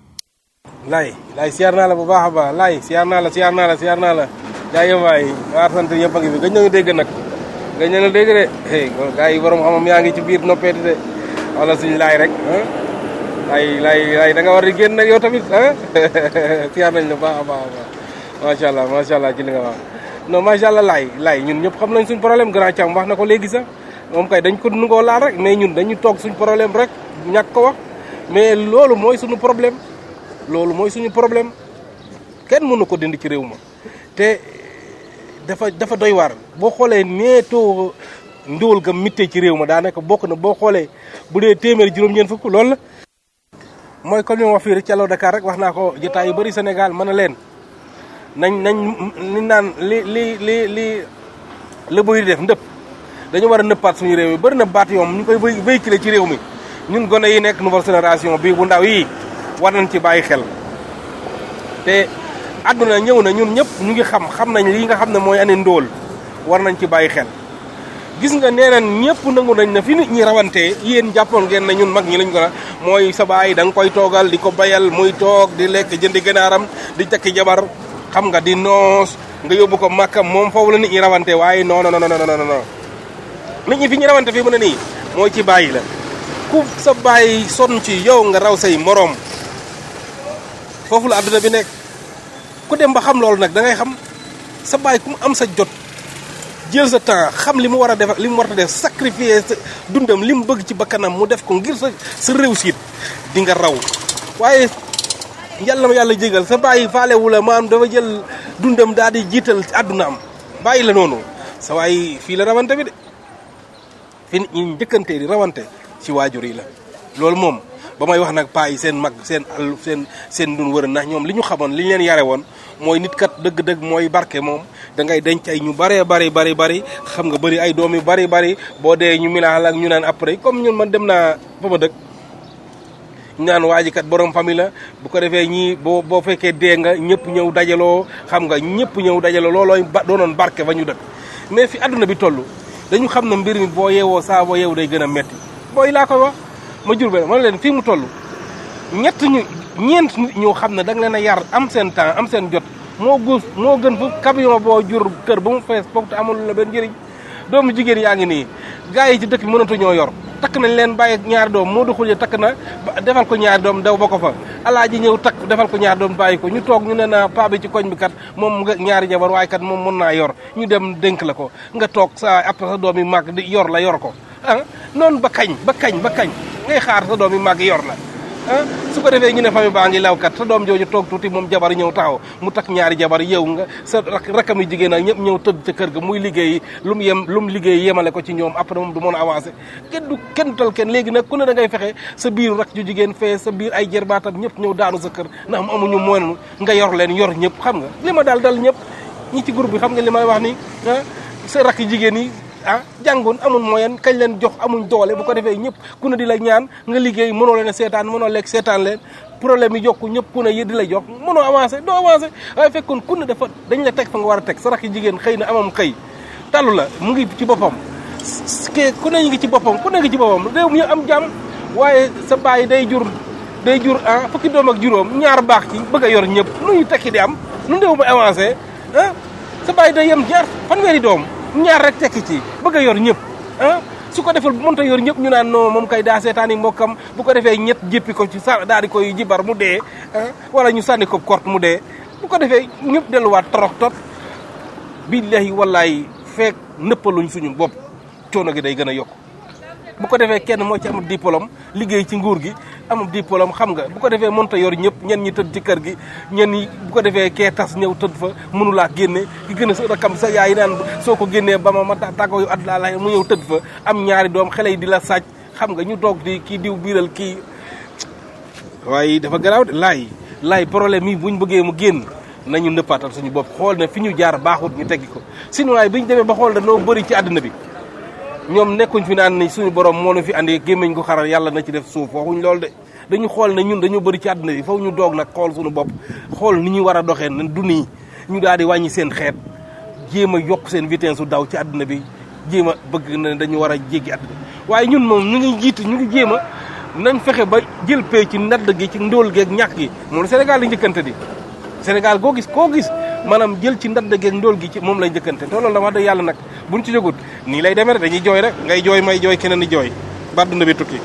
[SPEAKER 10] lay lay siyaar naa la bu baax a baax lay siyaar naa la siyaar naa la siyaar naa la jaajëf waay waa sant yëpp a ngi fi gëj nañu dégg nag gëj nañu dégg de hey gars yi borom xamam yaa ngi ci biir noppeeti de wala suñu laay rek ah lay lay lay da nga war di génn nag yow tamit ah siyaar nañ la baax a baax a baax macha allah macha allah ci li nga wax non macha allah laay laay ñun ñëpp xam nañ suñ problème grand Thiam wax na ko léegi sax moom kay dañ ko nungoo laal rek mais ñun dañu toog suñ problème rek ñàkk ko wax mais loolu mooy suñu problème loolu mooy suñu problème kenn mënu ko dindi ci réew ma te dafa dafa doy waar boo xoolee neetoo ndóol ga mittee ci réew ma daanaka bokk na boo xoolee bu dee téeméer juróom-ñeent fukk loolu la mooy comme li ma wax fii rek ci Allo Dakar rek wax naa ko jotaay yu bëri Sénégal mën na leen nañ nañ li naan li li li li la bëri def ndëpp dañu war a nëppaat suñu réew mi bëri na baat yoom ñu koy véhiculer ci réew mi ñun gone yi nekk nouvelle génération bii bu ndaw yi war nañ ci bàyyi xel te àdduna ñëw na ñun ñëpp ñu ngi xam xam nañ lii nga xam ne mooy ane ndóol war nañ ci bàyyi xel gis nga nee nañ ñëpp nangu nañ na fi nit ñi rawantee yéen jàppoon ngeen ne ñun mag ñi lañ ko la mooy sa baay da nga koy toogal di ko bayal muy toog di lekk jëndi gànnaaram di takki jabar xam nga di noos nga yóbbu ko màkka moom foofu la nit ñi rawante waaye non non non non non nit ñi fi ñu rawante fii mu ne nii mooy ci bàyyi la ku sa bàyyi sonn ci yow nga raw say moroom foofu la àdduna bi nekk ku dem ba xam loolu nag da ngay xam sa bàyyi ku mu am sa jot jël sa temps xam li mu war a def li mu war a def sacrifier sa dundam li mu bëgg ci bakkanam mu def ko ngir sa sa réussite di nga raw waaye yàlla ma yàlla jégal sa bàyyi faalewu la maanaam dafa jël dundam daal di jiital àdduna am bàyyi la noonu sa waay fii la rawante bi de fi nit ñi njëkkante di rawante ci waajur yi la loolu moom ba may wax nag paa yi seen mag seen àll seen seen dun wër ndax ñoom li ñu xamoon li ñu leen yare woon mooy nit kat dëgg-dëgg mooy barke moom da ngay denc ay ñu bëree bari bari bari xam nga bëri ay doom yu bari bari boo dee ñu milaal ak ñu naan après comme ñun man dem naa fa ma dëkk ñu naan waa ji kat borom famille la bu ko defee ñii boo boo fekkee dee nga ñëpp ñëw dajaloo xam nga ñëpp ñëw dajaloo loolooy ba doonoon barke ba ñu dëkk mais fi àdduna bi toll dañu xam ne mbir mi boo yeewoo saa boo yeewu day gën a metti booy laa koy wax ma jur benn ma leen fii mu toll ñett ñu ñeent nit ñoo xam ne da nga leen a yar am seen temps am seen jot moo gus moo gën fu camion boo jur kër ba mu fees foog te amul la benn njëriñ doomu jigéen yaa ngi nii gars yi ci dëkk bi mënatu ñoo yor takk nañ leen bàyyi ñaari doom moo duxul takk na defal ko ñaari doom daw ba ko fa alaaji ñëw takk defal ko ñaari doom bàyyi ko ñu toog ñu ne na paa bi ci koñ bi kat moom nga ñaari jabar waaye kat moom mën naa yor ñu dem dénk la ko nga toog sa après sa doom yi màgg di yor la yor ko ah noonu ba kañ ba kañ ba kañ ngay xaar sa doom yi màgg yor la ah su ko defee ñu ne famille baa ngi lawkat sa doom jooju toog tuuti moom jabar ñëw taxaw mu takk ñaari jabar yow nga sa rakam yi jigéen ak ñëpp ñëw tëdd ca kër ga muy liggéey lu mu yem lu mu liggéey yemale ko ci ñoom après moom du mën a avancé kenn du kenn tal kenn léegi nag ku ne da ngay fexe sa biir rak ju jigéen fee sa biir ay jërbaatam ñëpp ñëw daanu sa kër ndax mu amuñu moyen nga yor leen yor ñëpp xam nga li ma daal dal ñëpp ñi ci groupe bi xam nga li may wax ni ah sa rak jigéen yi ah jàngoon amul moyen kañ leen jox amuñ doole bu ko defee ñëpp ku ne di la ñaan nga liggéey mënoo leen a seetaan mënoo lekk seetaan leen problème yi yokku ñëpp ku ne yi di la jox mënoo avancé doo avancé waaye fekkoon ku ne dafa dañ la teg fa nga war a teg sa rakk jigéen xëy na amam xëy talu la mu ngi ci boppam ke ku ne ngi ci boppam ku ne ngi ci boppam réew mi am jàmm waaye sa bàyyi day jur day jur ah fukki doom ak juróom ñaar baax ci bëgg a yor ñëpp nu ñu tekki di am nu réew mi avancé ah sa bàyyi day yem ñaar fanweeri doom ñaar rek tekki ci bëgg a yor ñëpp ah su ko defal bu mënta yor ñëpp ñu naan non moom kay daa seetaani mbokkam bu ko defee ñett jéppi ko ci sa daal di koy jibar mu dee ah wala ñu sànni ko kort mu dee bu ko defee ñëpp delluwaat torox tot billahi wallahi feek nëppaluñ suñu bopp coono gi day gën a yokk bu ko defee kenn moo ci am diplôme liggéey ci nguur gi am diplôme xam nga bu ko defee mënta yor ñëpp ñen ñi tëdd ci kër gi ñen ñi bu ko defee kee tas ñëw tëdd fa mënulaa génne ki gën a sa rakam sa yaay naan soo ko génnee ba ma ma tàggoo yu àdduna la mu ñëw tëdd fa am ñaari doom xale yi di la sàcc xam nga ñu toog di kii diw biiral kii waaye dafa garaaw de laay laay problème yi buñ bëggee mu génn nañu nëppaatal suñu bopp xool ne fi ñu jaar baaxut ñu teggi ko sinon waaye bi ñu demee ba xool dañoo bëri ci àdduna bi ñoom nekkuñ fi naan ni suñu borom moo nu fi andi gémmiñ gu xaral yàlla na ci def suuf waxuñ loolu de dañu xool ne ñun dañoo bëri ci àdduna bi foofu ñu doog nag xool suñu bopp xool ni ñu war a doxee ne du nii ñu daal di wàññi seen xeet jéem a yokk seen vitesse su daw ci àdduna bi jéem a bëgg na dañu war a jéggi àdduna waaye ñun moom ñu ngi jiit ñu ngi jéem a nañ fexe ba jël pay ci nadd gi ci ndóol geeg ñàkk gi moom Sénégal la njëkkante di Sénégal koo gis koo gis maanaam jël ci ndadd geeg ndóol gi ci moom lay njëkkante te loolu la wax dëgg yàlla nag buñ ci jógut nii lay demee dañuy jooy rek ngay jooy may jooy keneen di jooy ba àdduna bi tukki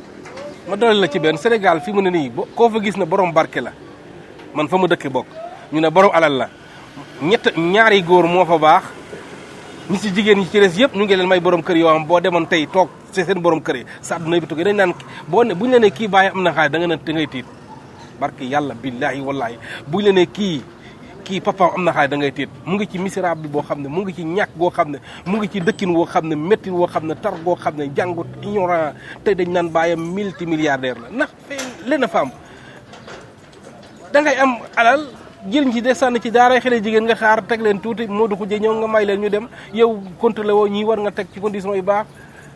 [SPEAKER 10] ma doole la ci benn Sénégal fi mu ne nii koo fa gis na borom barke la man fa ma dëkke bokk ñu ne borom alal la ñett ñaari góor moo fa baax ñi ci jigéen ñi ci des yëpp ñu ngi leen may borom kër yoo xam boo demoon tey toog ci seen borom kër yi sa àdduna bi tukki dañ naan boo ne bu ñu la nee kii bàyyi am na xaalis da nga ne da ngay tiit barke yàlla billahi wallahi bu ñu la nee kii kii papa am na xaalis da ngay tiit mu ngi ci misérable boo xam ne mu ngi ci ñàkk goo xam ne mu ngi ci dëkkin woo xam ne métti woo xam ne tar goo xam ne jàngut ignorant te dañ naan bàyyam multi milliardaire la ndax leen a fa am da ngay am alal jëriñ ci de sànni ci daara xale jigéen nga xaar teg leen tuuti moo du ko jë ñëw nga may leen ñu dem yow contrôlé woo ñii war nga teg ci condition yu baax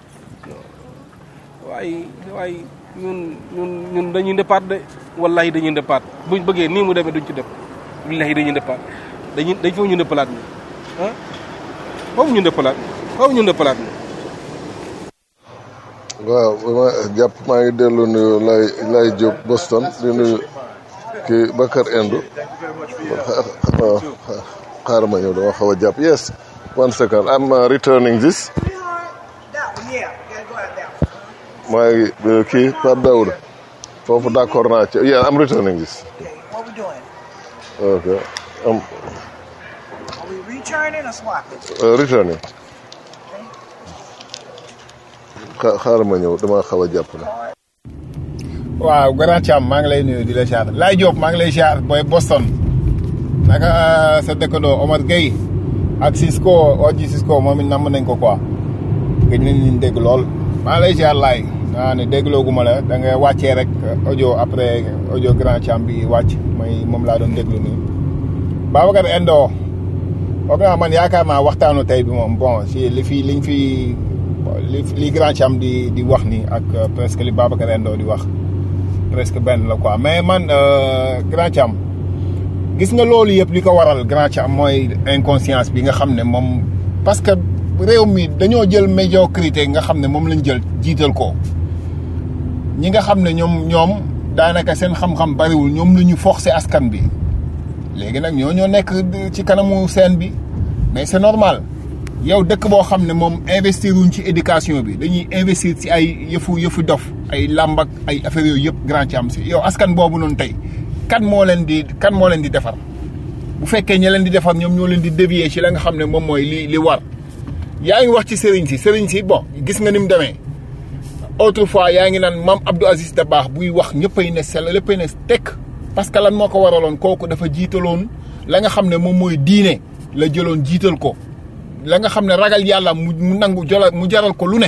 [SPEAKER 10] waaye waaye ñun ñun ñun dañuy ndëppaat de wallahi dañuy ndëppaat buñ bëggee nii mu demee duñ ci def billahi dañuy ndëppaat dañuy dañ foofu ñu ndëppalaat ni ah foofu ñu ndëppalaat foofu ñu ndëppalaat ni
[SPEAKER 7] waaw ma jàpp maa ngi dellu nuyu lay lay Diop Boston di nuyu kii Bakar Endo waaw xaaral ma ñëw dama xaw a jàpp yes one second I'm uh, returning this maa ngi kii Pape Daouda foofu d'accord naa ci yeah I'm returning this
[SPEAKER 12] What we doing?
[SPEAKER 7] okay um,
[SPEAKER 12] Are we returning or swapping?
[SPEAKER 7] uh, returning xa- xaaral ma ñëw dama xaw a jàpp na
[SPEAKER 8] waaw grand Thiam maa ngi lay nuyu di la siyaar Laye Diop maa ngi lay siyaar booy Boston naka sa dëkkandoo Omar Gueye ak Cisco Oji Cisco moom it namm nañ ko quoi gëj nañ ñu dégg lool maa ngi lay siyaar Laye naa ne déglooguma la da nga wàccee rek audio après audio grand Thiam bi wàcc may moom laa doon déglu nii Babacar Endo foog naa man yaakaar naa waxtaanu tey bi moom bon si li fi liñ fi li li grand Thiam di di wax ni ak presque li Babacar Endo di wax presque benn la quoi mais man grand Thiam gis nga loolu yëpp li ko waral grand Thiam mooy inconscience bi nga xam ne moom parce que réew mi dañoo jël médiocrité nga xam ne moom lañ jël jiital ko ñi nga xam ne ñoom ñoom daanaka seen xam-xam bariwul ñoom lu ñu forcé askan bi léegi nag ñoo ñoo nekk ci kanamu scène bi mais c'est normal yow dëkk boo xam ne moom investir wuñ ci éducation bi dañuy investir ci ay yëfu yëfu dof ay làmb ak ay affaires yooyu yëpp grand ci am si yow askan boobu noonu tey kan moo leen di kan moo leen di defar bu fekkee ñi leen di defar ñoom ñoo leen di dévier ci la nga xam ne moom mooy li li war yaa ngi wax ci sëriñ si sëriñ si bon gis nga ni mu demee autrefois yaa ngi naan maam Abdou Aziz Dabakh buy wax ñëppay ne sell léppay ne tekk parce que lan moo ko waraloon kooku dafa jiitaloon la nga xam ne moom mooy diine la jëloon jiital ko la nga xam ne ragal yàlla mu mu nangu jola mu jaral ko lu ne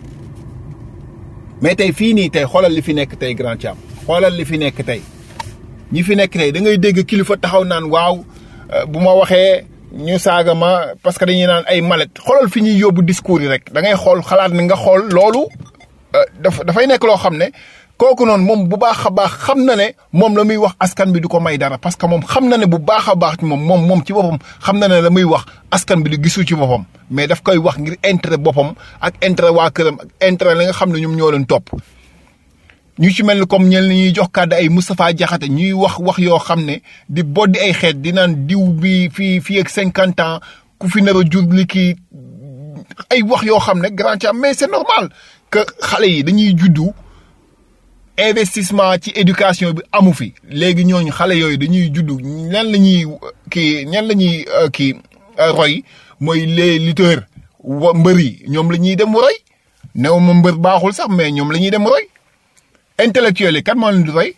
[SPEAKER 8] mais tey fii nii tey xoolal li fi nekk tey grand Thiam xoolal li fi nekk tey ñi fi nekk tey da ngay dégg kilifa taxaw naan waaw bu ma waxee ñu saaga ma parce que dañuy naan ay malet xoolal fi ñuy yóbbu discours yi rek da ngay xool xalaat ni nga xool loolu dafa dafay nekk loo xam ne kooku noonu moom bu baax a baax xam na ne moom la muy wax askan bi du ko may dara parce que moom xam na ne bu baax a baax moom moom moom ci boppam xam na ne la muy wax askan bi di gisu ci boppam mais daf koy wax ngir intérêt boppam ak intérêt waa këram ak intérêt la nga xam ne ñoom ñoo leen topp. ñu ci mel ni comme ñenn ñuy jox kàddu ay Moustapha Diakhaté ñuy wax wax yoo xam ne di boddi ay xeet di naan diw bi fii fii ak cinquante ans ku fi nar a jur li kii ay wax yoo xam ne grand Thiam mais c'est normal que xale yi dañuy juddu. investissement ci éducation bi amu fi léegi ñooñu xale yooyu dañuy juddu ñan la ñuy kii ñan la ñuy kii roy mooy les lutteurs wa mbër yi ñoom la ñuy dem roy new ma mbër baaxul sax mais ñoom la ñuy dem roy intellectuels yi kan moo leen di roy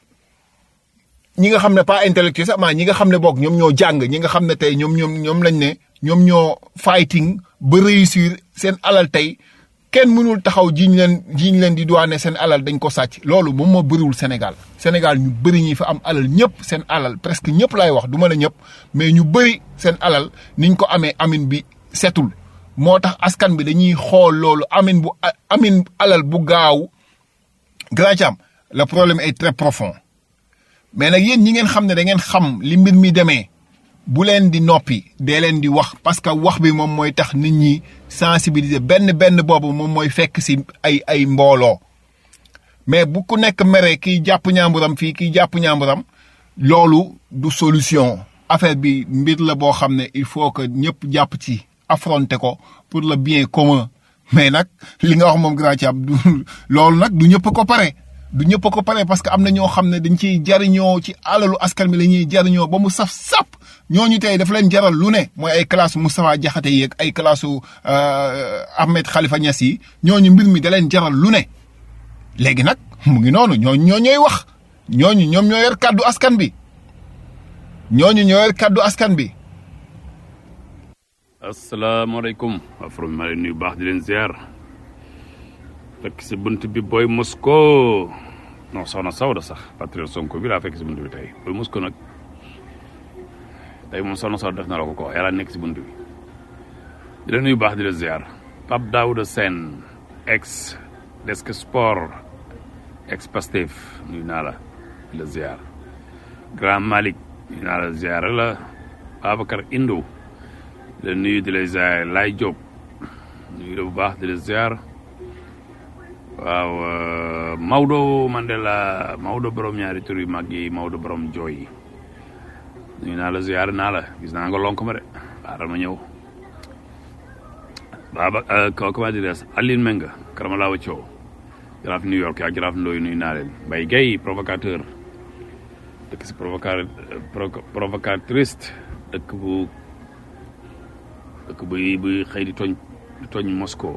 [SPEAKER 8] ñi nga xam ne pas intellectuel sax maa ñi nga xam ne boog ñoom ñoo jàng ñi nga xam ne tey ñoom ñoom ñoom lañ ne ñoom ñoo fighting ba réussir seen alal tey kenn mënul taxaw jiñ leen jiñ leen di douane seen alal dañ ko sàcc loolu moom moo bëriwul Sénégal Sénégal ñu bëri ñi fa am alal ñëpp seen alal presque ñëpp laay wax du ma la ñëpp mais ñu bëri seen alal niñ ko amee amin bi setul moo tax askan bi dañuy xool loolu amin bu amin alal bu gaaw grand Thiam le problème est très profond mais nag yéen ñi ngeen xam ne da ngeen xam li mbir mi demee bu leen di noppi dee leen di wax parce que wax bi moom mooy tax nit ñi sensibiliser benn benn boobu moom mooy fekk si ay ay mbooloo mais bu ku nekk mere kiy jàpp ñaamburam fii kiy jàpp ñaamburam loolu du solution affaire bi mbir la boo xam ne il faut que ñëpp jàpp ci affronter ko pour le bien commun mais nag li nga wax moom grand Thiam du loolu nag du ñëpp ko pare du ñëpp a ko pare parce que am na ñoo xam ne dañ ciy jariñoo ci alalu askan bi la ñuy jariñoo ba mu saf sap ñooñu tey dafa leen jaral lu ne mooy ay classe Moustapha Diakhaté yeeg ay classe Ahmed Khalifa Niass yi ñooñu mbir mi da leen jaral lu ne léegi nag mu ngi noonu ñooñu ñoo ñooy wax ñooñu ñoom ñoo yor kàddu askan bi ñooñu ñoo yor kàddu askan bi.
[SPEAKER 13] asalaamaaleykum waa from ma leen nuyu baax di leen ziar fekk si bunt bi booy Mosco non soxna Sawda sax patriote Sonko bi laa fekk si bunt bi tey booy Mosco nag tey moom soxna Sawda def na la ko ko yàlla nekk si bunt bi di leen nuyu baax di leen ziar Pape Daouda Sène ex desk sport ex Pastef nuyu naa la di la ziar Grand Malick nuyu naa la ziar la Babacar Indo di la nuyu di la ziar Laay Diop nuyu la bu baax di la ziar waaw Maodo Mandela Maodo borom ñaari tur yu mag yi Maodo borom jooy yi nuyu naa la ziar naa la gis naa nga lonk ma de xaaral ma ñëw Baba comment dire Aline Menga Karamalaawa Thiaw jaraaf New York ak jaraaf Ndoye nuyu naa leen Mbaye Guèye provocateur dëkk si provoca provocatrice dëkk bu dëkk buy buy xëy di tooñ di tooñ Moscou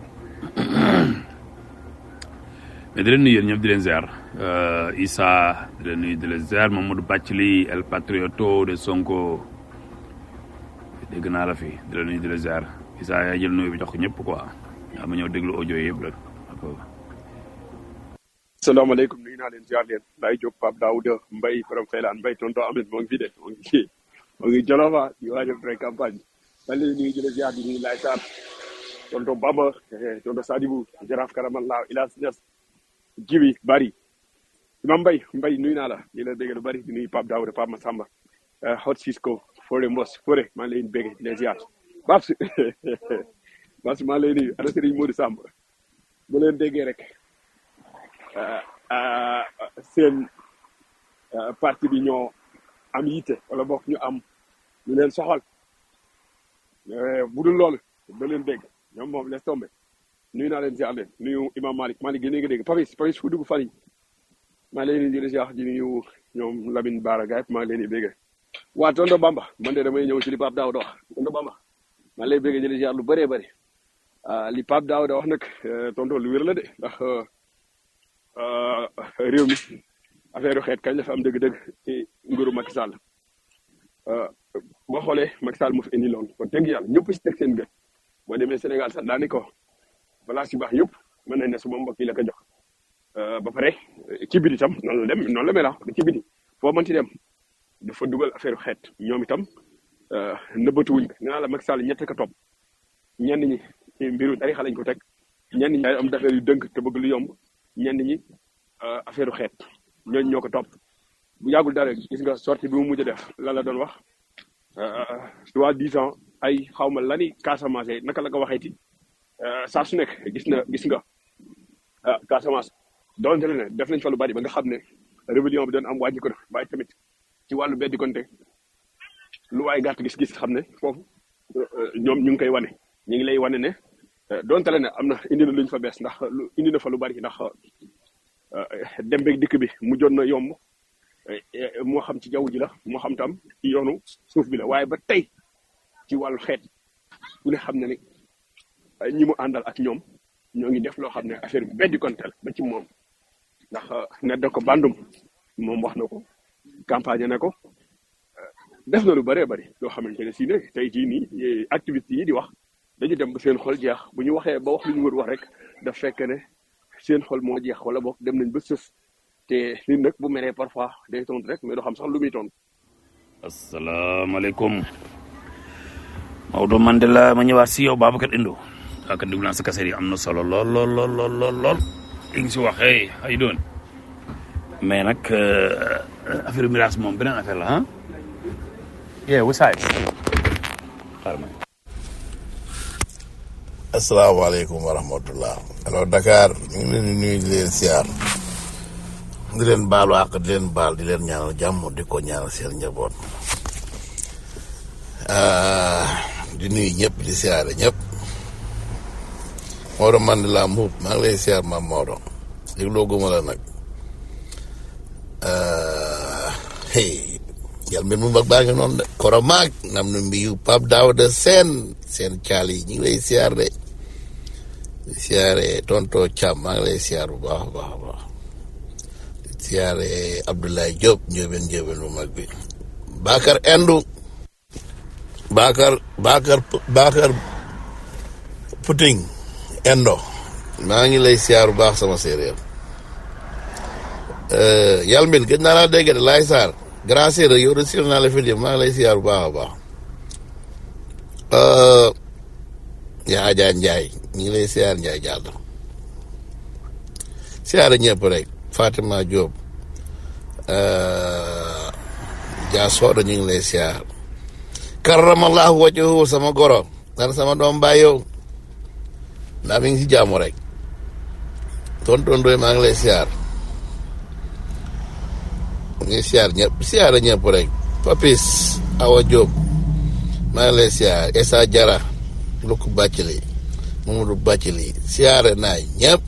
[SPEAKER 13] mais di leen nuyu yéen ñëpp di leen ziar Issa di leen nuyu di leen ziar Mamadou Bathily El Patrioto de Sonko dégg naa la fi di leen nuyu di leen ziar Issa yaa jël nuyu bi jox ko ñëpp quoi yaa ma ñëw déglu audio yëpp rek
[SPEAKER 14] salaamaaleykum nuyu naa leen ziar leen Laye Diop Pape Daouda Mbaye Faram Faylaan Mbaye tonton Ahmed moo ngi fi de moo ngi kii moo ngi Jolofa di waaj a pré campagne man léegi nuyu jële ziar di nuyu Laye Sarr tonton Baba tonton Sadibou Jaraaf Karamallah Ilas Niass Jibi Bari Imam Mbaye Mbaye nuyu naa la di la dégg lu bari di nuyu Pape Daouda Pape Massamba Hot Cisco Fore Mbos Fore maa ngi leen bégg di leen ziar Babs Babs maa ngi lay nuyu ana Serigne Modou Samb bu leen déggee rek seen parti bi ñoo am yitte wala bokk ñu am ñu leen soxal bu dul loolu da leen dégg ñoom moom laisse tomber nuyu naa leen ziar leen nuyu imam Malick Malick gën nga dégg Papis Papis fu dugg fan yi maa ngi leen di di ziar di nuyu ñoom Lamine Bara Gaye maa ngi leen di bégg waa tonto Bamba man de damay ñëw ci li Pape Daouda wax tonto Bamba maa ngi lay bégg di ziar lu bëree bëri li Pape Daouda wax nag tonto lu wér la de ndax réew mi affaire xeet kañ la fa am dëgg-dëgg ci nguuru Macky Sall boo xoolee Macky Sall moo fi indi loolu kon dëgg yàlla ñëpp si teg seen gën boo demee Sénégal sax daani ko balaa si baax yëpp mën nañ ne suma mbokk yi la ko jox ba pare ci biti tam noonu la dem noonu la mel ah ci biti foo mënti dem dafa dugal affaire xeet ñoom itam nëbbatuwuñ ko nee naa la Macky Sall ñett ka topp ñenn ñi ci mbiru tarixa lañ ko teg ñenn ñi ay am d'affaire yu dënk te bëgg lu yomb ñenn ñi affaire xeet ñooñu ñoo ko topp bu yàggul dara gis nga sortie bi mu mujj a def lan la doon wax soit disant ay xawma lani Casamance naka la ko waxeeti saa su nekk gis na gis nga Casamance donte ne def nañ fa lu bari ba nga xam ne rébellion bi doon am wàññi ko def waaye tamit ci wàllu beddi konte lu waay gàtt gis-gis xam ne foofu ñoom ñu ngi koy wane ñu ngi lay wane ne donte ne am na indi na luñ fa bees ndax lu indi na fa lu bari ndax dem beeg dikk bi mu jot na yomb moo xam ci jaww ji la moo xam tam ci yoonu suuf bi la waaye ba tey ci wàllu xeet ku ne xam ne ni ñi mu àndal ak ñoom ñoo ngi def loo xam ne affaire bi beddi kontel ba ci moom ndax ne da ko bandum moom wax na ko campagne na ko def na lu bëree bëri loo xamante ne si ne tey jii nii activistes yi di wax dañu dem ba seen xol jeex bu ñu waxee ba wax lu ñu wër wax rek daf fekk ne seen xol moo jeex wala boog dem nañ ba sës te nit nag bu meree parfois day tontu rek mais doo xam sax lu muy tontu.
[SPEAKER 13] asalaamaaleykum Maodo Mandela ma ñëwaat si yow Babacar Indo ak déglu naa sa kaseer yi am na solo lool lool lool lool lool lool li nga si wax hey how you doing mais nag affaire miraas moom beneen affaire la ah yeah what's up xaaral ma
[SPEAKER 7] asalaamaaleykum wa rahmatullah alors Dakar ñu ngi leen di nuyu di leen siyaar di leen baalu àq di leen baal di leen ñaanal jàmm di ko ñaanal seen njaboot di nuyu ñëpp di siyaare ñëpp Maodo Mandela Mbuub maa ngi lay siyaar maam Maodo dégloo guma la nag
[SPEAKER 15] hey yal mbir mu mag baa ngi noonu de koromaag nam nu mbiyu Pape Daouda seen seen caal yi ñu ngi lay siyaar de di siyaare tonto Thiam maa ngi lay siyaar bu baax a baax a baax di siyaare Abdoulaye Diop njóobeen njóobeen bu mag bi Bakar Endu Bakar Bakar Bakar Puting Endo maa ngi lay siyaar bu baax sama séeréer yalmin gëj naa laa dégg de laay saar grand séeréer yow de siir naa la fi maa ngi lay siyaar bu baax a baax yaa Adja Ndiaye ñu ngi lay siyaar Ndiaye jàll siyaar ñëpp rek Fatima Diop Dia Soda ñu ngi lay siyaar karamallahu wajhahu sama goro dara sama doom baay yow ndax mi ngi si jàmm rek tonton Ndoye maa ngi lay siyaar ngi siyaar ñëpp siyaar ñëpp rek Papis Awa Diop maa ngi lay siyaar Essa Jara Lukku Bàccali Mamadou Bàccali siyaare naa ñëpp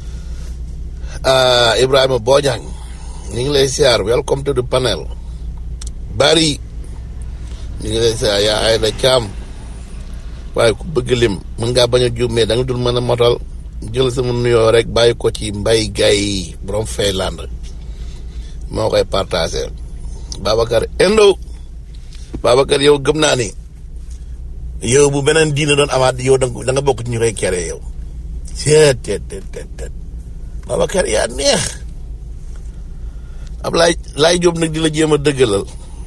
[SPEAKER 15] Ibrahima Bojang ñu ngi lay siyaar welcome to the panel bari ñu ngi lay siyaar yaa Ayda Caam waaye ku bëgg lim mën ngaa bañ a juumee da nga dul mën a motal jël sama nuyoo rek bàyyi ko ci mbay gay borom Feyland moo koy partagé Babacar Endo Babacar yow gëm naa ni yow bu beneen diine doon amaat yow da nga bokk ci ñu koy kere yow seet tet tet tet tet Babacar yaa neex ab laay laay jóob nag di la jéem a dëggalal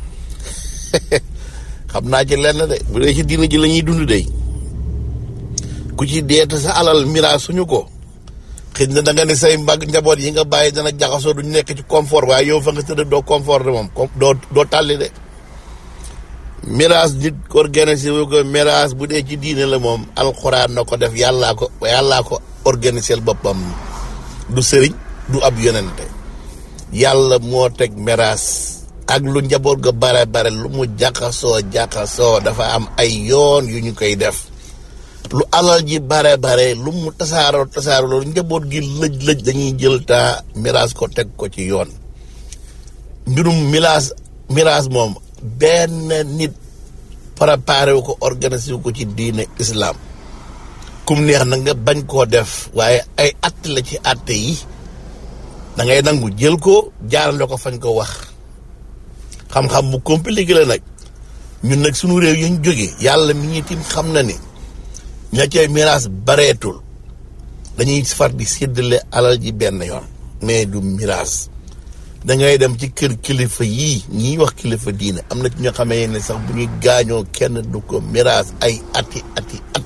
[SPEAKER 15] xam naa ci lenn de bu dee ci diine ji la ñuy dund de ku ci deeta sa alal mira suñu ko xëy na da nga ne say mbag njaboot yi nga bàyyi dana jaxasoo duñ nekk ci confort waaye yow fa nga tëdd doo confort de moom doo doo tàlli de miraas nit organisé wu ko miraas bu dee ci diine la moom alxuraan na ko def yàllaa ko yàllaa ko organisé boppam du sëriñ du ab yonente yàlla moo teg miraas ak lu njaboot ga bare bare lu mu jaxasoo jaxasoo dafa am ay yoon yu ñu koy def lu alal ji bare bare lu mu tasaaroo tasaaroo loolu njaboot gi lëj lëj dañuy jël taa miraas ko teg ko ci yoon mbirum miraas miraas moom benn nit préparé wu ko organisé wu ko ci diine islam kum neex na nga bañ koo def waaye ay att la ci atte yi da ngay nangu jël ko jaarale ko fañ ko wax xam-xam bu compliqué la nag ñun nag sunu réew yi ñu jógee yàlla mi ñuy tim xam na ni ña cay miraas bareetul dañuy far di séddale alal ji benn yoon mais du miraas da ngay dem ci kër kilifa yii ñiy wax kilifa diine am na ci ñoo xamee ne sax bu ñuy gaañoo kenn du ko miraas ay ati ati at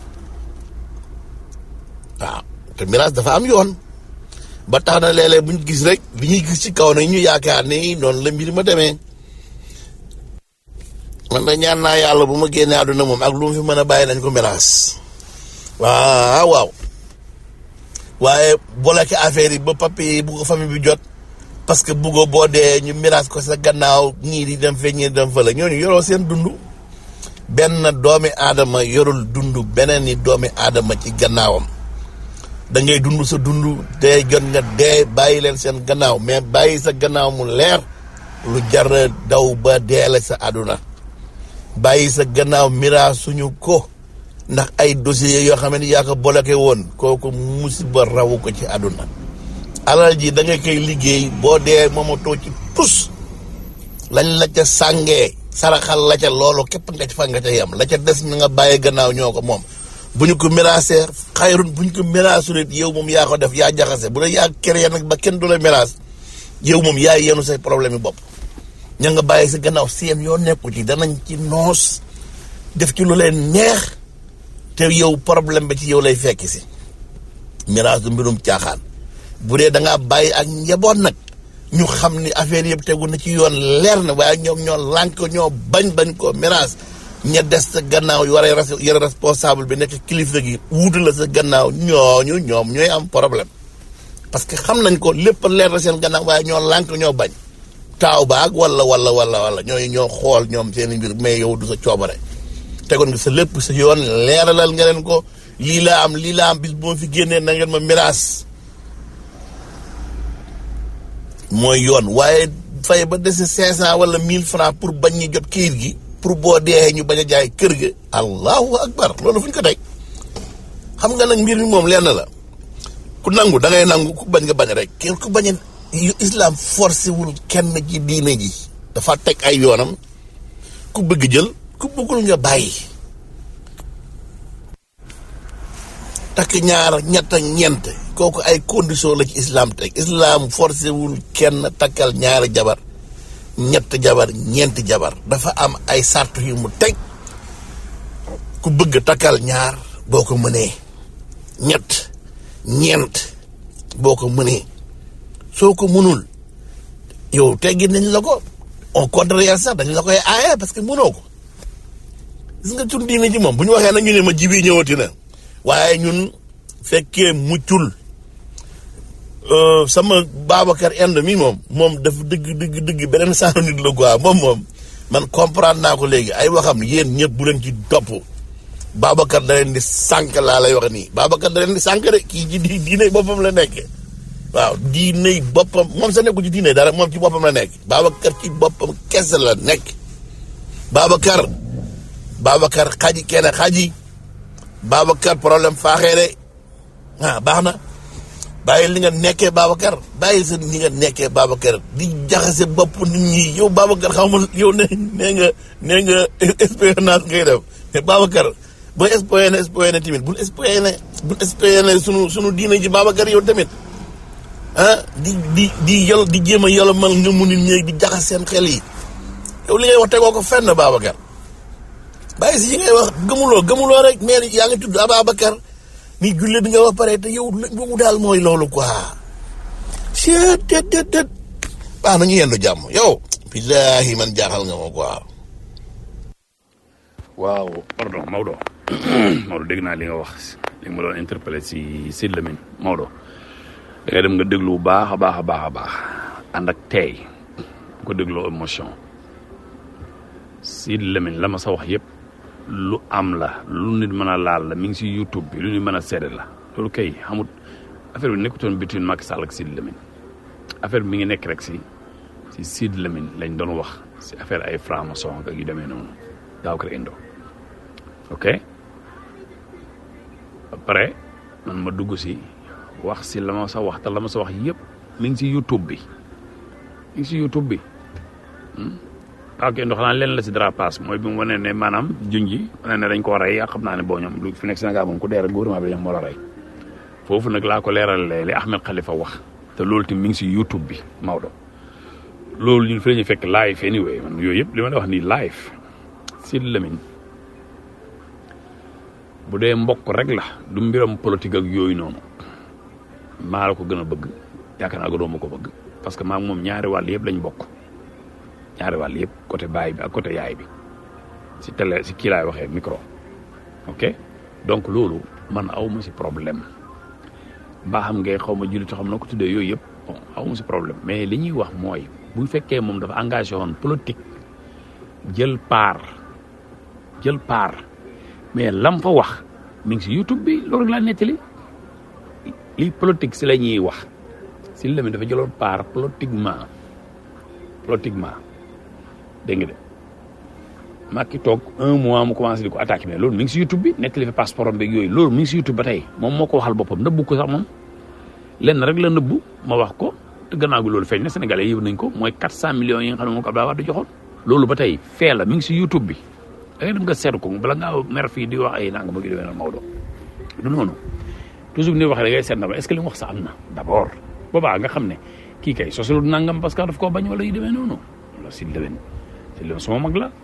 [SPEAKER 15] waaw te miraas dafa am yoon ba tax na léeg-léeg bu ñu gis rek li ñuy gis ci kaw nag ñu yaakaar ni noonu la mbir ma demee man da ñaan naa yàlla bu ma génnee àdduna moom ak lu mu fi mën a bàyyi nañ ko miraas waaw waaw waaye bloqué affaire yi ba papier yi bu ko famille bi jot parce que buggoo boo dee ñu miraas ko sa gannaaw ñii di dem fee ñii di dem fële ñooñu yoroo seen dund benn doomi aadama yorul dund beneen ni doomi aadama ci gannaawam da ngay dund sa dund dee jot nga dee bàyyi leen seen gannaaw mais bàyyi sa gannaaw mu leer lu jar daw ba deele sa àdduna bàyyi sa gannaaw miraas suñu ko ndax ay dossiers yoo xam ne yaa ko bloqué woon kooku musiba rawu ko ci àdduna alal ji da nga koy liggéey boo dee moomatoo ci tus lañ la ca sàngee saraxal la ca loolu képp nga ci fa nga ca yem la ca des na nga bàyyi gannaaw ñoo ko moom bu ñu ko miraasee xayrun bu ñu ko miraasul it yow moom yaa ko def yaa jaxase bu la yaa créé nag ba kenn du la miraas yow moom yaa yenu say problème yi bopp ña nga bàyyi sa gannaaw seen yoo nekku ci danañ ci noos def ci lu leen neex te yow problème ba ci yow lay fekki si miraas du mbirum caaxaan bu dee da ngaa bàyyi ak njaboot nag ñu xam ni affaire yëpp tegu na ci yoon leer na waaye ñoom ñoo lànk ñoo bañ bañ ko miraas ña des sa gannaaw yu war a yore responsable bi nekk kilifa gi wuutu la sa gannaaw ñooñu ñoom ñooy am problème parce que xam nañ ko lépp leer na seen gannaaw waaye ñoo lànk ñoo bañ taaw baag wala wala wala wala ñooy ñoo xool ñoom seen mbir mais yow du sa coobare tegoon nga sa lépp sa yoon leeralal nga leen ko lii laa am lii laa am bis bu ma fi génnee na ngeen ma miraas mooy yoon waaye fay ba dese cinq cent wala mille francs pour bañ ñu jot kayit gi pour boo dee ñu bañ a jaay kër ga allahu akbar loolu fu ñu ko teg xam nga nag mbir mi moom lenn la ku nangu da ngay nangu ku bañ nga bañ rek kenn ku bañ a islam forcé wul kenn ci diine ji dafa teg ay yoonam ku bëgg jël ku bëggul nga bàyyi takk ñaar ñett ak ñeent kooku ay condition la ci islam teg islam forcé wul kenn takkal ñaari jabar ñett jabar ñeenti jabar dafa am ay sart yu mu teg ku bëgg takkal ñaar boo ko mënee ñett ñeent boo ko mënee soo ko mënul yow teggi nañ la ko au contraire sax dañ la koy aaye parce que mënoo ko gis nga tun diine ji moom bu ñu waxee nag ñu ne ma jibi ñëwati na waaye ñun fekkee muccul sama Babacar Inde mi moom moom dafa dëgg dëgg dëgg beneen saaru nit la quoi moom moom man comprendre naa ko léegi ay waxam yéen ñëpp bu leen ci topp Babacar da leen di sànq laa lay wax nii Babacar da leen di sànq de kii ci di diine boppam la nekk waaw diine boppam moom sa nekku ci diine dara moom ci boppam la nekk Babacar ci boppam kese la nekk Babacar Babacar xaji kenn xaji Babacar problème faaxee de ah baax na bàyyi li nga nekkee Babacar bàyyi sa li nga nekkee Babacar di jaxase bopp nit ñi yow Babacar xaw ma yow ne nee nga nee nga espionnage ngay def mais Babacar booy espionné espionné tamit bul espionné bul espionné sunu sunu diine ji Babacar yow tamit ah di di di yol di jéem a yolomal nga mu nit ñi di jaxas seen xel yi yow li ngay wax tegoo ko fenn Babacar bàyyi si yi ngay wax gëmuloo gëmuloo rek mais yaa ngi tudd Ababacar ni jullit nga wax pare te yow boobu daal mooy loolu quoi chet tet tet tet baax nañu yendu jàmm yow billahi man jaaxal nga ma quoi
[SPEAKER 13] waaw pardon Maodo Maodo dégg naa li nga wax li nga ma doon interpellé si Sidy Lamine Maodo da ngay dem nga déglu bu baax a baax a baax a baax ànd ak tey bu ko dégloo émotion Sidy Lamine la ma sa wax yëpp lu am la lu nit mën a laal la mi ngi si YouTube bi lu nit mën a seede la loolu kay xamut affaire bi nekkutoon between Macky Sall ak Sidy Lamine affaire bi mi ngi nekk rek si si Sidy Lamine lañ doon wax si affaire ay franc-maçon ak yu demee noonu daaw ko indo ok après man ma dugg si wax si la ma sa wax te la ma sa wax yëpp mi ngi si YouTube bi mi ngi si YouTube bi waaw kay ndox naa leen la si dérapage mooy bi mu wane ne maanaam junji wane ne dañ koo rey xam naa ne boo ñoom lu fi nekk Sénégal moom ku dee rek gouvernement bi dañoo moo la rey foofu nag laa ko leeralee li Ahmed Khalifa wax te loolu tamit mi ngi si YouTube bi Maodo loolu ñun fi la ñuy fekk live anyway man yooyu yëpp li ma la wax nii live Sidy Lamine bu dee mbokk rek la du mbiram politique ak yooyu noonu maa la ko gën a bëgg yaakaar naa ko doo ma ko bëgg parce que maa moom ñaari wàll yëpp lañ bokk ñaari wàll yëpp côté baay bi ak côté yaay bi si télé si kii laay waxee micro ok donc loolu man aw ma si problème mbaa xam ngay xaw ma jullit xam na ko tuddee yooyu yëpp bon aw ma si problème mais li ñuy wax mooy bu fekkee moom dafa engagé woon politique jël part jël part mais lam fa wax mi ngi si YouTube bi loolu rek laa nettali lii politique si la ñuy wax si la mi dafa jëloon part politiquement politiquement dégg nga de Macky toog un mois mu commencé di ko attaqué mais loolu mi ngi si YouTube bi nettali fa passeport am beeg yooyu loolu mi ngi si YouTube ba tey moom moo ko waxal boppam nëbbu ko sax moom lenn rek la nëbbu ma wax ko te gannaaw gi loolu feeñ na Sénégalais yëg nañ ko mooy 400 millions yi nga xam ne moom ko Abdoulaye Wade joxoon loolu ba tey fee la mi ngi si YouTube bi da ngay dem nga seetlu ko bala ngaa mer fii di wax ay nanga ma gi demee noonu Maodo du noonu toujours ni waxee da ngay seet na ba est ce que li mu wax sax am na d' abord boobaa nga xam ne kii kay sosalu nangam parce que daf koo bañ wala yu demee noonu loolu si déwén si déwén suma mag la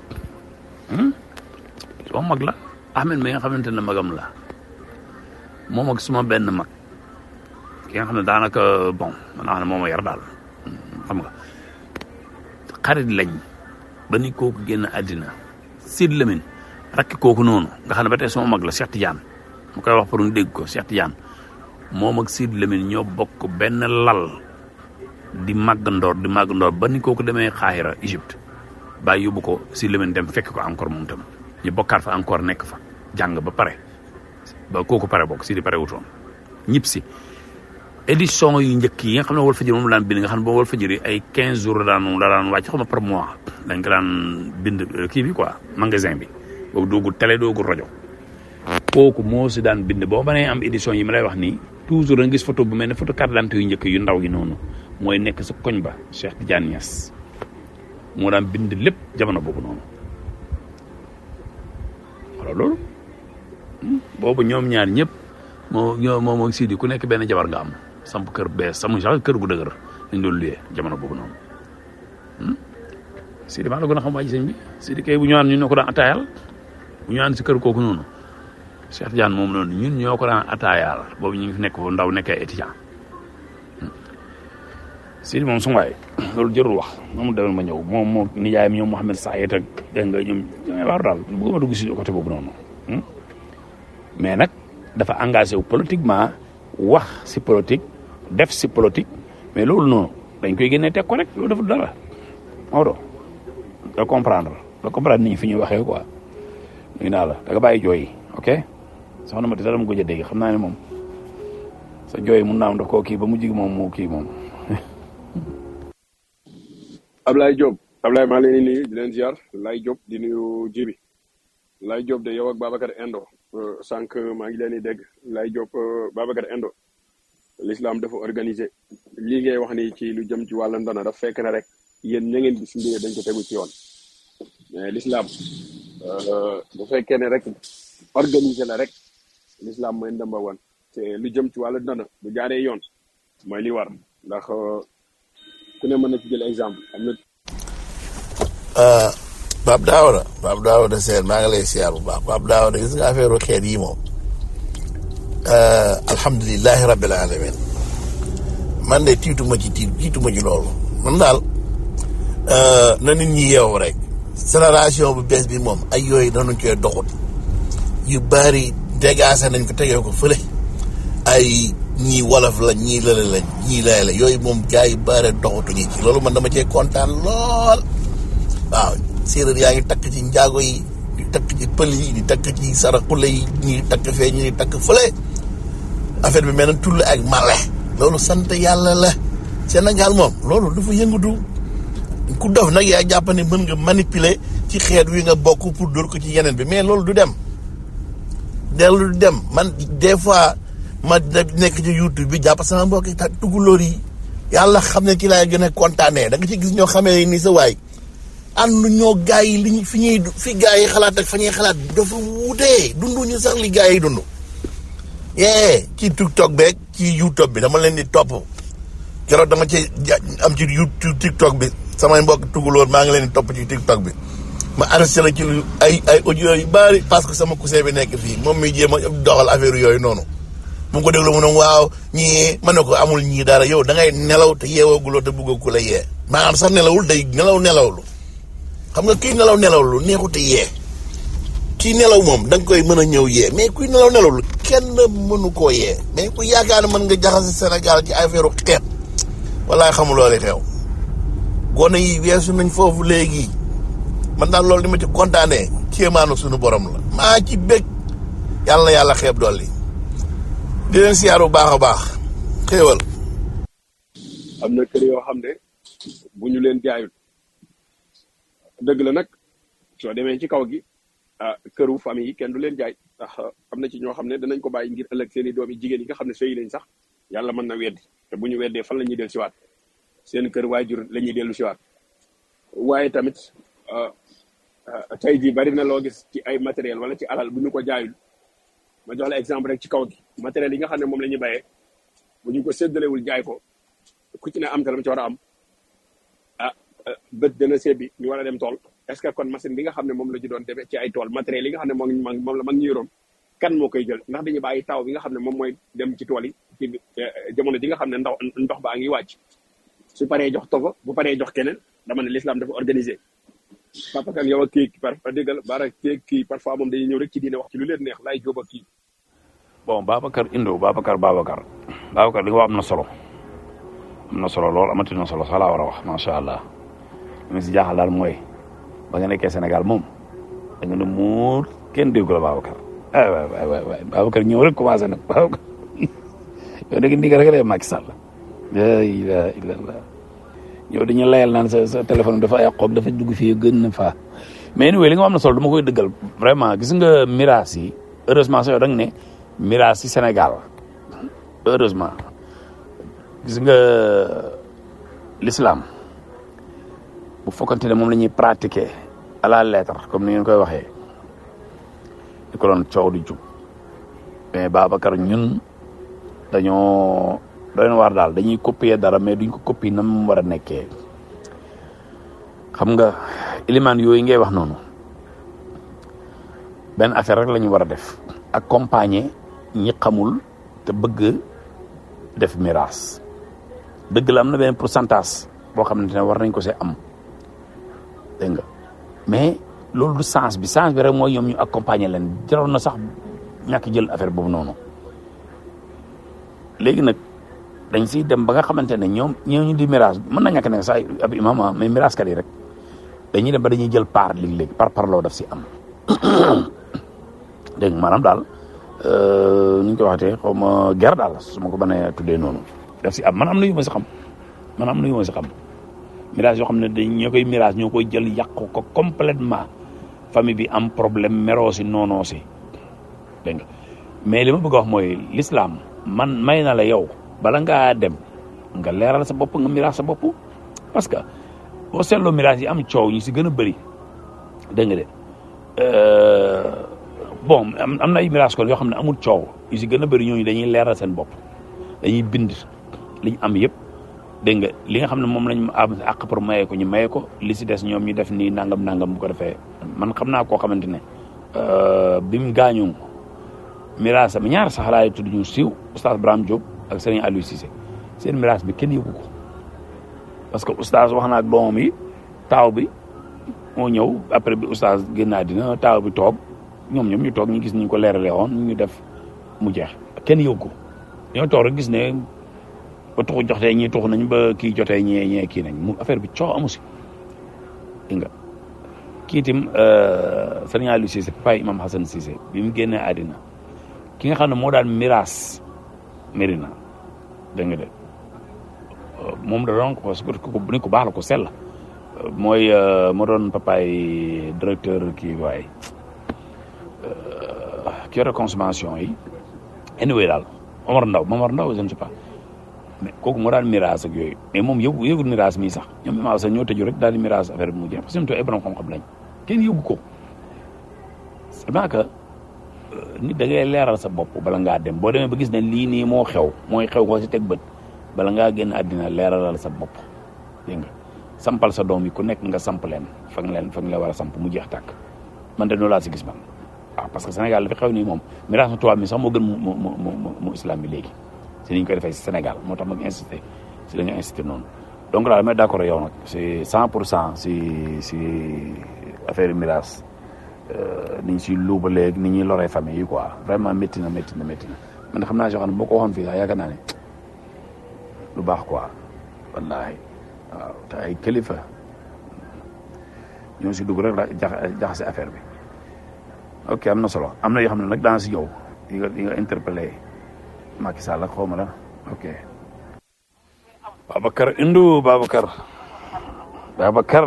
[SPEAKER 13] suma mag la Ahmed mi nga xamante ne magam la moom ak suma benn mag ki nga xam ne daanaka bon man naa xam ne moo ma yar daal xam nga xarit lañ ba ni kooku génn àddina Sidy Lamine rakki kooku noonu nga xam ne ba tey sama mag la Cheikh Tidiane mu koy wax pour ñu dégg ko Cheikh Tidiane moom ak Sidy Lamine ñoo bokk benn lal di màggandoor di màggandoor ba ni kooku demee Xaahira Égypte bàyyi yóbbu ko Sidy Lamine dem fekk ko encore moom tam ñu bokkaat fa encore nekk fa jàng ba pare ba kooku pare bokk Sidy pare wutoon ñib si édition yu njëkk yi nga xam ne Walfadjri moom la daan bind nga xam ne boobu Walfadjri ay 15 jours la daan la daan wàcc xam nga par mois dañ ko daan bind kii bi quoi magasin bi boobu doogul télé doogul rajo kooku moo si daan bind boo mënee am édition yi ma lay wax nii toujours da nga gis photo bu mel ne photo carte d'identité yu njëkk yu ndaw yi noonu mooy nekk sa koñ ba Cheikh Tidiane Niass moo daan bind lépp jamono boobu noonu wala loolu boobu ñoom ñaar ñëpp moo ñoo moom ak Sidi ku nekk benn jabar nga am samp kër bees samu sax kër gu dëgër dañ doon luyee jamono boobu noonu Sidi maa la gën a xam waa ji sëñ bi Sidi kay bu ñëwaan ñun ñoo ko daan ataayal bu ñëwaan si kër kooku noonu Cheikh Tidiane moom noonu ñun ñoo ko daan ataayaal boobu ñu ngi fi nekk foofu ndaw nekkee étudiant Sidi moom su waay loolu jërul wax moom demal ma ñëw moom moo nijaayam ñoom Mouhamed Sayet ak dégg nga ñoom ñooy waaru daal bëgguma dugg si côté boobu noonu mais nag dafa engagé wu politiquement wax si politique def si politique mais loolu noonu dañ koy génnee teg ko rek loolu dafa dara Maodo da comprendre da comprendre ni fi ñuy waxee quoi ñu naa la da nga bàyyi jooy ok soxna ma dara mu gëj a dégg xam naa ne moom sa jooy mun naa am daf koo kii ba mu jig moom mu kii moom
[SPEAKER 14] Ablaye Diop Ablaye maa leen di nuyu di leen ziar Laye Diop di nuyu Jibi Laye Diop de yow ak Babacar Endo sànq maa ngi leen di dégg Laye Diop Babacar Endo l'islam dafa organisé lii ngay wax ni ci lu jëm ci wàllu ndona daf fekk na rek yéen ña ngeen gis mbir dañ ko tegu ci yoon mais l'islam bu fekkee ne rek organisé la rek l'islam mooy ndamba wan te lu jëm ci wàllu ndona bu jaaree yoon mooy li war ndax ku ne mën na ci jël exemple am na
[SPEAKER 15] Pape Daouda Pape Daouda Sène maa ngi lay siyaar bu baax Pape Daouda gis nga affaire xeet yi moom alhamdulilahi rabbil alamin man de tiituma ci tiit tiituma ci loolu man daal na nit ñi yeewu rek génération bu bees bi moom ay yooyu dañu koy doxut yu bari dégaase nañ ko tegee ko fële ay ñii wolof la ñii lële la ñii lay la yooyu moom gars yi bare doxatuñu ci loolu man dama cee kontaan lool waaw séeréer yaa ngi takk ci njaago yi di takk ci pël yi di takk ci saraxule yi ñi takk fee ñi takk fële affaire bi mel na tull ak male loolu sant yàlla la Sénégal moom loolu dafa yëngatu ku dof nag yaa jàpp ne mën nga manipuler ci xeet wi nga bokk pour dóor ko ci yeneen bi mais loolu du dem dellu du dem man des fois ma nekk ci YouTube bi jàpp sama mbokki ta tukulóor yi yàlla xam ne ki laay gën a kontaanee da nga ci gis ñoo xamee ni sa waay ànd ñoo gaa yi liñ fi ñuy fi gaa yi xalaat ak fa ñuy xalaat dafa wutee dunduñu sax li gaa yi dund yee ci TikTok beeg ci YouTube bi dama leen di topp keroog dama ci am ci YouTube TikTok bi samay mbokk tugalóor maa ngi leen di topp ci TikTok bi ma arrêté ci lu ay ay audio yu bari parce que sama cousin bi nekk fii moom mi jéem a doxal affaire yooyu noonu mu ko déglu mu ne waaw ñii mën na ko amul ñii dara yow da ngay nelaw te yeewooguloo te bëggoo ku la yee maanaam sax nelawul day nelaw nelawlu xam nga kii nelaw nelawlu neexut a yee kii nelaw moom da nga koy mën a ñëw yee mais kuy nelaw nelawlu kenn mënu koo yee mais ku yaakaar ne mën nga jaxase Sénégal ci affaire xeet walaay xamuloo li xew gone yi weesu nañ foofu léegi man daal loolu li ma ci kontaanee kéemaanu suñu borom la maa ci bég yàlla na yàlla xeeb dolli di leen siyaar bu baax a baax xéewal
[SPEAKER 14] am na kër yoo xam ne bu ñu leen jaayul dëgg la nag soo demee ci kaw gi ah këru famille yi kenn du leen jaay ndax am na ci ñoo xam ne danañ ko bàyyi ngir ëllëg seen i doom yi jigéen yi nga xam ne sëy nañ sax yàlla mën na weddi te bu ñu weddee fan la ñuy dellu siwaat seen kër waajur la ñuy dellu siwaat waaye tamit tey jii bari na loo gis ci ay matériel wala ci alal bu ñu ko jaayul ma jox la exemple rek ci kaw gi matériel yi nga xam ne moom la ñuy bayee bu ñu ko séddalewul jaay ko ku ci ne am te la ci war a am ah bët dana sebbi ñu war a dem tool est ce que kon machine bi nga xam ne moom la ñu doon demee ci ay tool matériel yi nga xam ne moom moom la mag ñu yoroon kan moo koy jël ndax dañuy bàyyi taw bi nga xam ne moom mooy dem ci tool yi ci jamono ji nga xam ne ndox ndox baa ngi wàcc su paree jox togo bu paree jox keneen dama ne l'islam dafa organisé papa kan yow ak kii par déggal baara kii kii parfois moom dañuy ñëw rek ci diine wax ci lu leen neex laay jóob ak kii
[SPEAKER 13] bon Babacar Indo Babacar Babacar Babacar li nga wax am na solo am na solo lool amati na solo sax laa war a wax macha allah li ma si jaaxal daal mooy ba nga nekkee Sénégal moom da nga ne muur kenn déggu la Babacar ay waay waay waay waay Babacar ñëw rek commencé nag Babacar yow da nga ni rek lay Macky Sall la ilaha illallah yow dañu layal naan sa sa téléphone dafa yàqoog dafa dugg fii gën na faa mais anyway li nga am na solo dama koy dëggal vraiment gis nga miraas yi heureusement sax yow da nga ne miraas yi Sénégal heureusement gis nga l'islam bu fokkante ne moom la ñuy pratiquer à la lettre comme ni ngeen koy waxee di ko doon coow di jub mais Babacar ñun dañoo doy na waar daal dañuy copier dara mais duñ ko copier na mu war a nekkee xam nga ilimaan yooyu ngay wax noonu benn affaire rek la ñu war a def accompagner ñi xamul te bëgg def miraas dëgg la am na benn pourcentage boo xamante ne war nañ ko see am dégg nga mais loolu du sens bi sens bi rek mooy ñoom ñu accompagner leen jaroon na sax ñàkk jël affaire boobu noonu léegi nag dañ siy dem ba nga xamante ne ñoom ñooñu di miraas mën na ñàkk ne sax ab imam ah mais miraaskat yi rek dañuy dem ba dañuy jël part léegi-léegi par parloo daf si am dégg nga maanaam daal nu ñu ko waxatee xaw ma guerre daal su ma ko mënee tuddee noonu daf si am man am na yu ma si xam man am na yu ma si xam mirage yoo xam ne dañ ñoo koy mirage ñoo koy jël yàq ko complètement famille bi am problème meroo si noonoo si dégg nga mais li ma bëgg a wax mooy l'islam man may na la yow bala ngaa dem nga leeral sa bopp nga mirage sa bopp parce que boo seetloo mirage yi am coow ñu si gën a bëri dégg nga de bon am am na ay mirage kon yoo xam ne amul coow yu si gën a bëri ñooñu dañuy leeral seen bopp dañuy bind liñ am yëpp dégg nga li nga xam ne moom lañ am àq pour maye ko ñu maye ko li si des ñoom ñu def nii nangam nangam bu ko defee man xam naa koo xamante ne bi mu gaañu mirage am ñaar sax laay tudd ñu siiw oustaz Braham Diop ak Serigne Aliou Cissé seen mirage bi kenn yëgu ko parce que oustaz wax na ak doomam yi taaw bi moo ñëw après bi oustaz génnaa dina taaw bi toog ñoom ñoom ñu toog ñu gis ñu ko leeralee woon ñu def mu jeex kenn yëgu ko ñoo toog rek gis ne ba tuxu joxtee ñii tuxu nañ ba kii jotee ñee ñee kii nañ mu affaire bi coow amu si dégg nga kii itam Serigne Aliou Cissé papa Imam Hassan Cissé bi mu génnee àddina ki nga xam ne moo daan miraas Mérina dégg nga de moom da doon parce que ni ko baax la ko sell mooy moo doon papaay directeur kii waaye ki yore consommation yi anyway daal Omar Ndaw Omar Ndaw je ne sais pas mais kooku moo daan mirage ak yooyu mais moom yëgu yëgul mirage mii sax ñoom imaam sax ñoo tëju rek daal di mirage affaire bi mu jeex parce que ñoom ay borom xam-xam lañ kenn yëgu ko c'est vrai que nit da ngay leeral sa bopp bala ngaa dem boo demee ba gis ne lii nii moo xew mooy xew ko si teg bët bala ngaa génn àddina leeralal sa bopp dégg nga sampal sa doom yi ku nekk nga samp leen fa nga leen fa nga la war a samp mu jeex tàkk man de noonu laa si gis man waaw parce que Sénégal dafa xew nii moom mirage mu tubaab mi sax moo gën mu mu mu mu mu islam bi léegi si ni ñu koy defee si Sénégal moo tax ma ngi insisté si la ñu insisté noonu donc daal damay d'accord yow nag c'est cent pour cent si si affaire mirage ni ñu siy luubaleeg ni ñuy loree famille yi quoi vraiment métti na métti na métti na man xam naa si xam ne boo ko waxoon fii sax yaakaar naa ne lu baax quoi wallaahi waaw te ay kilifa ñoo si dugg rek la jax jaxase affaire bi ok am na solo am na yoo xam ne nag daan si yow yi nga yi nga interpellé Macky Sall ak xaw ma la ok Babacar Indou Babacar Babacar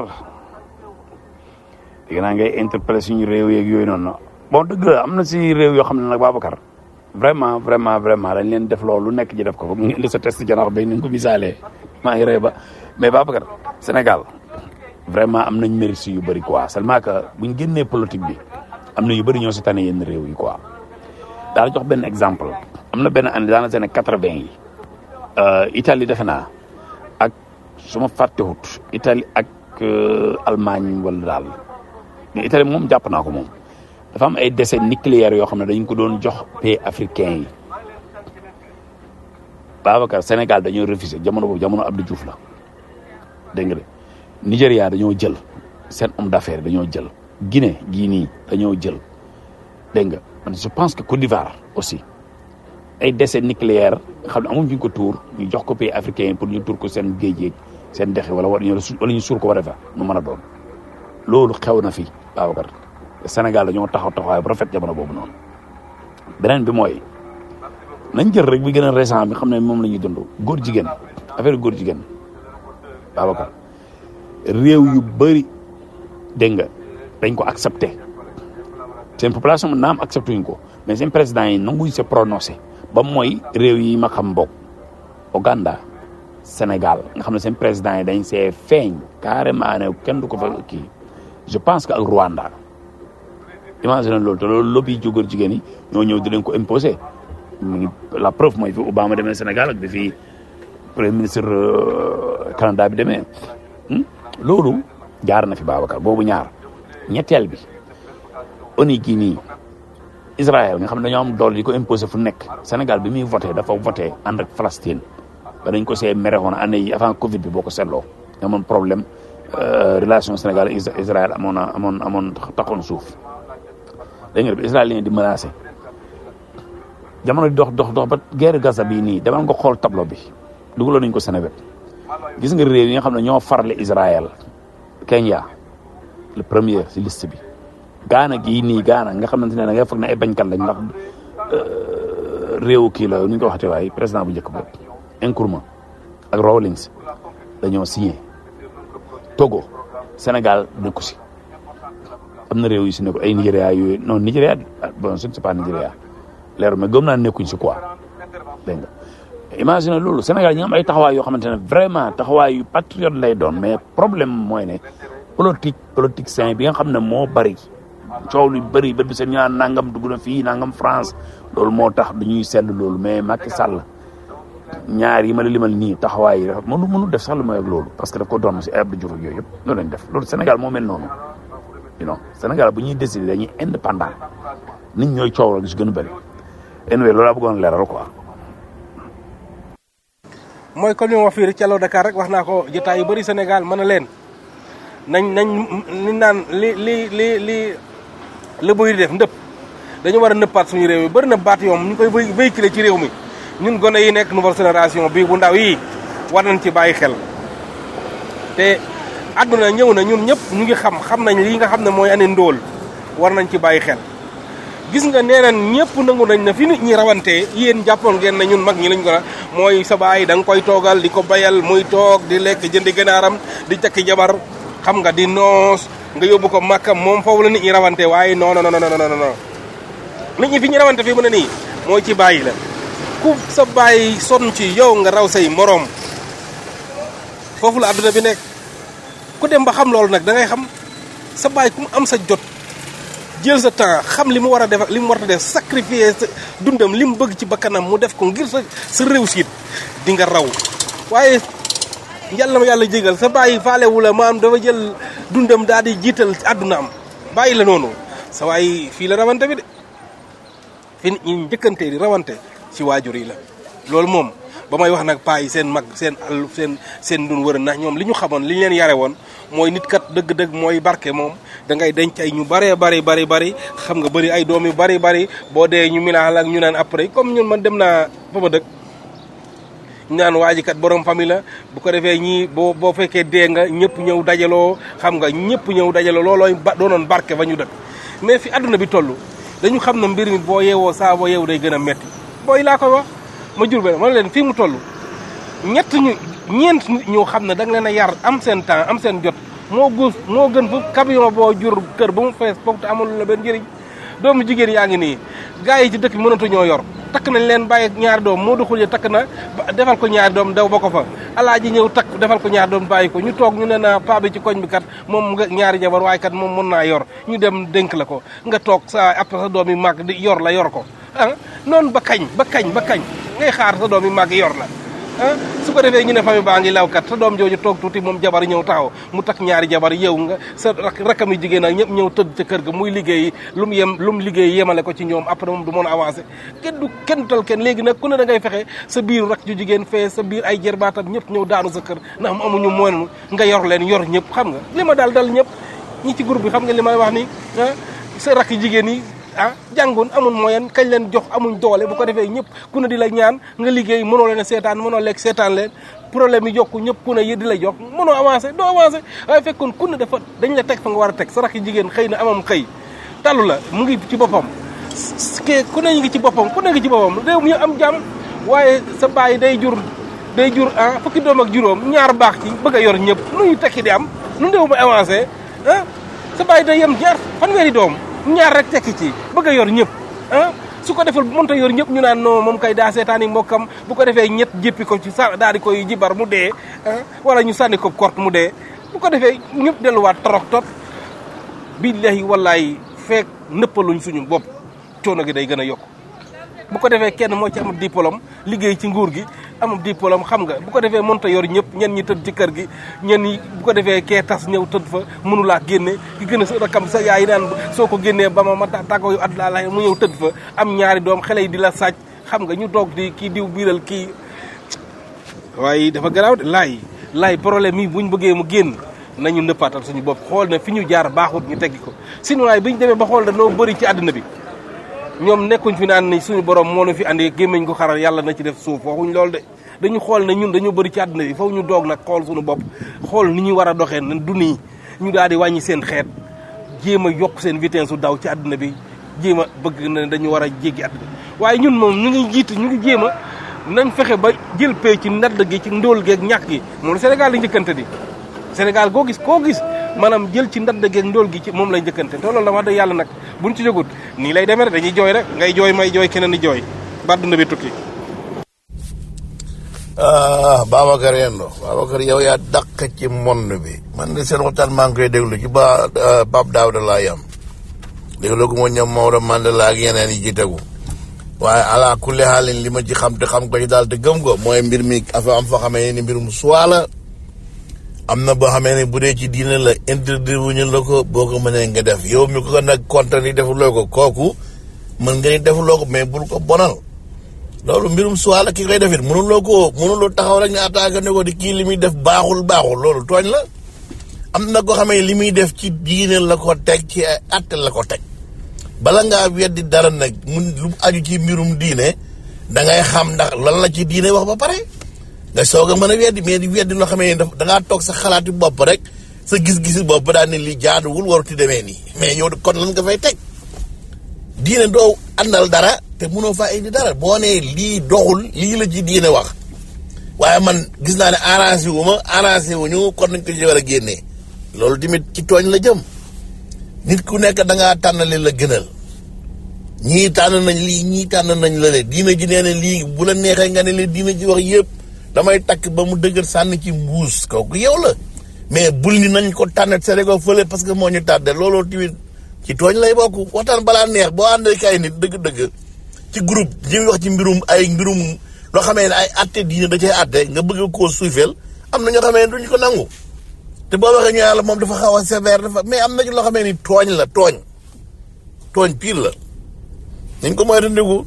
[SPEAKER 13] dégg naa ngay interpellé suñu réew yeeg yooyu noonu bon dëgg la am na si réew yoo xam ne nag Babacar vraiment vraiment vraiment dañ leen def loolu nekk ji def ko mu ngi indi sa test janax bay ni nga ko misaalee maa ngi rey ba mais Babacar Sénégal vraiment am nañ mérite si yu bëri quoi seulement que buñ génnee politique bi am na yu bëri ñoo si tane yenn réew yi quoi daal jox benn exemple am na benn année daana seen quatre-vingt yi Italie defe naa ak su ma fàttewut Italie ak Allemagne wala daal mais Italie moom jàpp naa ko moom dafa am ay déchets nucléaires yoo xam ne dañ ko doon jox pays africain yi Babacar Sénégal dañoo refusé jamono boobu jamono Abdou Diouf la dégg nga de Nigéria dañoo jël seen homme d'affaires dañoo jël Guinée gii nii dañoo jël dégg nga man je pense que Côte d'Ivoire aussi ay déchets nucléaires xam ne amuñ fi ñu ko tuur ñu jox ko pays africain yi pour ñu tuur ko seen géej yeeg seen dex wala wala ñu suur ko war a fa nu mën a doon loolu xew na fi Babacar Sénégal dañoo taxaw taxawaay bu rafet jamono boobu noonu beneen bi mooy nañ jël rek bi gën a récent bi xam ne moom la ñuy dund góor jigéen affaire góor jigéen Babacar réew yu bëri dégg nga dañ ko accepté seen population mën naam accepté wuñ ko mais seen président yi nanguñ se prononcé ba mooy réew yi ma xam bokk Ouganda Sénégal nga xam ne seen président yi dañ see feeñ carrément ne kenn du ko fa kii je pense que ak Rwanda imagine loolu te loolu lobby ju góor jigéen yi ñoo ñëw di leen ko imposé mu ngi la preuve mooy fi Obama demee Sénégal ak bi fi premier ministre Canada bi demee loolu jaar na fi Babacar boobu ñaar ñetteel bi ONU gii nii Israël nga xam ne dañoo am doole di ko imposé fu nekk Sénégal bi muy voté dafa voté ànd ak Palestine ba dañ ko see merewoon année yi avant Covid bi boo ko seetloo amoon problème relation Sénégal Israël amoon na amoon amoon taxoon suuf dégg nga bi israélien di menacé jamono di dox dox dox ba guerre Gaza bii nii demal nga xool tableau bi dugaloon nañ ko Sénégal gis nga réew yi nga xam ne ñoo farle Israël Kenya le premier si liste bi Gaana gii nii Gaana nga xamante ne da ngay foog ne ay bañkat lañ ndax réewu kii la nu ñu ko waxatee waaye président bu njëkk boobu Nkrumah ak Rawlings dañoo signé Togo Sénégal nekku si am na réew yu si ne ko ay Nigéria yooyu non Nigéria bon je ne sais pas Nigéria leeru mais gëm naa nekkuñ si quoi dégg nga imagine loolu Sénégal ñi am ay taxawaay yoo xamante ne vraiment taxawaay yu patriote lay doon mais problème mooy ne politique politique sain bi nga xam ne moo bari coow lu bëri ba bi seen ñu naan nangam dugg na fii nangam France loolu moo tax dañuy seetlu loolu mais Macky Sall ñaar yi ma la limal nii taxawaay yi dafa mënu mënu def sax lu may ak loolu parce que daf ko doon si Abdou Diouf ak yooyu yëpp loolu lañ def loolu Sénégal moo mel noonu you know Sénégal bu ñuy décider dañuy indépendant nit ñooy coow la gis gën a bëri anyway loolu laa bëggoon leeral quoi
[SPEAKER 10] mooy comme ni ma wax fii rek ci Allo Dakar rek wax naa ko jotaay yu bëri Sénégal mën na leen nañ nañ li naan li li li li la bëy di def ndëpp dañu war a nëppaat suñu réew mi bëri na baat yoom ñu koy véhiculer ci réew mi ñun gone yi nekk nouvelle génération bii bu ndaw yi war nañ ci bàyyi xel te àdduna ñëw na ñun ñëpp ñu ngi xam xam nañ lii nga xam ne mooy ane ndóol war nañ ci bàyyi xel gis nga nee nañ ñëpp nangu nañ na fi nit ñi rawantee yéen jàppoon ngeen ne ñun mag ñi lañ ko mooy sa baay da nga koy toogal di ko bayal muy toog di lekk jëndi gànnaaram di takki jabar xam nga di noos nga yóbbu ko màkkam moom foofu la nit ñi rawante waaye non non non non non nit ñi fi ñu rawante fii mu ne nii mooy ci bàyyi la ku sa bàyyi sonn ci yow nga raw say moroom foofu la àdduna bi nekk ku dem ba xam loolu nag da ngay xam sa bàyyi ku mu am sa jot jël sa temps xam li mu war a def li mu war a def sacrifier sa dundam li mu bëgg ci bakkanam mu def ko ngir sa sa réussite di nga raw waaye yàlla ma yàlla jégal sa bàyyi faalewu la maam dafa jël dundam daal di jiital àdduna am bàyyi la noonu sa waay fii la rawante bi de fi nit ñi njëkkante di rawante ci waajur yi la loolu moom ba may wax nag paa yi seen mag seen àll seen seen dun wër ndax ñoom li ñu xamoon li ñu leen yare woon mooy nit kat dëgg-dëgg mooy barke moom da ngay denc ay ñu bëree bari bari bari xam nga bëri ay doom yu bari bari boo dee ñu minaal ak ñu naan après comme ñun man dem naa fa ma dëkk ñu naan waa ji kat borom famille la bu ko defee ñii boo boo fekkee dee nga ñëpp ñëw dajaloo xam nga ñëpp ñëw dajaloo loolooy ba doonoon barke fa ñu dëkk mais fi àdduna bi toll dañu xam ne mbir mi boo yeewoo saa boo yeewu day gën a metti booy laa koy wax ma jur be ma leen fii mu toll ñett ñu ñeent nit ñoo xam ne da nga leen a yar am seen temps am seen jot moo gus moo gën fu camion boo jur kër ba mu fees foofu te amul la benn njëriñ doomu jigéen yaa ngi nii gars yi ci dëkk bi mënatu ñoo yor takk nañ leen bàyyi ñaari doom moo duxul ya takk na defal ko ñaari doom daw ba ko fa alaaji ñëw takk defal ko ñaari doom bàyyi ko ñu toog ñu ne na paa bi ci koñ bi kat moom nga ñaari jabar waaye kat moom mën naa yor ñu dem dénk la ko nga toog sa après sa doom yi màgg di yor la yor ko ah noonu ba kañ ba kañ ba kañ ngay xaar sa doom yi màgg yor la ah su ko defee ñu ne famille baa ngi law kat sa doom jooju toog tuuti moom jabar ñëw taxaw mu takk ñaari jabar yow nga sa rakkam yi jigéen ak ñëpp ñëw tëdd ca kër ga muy liggéey lu mu yem lu mu liggéey yemale ko ci ñoom après moom du mën a avancé kenn du kenn tal kenn léegi nag ku ne da ngay fexe sa biir rak ju jigéen fee sa biir ay jërbaatam ñëpp ñëw daanu sa kër ndax mu amuñu moyen nga yor leen yor ñëpp xam nga li ma daal dal ñëpp ñi ci groupe bi xam nga li may wax ni ah sa rakk jigéen yi ah jàngoon amul moyen kañ leen jox amuñ doole bu ko defee ñëpp ku ne di la ñaan nga liggéey mënoo leen a seetaan mënoo lekk seetaan leen problème yi jokku ñëpp ku ne yi di la jox mënoo avancé doo avancé waaye fekkoon ku ne dafa dañ la teg fa nga war a teg sa rakk jigéen xëy na amam xëy talu la mu ngi ci boppam ke ku ne ngi ci boppam ku ne ngi ci boppam réew mi am jàmm waaye sa bàyyi day jur day jur ah fukki doom ak juróom ñaar baax ci bëgg a yor ñëpp nu ñu tekki di am nu réew mi avancé ah sa bàyyi day yem ñaar fanweeri doom ñaar rek tekki ci bëgg a yor ñëpp ah su ko defal mënta yor ñëpp ñu naan non moom kay daa seetaani mbokkam bu ko defee ñett jéppi ko ci sa daal di koy jibar mu dee ah wala ñu sànni ko kort mu dee bu ko defee ñëpp delluwaat torok tot billahi wallahi feek nëppaluñ suñu bopp coono gi day gën a yokk bu ko defee kenn moo ci am diplôme liggéey ci nguur gi amul diplôme xam nga bu ko defee mënta yor ñëpp ñen ñi tëdd ci kër gi ñen ñi bu ko defee kee tas ñëw tëdd fa mënulaa génne ki gën a sa rakam sa yaay naan soo ko génnee ba ma ma tàggoo yu at laa la mu ñëw tëdd fa am ñaari doom xale yi di la sàcc xam nga ñu toog di kii diw biiral kii waaye dafa garaaw de laay laay problème yi buñ bëggee mu génn nañu nëppaatal suñu bopp xool na fi ñu jaar baaxut ñu teggi ko sinon waaye bi ñu demee ba xool danoo bëri ci àddina bi ñoom nekkuñ fi naan ni suñu borom moo nu fi andi gémmiñ ko xaral yàlla na ci def suuf waxuñ loolu de dañu xool ne ñun dañoo bëri ci àddina bi foofu ñu doog nag xool suñu bopp xool ni ñu war a doxee na du nii ñu daal di wàññi seen xeet jéem a yokk seen vitesse su daw ci àddina bi jéem a bëgg na dañu war a jéggi àddina waaye ñun moom ñu ngi jiit ñu ngi jéem a nañ fexe ba jël pay ci nadd gi ci ndóol geeg ñàkk gi moom la Sénégal di njëkkante di Sénégal koo gis koo gis maanaam jël ci ndadd geeg ndóol gi ci moom lay njëkkante te loolu la wax dëgg yàlla nag buñ ci jógut nii lay demee rek dañuy jooy rek ngay jooy may jooy keneen di jooy ba dund bi tukki
[SPEAKER 15] ah Babacar Yendo Babacar yow yaa dàq ci monde bi man de seen waxtaan maa ngi koy déglu ci ba Pape Daouda laa yam déglu ko moo ñoom Maodo Mandela ak yeneen yi ci tegu waaye ala kulli xaalin li ma ci xam te xam ko ci daal te gëm ko mooy mbir mi afa am fa xamee ni mbirum suwaa la am na boo xamee ne bu dee ci diine la interdire wu ñu la ko boo ko mënee nga def yow mi ko nag kontaan ni defuloo ko kooku mën nga ni defuloo ko mais bul ko bonal loolu mbirum suwaa la ki koy defit mënuloo ko mënuloo taxaw rek ne attaque ne ko di kii li muy def baaxul baaxul loolu tooñ la am na ko xamee li muy def ci diine la ko teg ci ay atte la ko teg bala ngaa weddi dara nag mun lu aju ci mbirum diine da ngay xam ndax lan la ci diine wax ba pare nga soog a mën a weddi mais di weddi loo xamee ne da ngaa toog sa xalaati bopp rek sa gis-gisi bopp daal ne li jaaduwul waruti demee nii mais yow kon lan nga fay teg diine doo àndal dara te mënoo faa indi dara boo nee lii doxul lii la ci diine wax waaye man gis naa ne arrangé wu ma arrangé wu ñu kon nañ ko ci war a génnee loolu tamit ci tooñ la jëm nit ku nekk da ngaa tànn li la gënal ñii tànn nañ lii ñii tànn nañ la le diina ji nee na lii bu la neexee nga ne leen diina ji wax yëpp damay takk ba mu dëgër sànni ci mbuus kooku yow la mais bul ni nañ ko tànnet Sénégal fële parce que moo ñu tàdde looloo tamit ci tooñ lay bokk waxtaan balaa neex boo àndee kay nit dëgg-dëgg ci groupe ñuy wax ci mbirum ay mbirum loo xamee ne ay atte diine da cay atte nga bëgg koo suufeel am na ñoo xamee ne duñ ko nangu te boo waxee ñu yàlla moom dafa xaw a sévère dafa mais am na ci loo xamee ni tooñ la tooñ tooñ pire la nañ ko mooy dindiku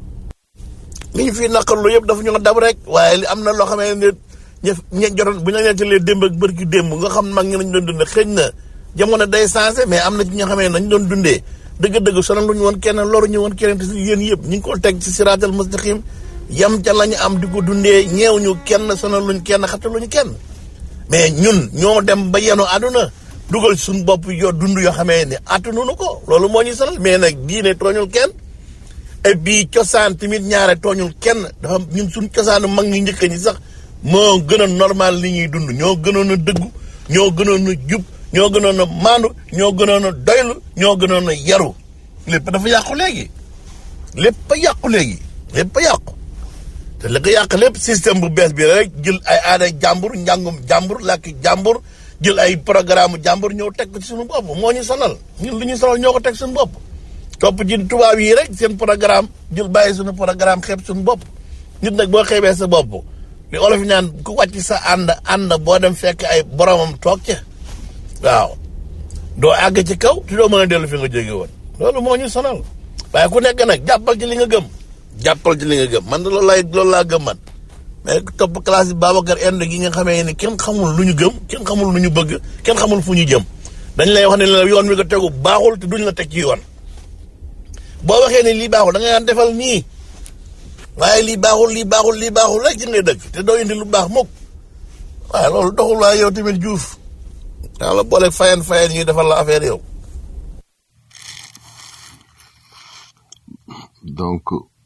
[SPEAKER 15] li ñu fii naqarlu yëpp dafa ñu ko dab rek waaye li am na loo xamee ne ña ña jotoon bu ñu la nettalee démb ak bërki démb nga xam mag ñi nañ doon dundee xëy na jamono day changé mais am na ci ñoo xamee ne nañ doon dundee dëgg-dëgg sonal lu ñu woon kenn loru ñu woon kenn te si yéen yëpp ñu ngi ko teg ci siraatal mustaqim yam ca la ñu am di ko dundee ñeew ñu kenn sonal luñ kenn xattaluñu kenn mais ñun ñoo dem ba yenu àdduna dugal suñu bopp yoo dund yoo xamee ne attanunu ko loolu moo ñu sonal mais nag diine tooñul kenn et puis cosaan tamit ñaare tooñul kenn dafa ñun suñ cosaanu mag ñi njëkk ñi sax moo gën a normal li ñuy dund ñoo gënoon a dëggu ñoo gënoon a jub ñoo gënoon a maandu ñoo gënoon a doylu ñoo gënoon a yaru lépp dafa yàqu léegi lépp a yàqu léegi lépp a yàqu te li ko yàq lépp système bu bees bi rek jël ay aada jàmbur njàngum jàmbur làkki jàmbur jël ay programme jàmbur ñëw teg ko ci suñu bopp moo ñu sonal ñun li ñu sonal ñoo ko teg suñu bopp topp ci tubaab yi rek seen programme jël bàyyi suñu programme xeeb suñu bopp nit nag boo xeebee sa bopp li olof ñaan ku wàcc sa ànd ànd boo dem fekk ay boromam toog ca waaw doo àgg ci kaw te doo mën a dellu fi nga jóge woon loolu moo ñu sonal waaye ku nekk nag jàppal ci li nga gëm jàppal ci li nga gëm man de loolu laay loolu laa gëm man mais topp classe bi Babacar Inde gi nga xamee ni kenn xamul lu ñu gëm kenn xamul lu ñu bëgg kenn xamul fu ñu jëm dañ lay wax ne la yoon wi nga tegu baaxul te duñ la teg ci yoon boo waxee ne lii baaxul da ngay naan defal nii waaye lii baaxul lii baaxul lii baaxul rek ci ngay dëkk te doo indi lu baax mukk waaye loolu doxul waaye yow tamit juuf daa la boole fayen fayen ñuy defal la affaire yow
[SPEAKER 7] donc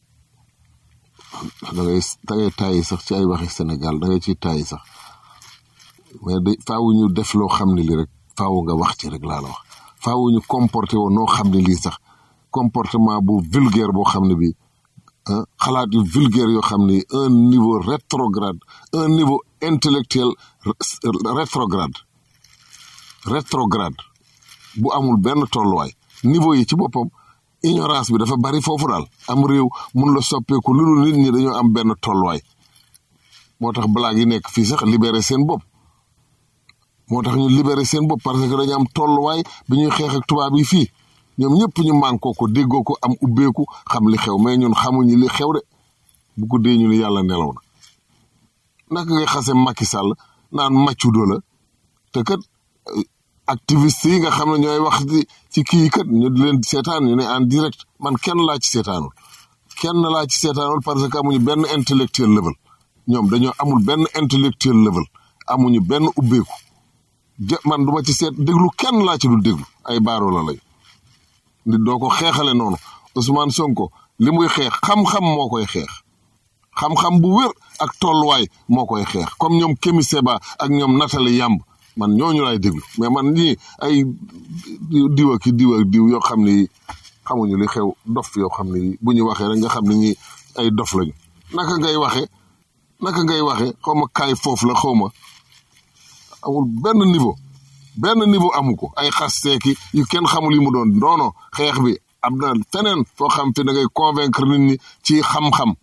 [SPEAKER 7] da ngay da ngay tàyyi sax ci ay waxi Sénégal da ngay ciy tàyyi sax mais de faaw ñu def loo xam ne lii rek faaw nga wax ci rek laa la wax faaw ñu comporté woon noo xam ne lii sax comportement bu vulgaire boo xam ne bii ah xalaat yu vulgaire yoo xam ni un niveau rétrograde un niveau intellectuel rétrograde rétrograde bu amul benn tolluwaay niveau yi ci boppam ignorance bi dafa bari foofu daal am réew mun la soppeeku lu dul nit ñi dañoo am benn tolluwaay moo tax blague yi nekk fii sax libéré seen bopp moo tax ñu libéré seen bopp parce que dañu am tolluwaay bi ñuy xeex ak tubaab yi fii ñoom ñëpp ñu mànkoo ko déggoo ko am ubbeeku xam li xew mais ñun xamuñu li xew de bu ko dee ñu ni yàlla nelaw na naka ngay xase Macky Sall naan maccudo la te kat activiste yi nga xam ne ñooy wax ci ci kii kat ñu di leen seetaan ñu ne en direct man kenn laa ci seetaanul kenn laa ci seetaanul parce que amuñu benn intellectuel level ñoom dañoo amul benn intellectuel level amuñu benn ubbeeku ja man duma ci seet déglu kenn laa ci dul déglu ay baaroo la lañ nit doo ko xeexale noonu Ousmane Sonko li muy xeex xam-xam moo koy xeex xam-xam bu wér ak tolluwaay moo koy xeex comme ñoom Kémi Seba ak ñoom Nathalie Yamb man ñooñu lay déglu mais man ñii ay diw ak diw ak diw yoo xam ni xamuñu li xew dof yoo xam ni bu ñu waxee rek nga xam ni ñi ay dof lañu naka ngay waxee naka ngay waxee xaw ma kaay foofu la xaw ma amul benn niveau benn niveau amu ko ay xasteeki yu kenn xamul yi mu doon noono xeex bi am na feneen foo xam fi da ngay convaincre nit ñi ci xam-xam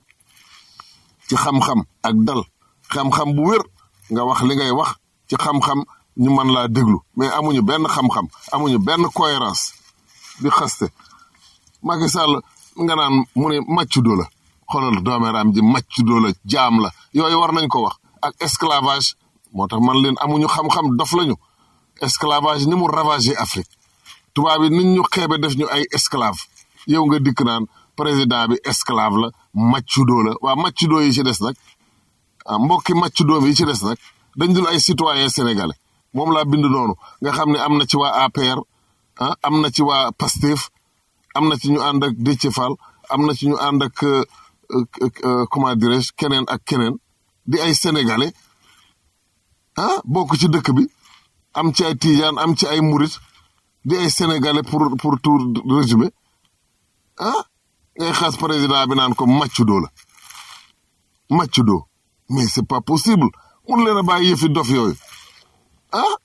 [SPEAKER 7] ci xam-xam ak dal xam-xam bu wér nga wax li ngay wax ci xam-xam ñu mën laa déglu mais amuñu benn xam-xam amuñu benn cohérence di xaste Macky Sall nga naan mu ne maccudo la xoolal doomeeraam ji maccudo la jaam la yooyu war nañ ko wax ak esclavage moo tax man leen amuñu xam-xam dof lañu esclavage ni mu ravagé Afrique tubaab yi nit ñu xeebe def ñu ay esclave yow nga dikk naan président bi esclave la maccudo la waa maccudo yi ci des nag ah mbokki maccudo yi ci des nag dañ dul ay citoyen sénégalais moom laa bind noonu nga xam ne am na ci waa APR ah am na ci waa Pastef am na ci ñu ànd ak Déthié Fall am na ci ñu ànd ak comment dirais-je keneen ak keneen di ay sénégalais ah bokk ci dëkk bi am ci ay tijaan am ci ay murit di ay sénégalais pour pour tout résumé ah ngay xas président bi naan ko maccudo la maccudo mais c'est pas possible mun leen a bàyyi yëfi dof yooyu ah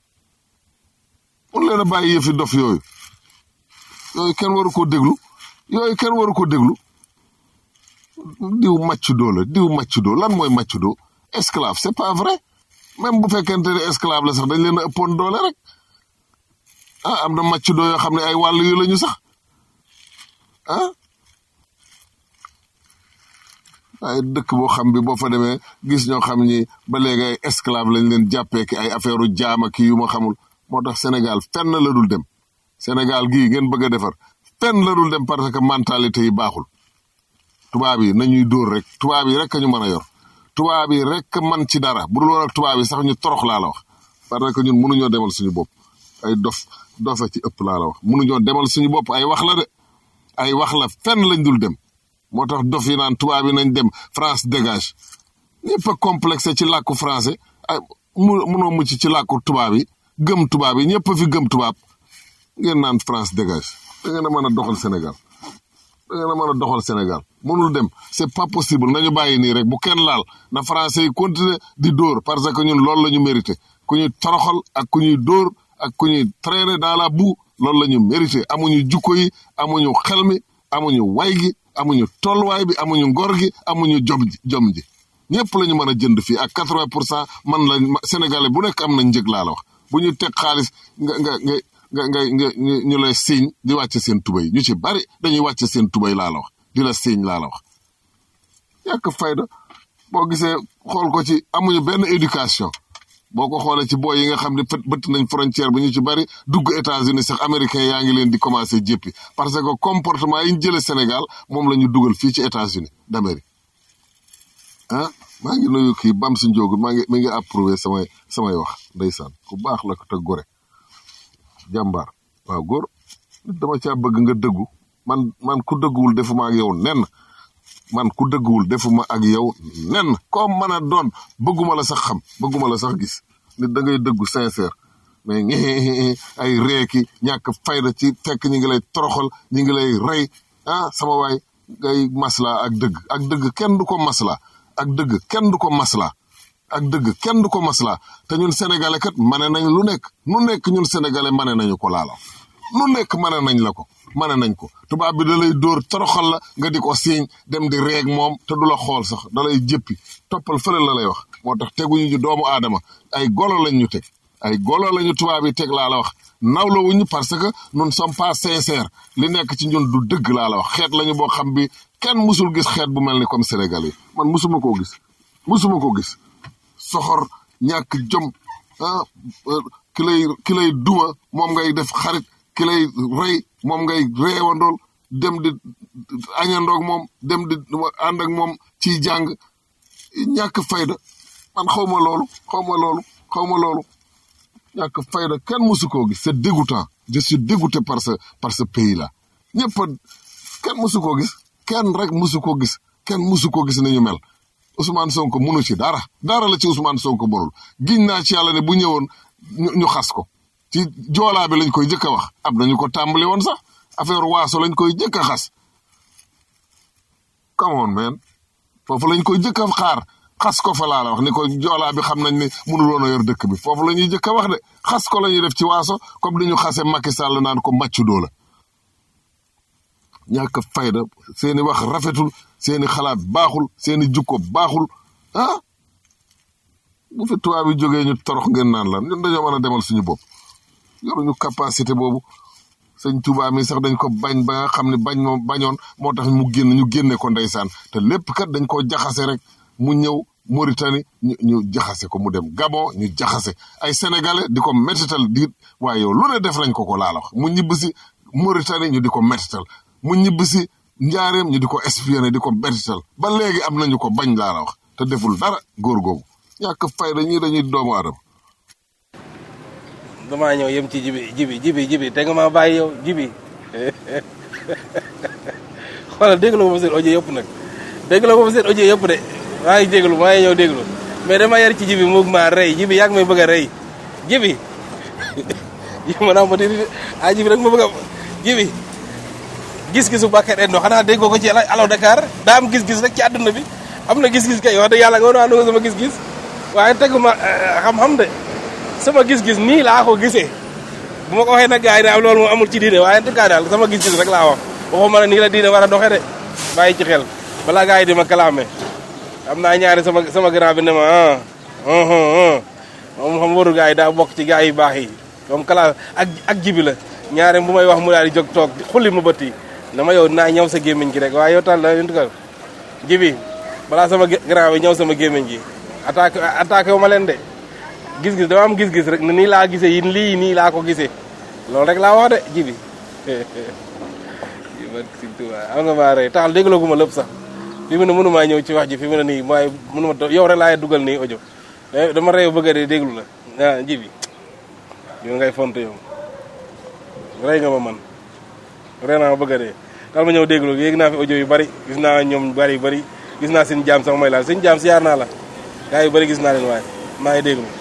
[SPEAKER 7] mun leen a bàyyi yëfi dof yooyu yooyu kenn waru ko déglu yooyu kenn waru ko déglu diw maccudo la diw maccudo lan mooy maccudo esclave c'est pas vrai même bu fekkente ne esclave la sax dañ leen a ëppoon doole rek ah am na maccudo yoo xam ne ay wàll yu lañu sax ah waaye dëkk boo xam bi boo fa demee gis ñoo xam ni ba léegi ay esclave lañ leen jàppee ki ay affaire u jaama ki yu ma xamul moo tax Sénégal fenn la dul dem Sénégal gii ngeen bëgg a defar fenn la dul dem parce que mentalité yi baaxul tubaab yi nañuy dóor rek tubaab yi rek a ñu mën a yor tubaab yi rek man ci dara bu dul woon ak tubaab yi sax ñu torox laa la wax parce que ñun mënuñoo demal suñu bopp ay dof dofa ci ëpp laa la wax mënuñoo demal suñu bopp ay wax la de ay wax la fenn lañ dul dem moo tax dof yi naan tubaab yi nañ dem France dégage ñëpp a complexé ci làkku français ay mu munoo mucc ci làkku tubaab yi gëm tubaab yi ñëpp a fi gëm tubaab ngeen naan France dégage da ngeen a mën a doxal Sénégal da ngeen a mën a doxal Sénégal mënul dem c'est pas possible nañu bàyyi nii rek bu kenn laal na français yi continuer di dóor parce que ñun loolu la ñu mérité ku ñuy toroxal ak ku ñuy dóor ak ku ñuy traîner dans la boue loolu la ñu mérité amuñu jukko yi amuñu xel mi amuñu way gi amuñu tolluwaay bi amuñu ngor gi amuñu jom ji jom ji ñëpp la ñu mën a jënd fii ak quatre vingt pour cent man la sénégalais bu nekk am na njëg laa la wax bu ñu teg xaalis nga nga nga nga nga nga ñu lay siiñ di wàcce seen tubay ñu ci bari dañuy wàcce seen tubay laa la wax di la siiñ laa la wax yàq fayda boo gisee xool ko ci amuñu benn éducation boo ko xoolee ci booy yi nga xam ne fët bëtt nañ frontière bi ñu ci bari dugg États-Unis sax américains yaa ngi leen di commencé jéppi parce que comportement yi ñu jëlee Sénégal moom la ñu dugal fii ci États-Unis d'Amérique ah maa ngi nuyu kii bam si njóogu maa ngi mi ngi approuvé samay samay wax ndeysaan ku baax la ko te gore jàmbaar waaw góor nit dama caa bëgg nga dëggu man man ku dëgguwul defuma ak yow nen man ku dëgguwul defuma ak yow nen comme mën a doon bëgguma la sax xam bëgguma la sax gis nit da ngay dëggu sincère mais ngi ay reeki ñàkk fayda ci fekk ñi ngi lay toroxal ñi ngi lay rey ah sama waay ngay masla ak dëgg ak dëgg kenn du ko masla ak dëgg kenn du ko masla ak dëgg kenn du ko masla te ñun sénégalais kat mane nañ lu nekk nu nekk ñun sénégalais mane nañu ko laala nu nekk mane nañ la ko mane nañ ko tubaab bi da lay dóor toroxal la nga di ko siiñ dem di reeg moom te du la xool sax da lay jëppi toppal fële la lay wax moo tax teguñu ñu doomu aadama ay golo lañ ñu teg ay golo lañu tubaab yi teg laa la wax nawla wuñu parce que nous ne sommes pas sincères li nekk ci ñun du dëgg laa la wax xeet lañu boo xam bi kenn musul gis xeet bu mel ni comme Sénégal yi man musuma koo gis musuma koo gis soxor ñàkk jom ah ki lay ki lay duma moom ngay def xarit ki lay rey moom ngay reewandool dem di añandoog moom dem di ànd ak moom ciy jàng ñàkk fayda man xaw ma loolu xaw ma loolu xaw ma loolu ñàkk fayda kenn musu koo gis c'est dégoûtant je suis dégoûté par ce par ce pays là ñëpp a kenn musu koo gis kenn rek musu koo gis kenn musu koo gis ni ñu mel Ousmane Sonko munu ci dara dara la ci Ousmane Sonko borul giñ naa ci yàlla ne bu ñëwoon ñu ñu xas ko ci joolaa bi lañ koy jëkk a wax am nañu ko tàmbali woon sax affaire waaso lañ koy jëkk a xas come on man foofu lañ koy jëkk a xaar xas ko fa laa la wax ni ko joolaa bi xam nañ ne mënul woon a yor dëkk bi foofu la ñuy jëkk a wax de xas ko la ñuy def ci waaso comme ni ñu xase Macky Sall naan ko màccu doo la ñàkk fayda seeni wax rafetul seeni xalaat baaxul seeni jukko baaxul ah bu fi tubaab bi jógee ñu torox ngeen naan lan ñun dañoo mën a demal suñu bopp yoruñu capacité boobu sëñ Tuubaa mi sax dañ ko bañ ba nga xam ne bañ moom bañoon moo tax mu génn ñu génne ko ndeysaan te lépp kat dañ koo jaxase rek mu ñëw Mauritanie ñu ñu jaxase ko mu dem Gabon ñu jaxase ay sénégalais di ko métital diit waaye yow lu ne def nañ ko ko laa la wax mu ñibbi si Mauritanie ñu di ko métital mu ñibbi si njaareem ñu di ko espionné di ko métital ba léegi am nañu ko bañ laa la wax te deful dara góor googu ñàkk fayda ñii dañuy doomu aadama
[SPEAKER 10] damaa ñëw yem ci jibi jibi jibi jibi te nga maa bàyyi yow jibi xoolal déglu ma seen audio yëpp nag déglu ma seen audio yëpp de maa ngi déglu maa ngi ñëw déglu mais dama yar ci jibi moog maa rey jibi yaa ngi may bëgg a rey jibi jibi ma naa ma di ah jibi rek ma bëgg a jibi gis-gisu Bakar Endo xanaa déggoo ko ci Allo Dakar daa am gis-gis rek ci àdduna bi am na gis-gis kay wax dëgg yàlla nga woon sama gis-gis waaye teguma xam-xam de sama gis-gis nii laa ko gisee bu ma ko waxee nag gars yi daal loolu moom amul ci diine waaye en tout cas daal sama gis-gis rek laa wax waxuma ne nii la diine war a doxee de bàyyi ci xel balaa gars yi di ma kalaame am naa ñaari sama sama grand bi ne ma ah moom xam waru gars yi daa bokk ci gars yi baax yi moom kala ak ak jibi la ñaare bu may wax mu daal di jóg toog xulli ma bët yi dama yow naa ñëw sa gémmiñ gi rek waaye yow tal la en tout cas jibi balaa sama grand bi ñëw sama gémmiñ gi attaqué attaqué wu ma leen de gis-gis dama am gis-gis rek ne nii laa gisee yi lii nii laa ko gisee loolu rek laa wax de jibi am nga maa rey taxal dégloo gu ma lépp sax fi mu ne mënu maa ñëw ci wax ji fi mu ne nii mooy mënu ma yow rek laay dugal nii audio dama reew bëgg a dee déglu la ah jibi yow ngay font yow rey nga ma man rey naa ma bëgg a dee daal ma ñëw déglu yéeg naa fi audio yu bari gis naa ñoom bari bari gis naa seen jaam sax mooy laal seen jaam siyaar naa la gaa yu bari gis naa leen waaye maa ngi déglu